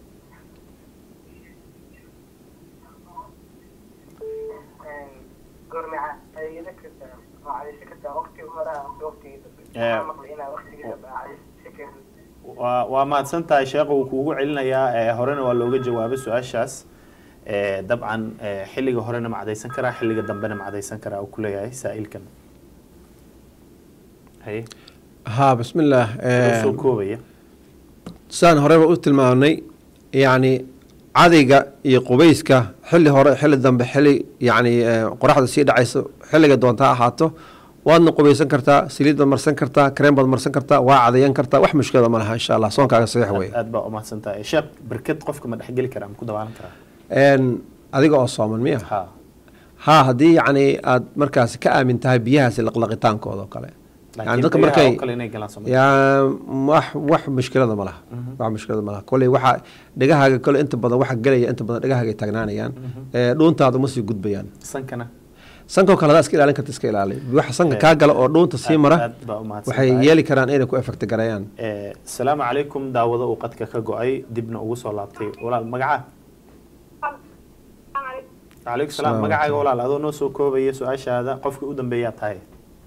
Speaker 5: goorma cadayada kartaa oo cadaysa kartaa waktiga horaa mise waktigii dambe waxaan maqlay inaa waktigii dambe cadaysa karin
Speaker 1: waa waa mahadsan tahay sheekha uu kuugu celinayaa horena waa looga jawaabay su-aashaas dabcan xilliga horena ma cadaysan karaa xilliga dambena ma cadaysan karaa uu kuleeyahay saa-ilkan haye
Speaker 2: haa bismillaah
Speaker 1: soo koobaya
Speaker 2: sidaan horeba u tilmaamnay yacni cadayga iyo qubayska xilli hore xilli dambe xilli yacni qoraxda sii dhacayso xilliga doonta ha ahaato waadna qubaysan kartaa saliid baad marsan kartaa kareem baad marsan kartaa waa cadayan kartaa wax mushkilada ma laha insha allah soonkaaga saxiix wey
Speaker 1: aad baa umahadsan tahay sheekh berked qofka ma dhexgeli karaa ma ku dabaalan karaa
Speaker 2: adiga oo sooman miya
Speaker 1: ha
Speaker 2: haa haddii yacni aad markaasi ka aamin tahay biyahaasi laqlaqitaankooda oo kale yani dadka markay
Speaker 1: kale inay galaan soo
Speaker 2: yaa wax wax mushkilada ma laha wax mushkilada ma laha kolley waxa dhegahaaga kole inta badan waxa gelaya inta badan dhegahaaga ay taagnaanayaan dhuuntaada ma sii gudbayaan
Speaker 1: sankana
Speaker 2: sankoo kale hadaa iska ilaalin karta iska ilaali waxa sanka kaa gala oo dhuunta sii mara
Speaker 1: aad baa umahadsan
Speaker 2: waxay
Speaker 1: tahay.
Speaker 2: yeeli karaan inay ku effect gareeyaan
Speaker 1: asalaamu calaykum daawado uu qadka ka go-ay dibna ugu soo laabtay walaal magacaa calaykum salaam
Speaker 2: Salaam
Speaker 1: magacaaga
Speaker 2: alaikum.
Speaker 1: walaal adoo noo soo koobaya su-aashaada qofkii u dambeeyaa tahay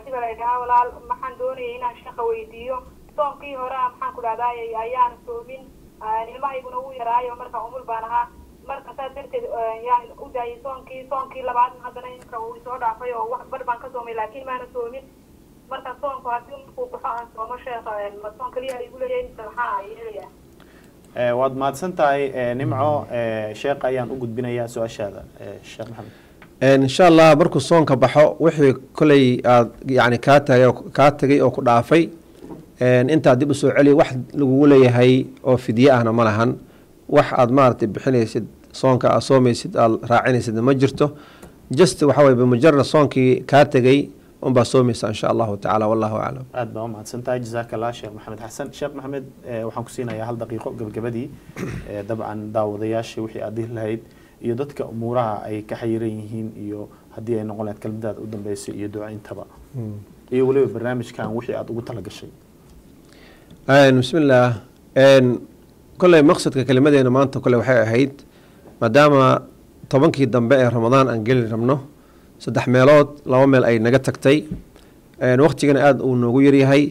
Speaker 4: cabdi baa la dhahaa walaal maxaan doonayay inaan shaqa weydiiyo soonkii hore ah maxaan ku dhahdaa ayaan soomin ilmahayguna wuu yaraayo marka umul baan ahaa marka saas darteed yaan u daayay soonkii soonkii labaadna haddana imka uu isoo dhaafay oo wax bar baan ka soomay laakiin maana soomin marka soonku haddii markuu baxo aan soomo sheekha ma soon kaliya igu leeyahay mise maxaa ay helayaa
Speaker 1: Eh, waad mahadsan tahay eh, nimco eh, sheekh ayaan u gudbinayaa su-aashaada eh, sheekh maxamed
Speaker 2: insha allah markuu soonka baxo wixii koley aad yani kaa tagay oo kaa tegay oo ku dhaafay intaa dib usoo celi wax lagugu leeyahay oo fidye ahna ma lahan wax aad maaragtay bixinaysid soonka aad soomaysid aad raacinaysid ma jirto just waxa weye bimujarad soonkii kaa tegay unbaa soomaysa insha allahu tacaala wallahu aclam
Speaker 1: aad baa u mahadsan tahay jazaaka allah sheekh maxamed xasan sheekh maxamed eh, waxaan ku siinayaa hal daqiiqo gebagabadii eh, dabcan daawadayaasha wixii aad dhihi lahayd iyo dadka umuuraha ay ka xayiran yihiin iyo haddii ay noqon lahayd kelmadaada u dambeysay iyo ducayntaba iyo weliba barnaamijkan wixii aad ugu talagashay
Speaker 2: bismillaah kolley maqsadka kelimadeena maanta kole waxay ahayd maadaama tobankii dambe ee ramadaan aan geli rabno saddex meelood laba meel ay naga tagtay waqtigana aada uu noogu yaryahay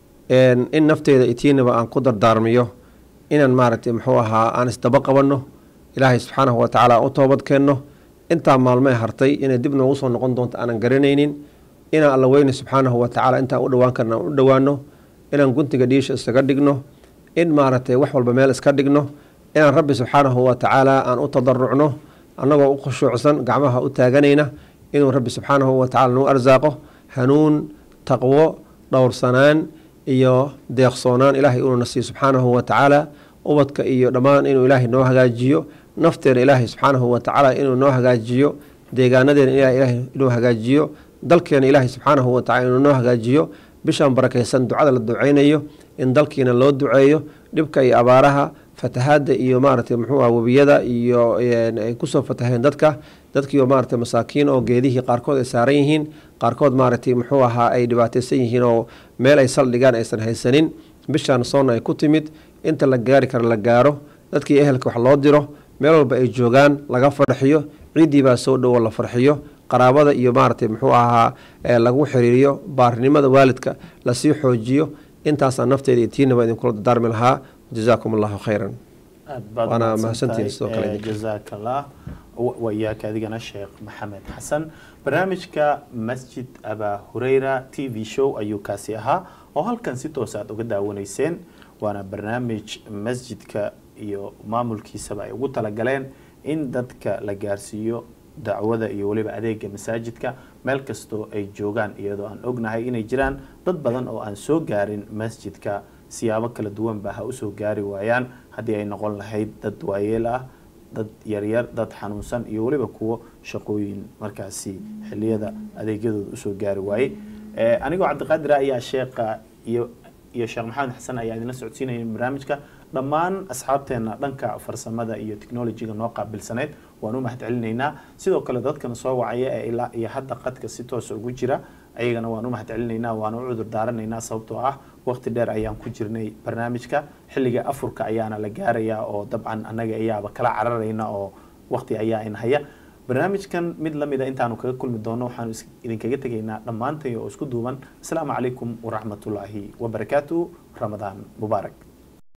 Speaker 2: in nafteeda itiinaba aan ku dardaarmiyo inaan maaragtay muxuu ahaa aan isdaba qabanno ilaahay subxaanahu wa tacaala aan u toobad keenno intaa maalmee hartay inay dib noogu soo noqon doonto aanan garanaynin inaan alla weyne subxaanahu wa tacaala intaan u dhowaan karna aan u dhowaano inaan guntiga dhiisha isaga dhigno in maaragtay wax walba meel iska dhigno inaan rabbi subxaanahu wa tacaala aan u tadarucno annagoo u khushuucsan gacmaha u taaganayna inuu rabbi subxaanahu wa tacala nagu arsaaqo hanuun taqwo dhowrsanaan iyo deeqsoonaan ilaahay inuu na siiyo subxaanahu wa tacaala ubadka iyo dhammaan inuu ilaahay noo hagaajiyo nafteena ilaahay subxaanahu wa tacaala inuu noo hagaajiyo deegaanadeena ilaahay inuu hagaajiyo dalkeena ilaahay subxaanahu wa tacala inuu noo hagaajiyo bishaan barakaysan ducada la duceynayo in dalkiina loo duceeyo dhibka iyo abaaraha fatahaada iyo maaragtay muxuu ah webiyada iyo ay kusoo fataheen dadka dadkiioo maaragtay masaakiin oo geedihii qaarkood ay saaran yihiin qaarkood maaragtay muxuu ahaa ay dhibaateysan yihiin oo meel ay saldhigaan aysan haysanin bishaan soonna ay ku timid inta la gaari karo la gaaro dadkii ehelka wax loo diro meel walba ay joogaan laga farxiyo ciiddii baa soo dhowo la farxiyo qaraabada iyo maaragtay muxuu ahaa lagu xiriiriyo baarinimada waalidka lasii xoojiyo intaasaan nafteeda iyo tiinaba idinkula dardaarmi lahaa jazaakum allahu khayran
Speaker 1: aad baad
Speaker 2: Waana
Speaker 1: mahadsan
Speaker 2: mahadsantihiin
Speaker 1: tahay.
Speaker 2: sidoo kale
Speaker 1: Eh,
Speaker 2: idinka.
Speaker 1: jazaaka allah wa- wa iyaaka adigana sheekh maxamed xasan barnaamijka masjid abaa hureyra t v show ayuu kaasi ahaa oo halkan si toos aad uga daawanayseen waana barnaamij masjidka iyo maamulkiisaba ay ugu talagaleen in dadka la gaarsiiyo dacwada iyo weliba adeega masaajidka meel kastoo ay joogaan iyadoo aan ognahay inay jiraan dad badan oo aan soo gaarin masjidka siyaabo kala duwan ba ha usoo gaari waayaan haddii ay noqon lahayd dad waayeel ah dad yaryar dad xanuunsan iyo weliba kuwo shaqooyin markaasi xiliyada adeegyadooda usoo gaari waayey Eh, anigoo cabdiqaadir ayaa sheekha iyo iyo sheekh maxamed xasan ayaa idinla socodsiinaya barnaamijka dhammaan asxaabteena dhanka farsamada iyo technologyga noo qaabilsaneyd waan u mahadcelinaynaa sidoo kale dadkana soo wacaya ee ilaa iyo hadda qadka si toosa ugu jira ayagana waan u mahadcelinaynaa waan u cudur daaranaynaa sababtoo ah waqti dheer ayaan ku jirnay barnaamijka xilliga afurka ayaana la gaarayaa oo dabcan annaga ayaaba kala cararayna oo waqti ayaa inhaya barnaamijkan mid lamida intaanu kaga kulmi doono waxaanu is- idinkaga tegaynaa dhammaantay oo isku duuban asalaamu calaykum waraxmatullaahi wabarakaatu ramadaan mubaarak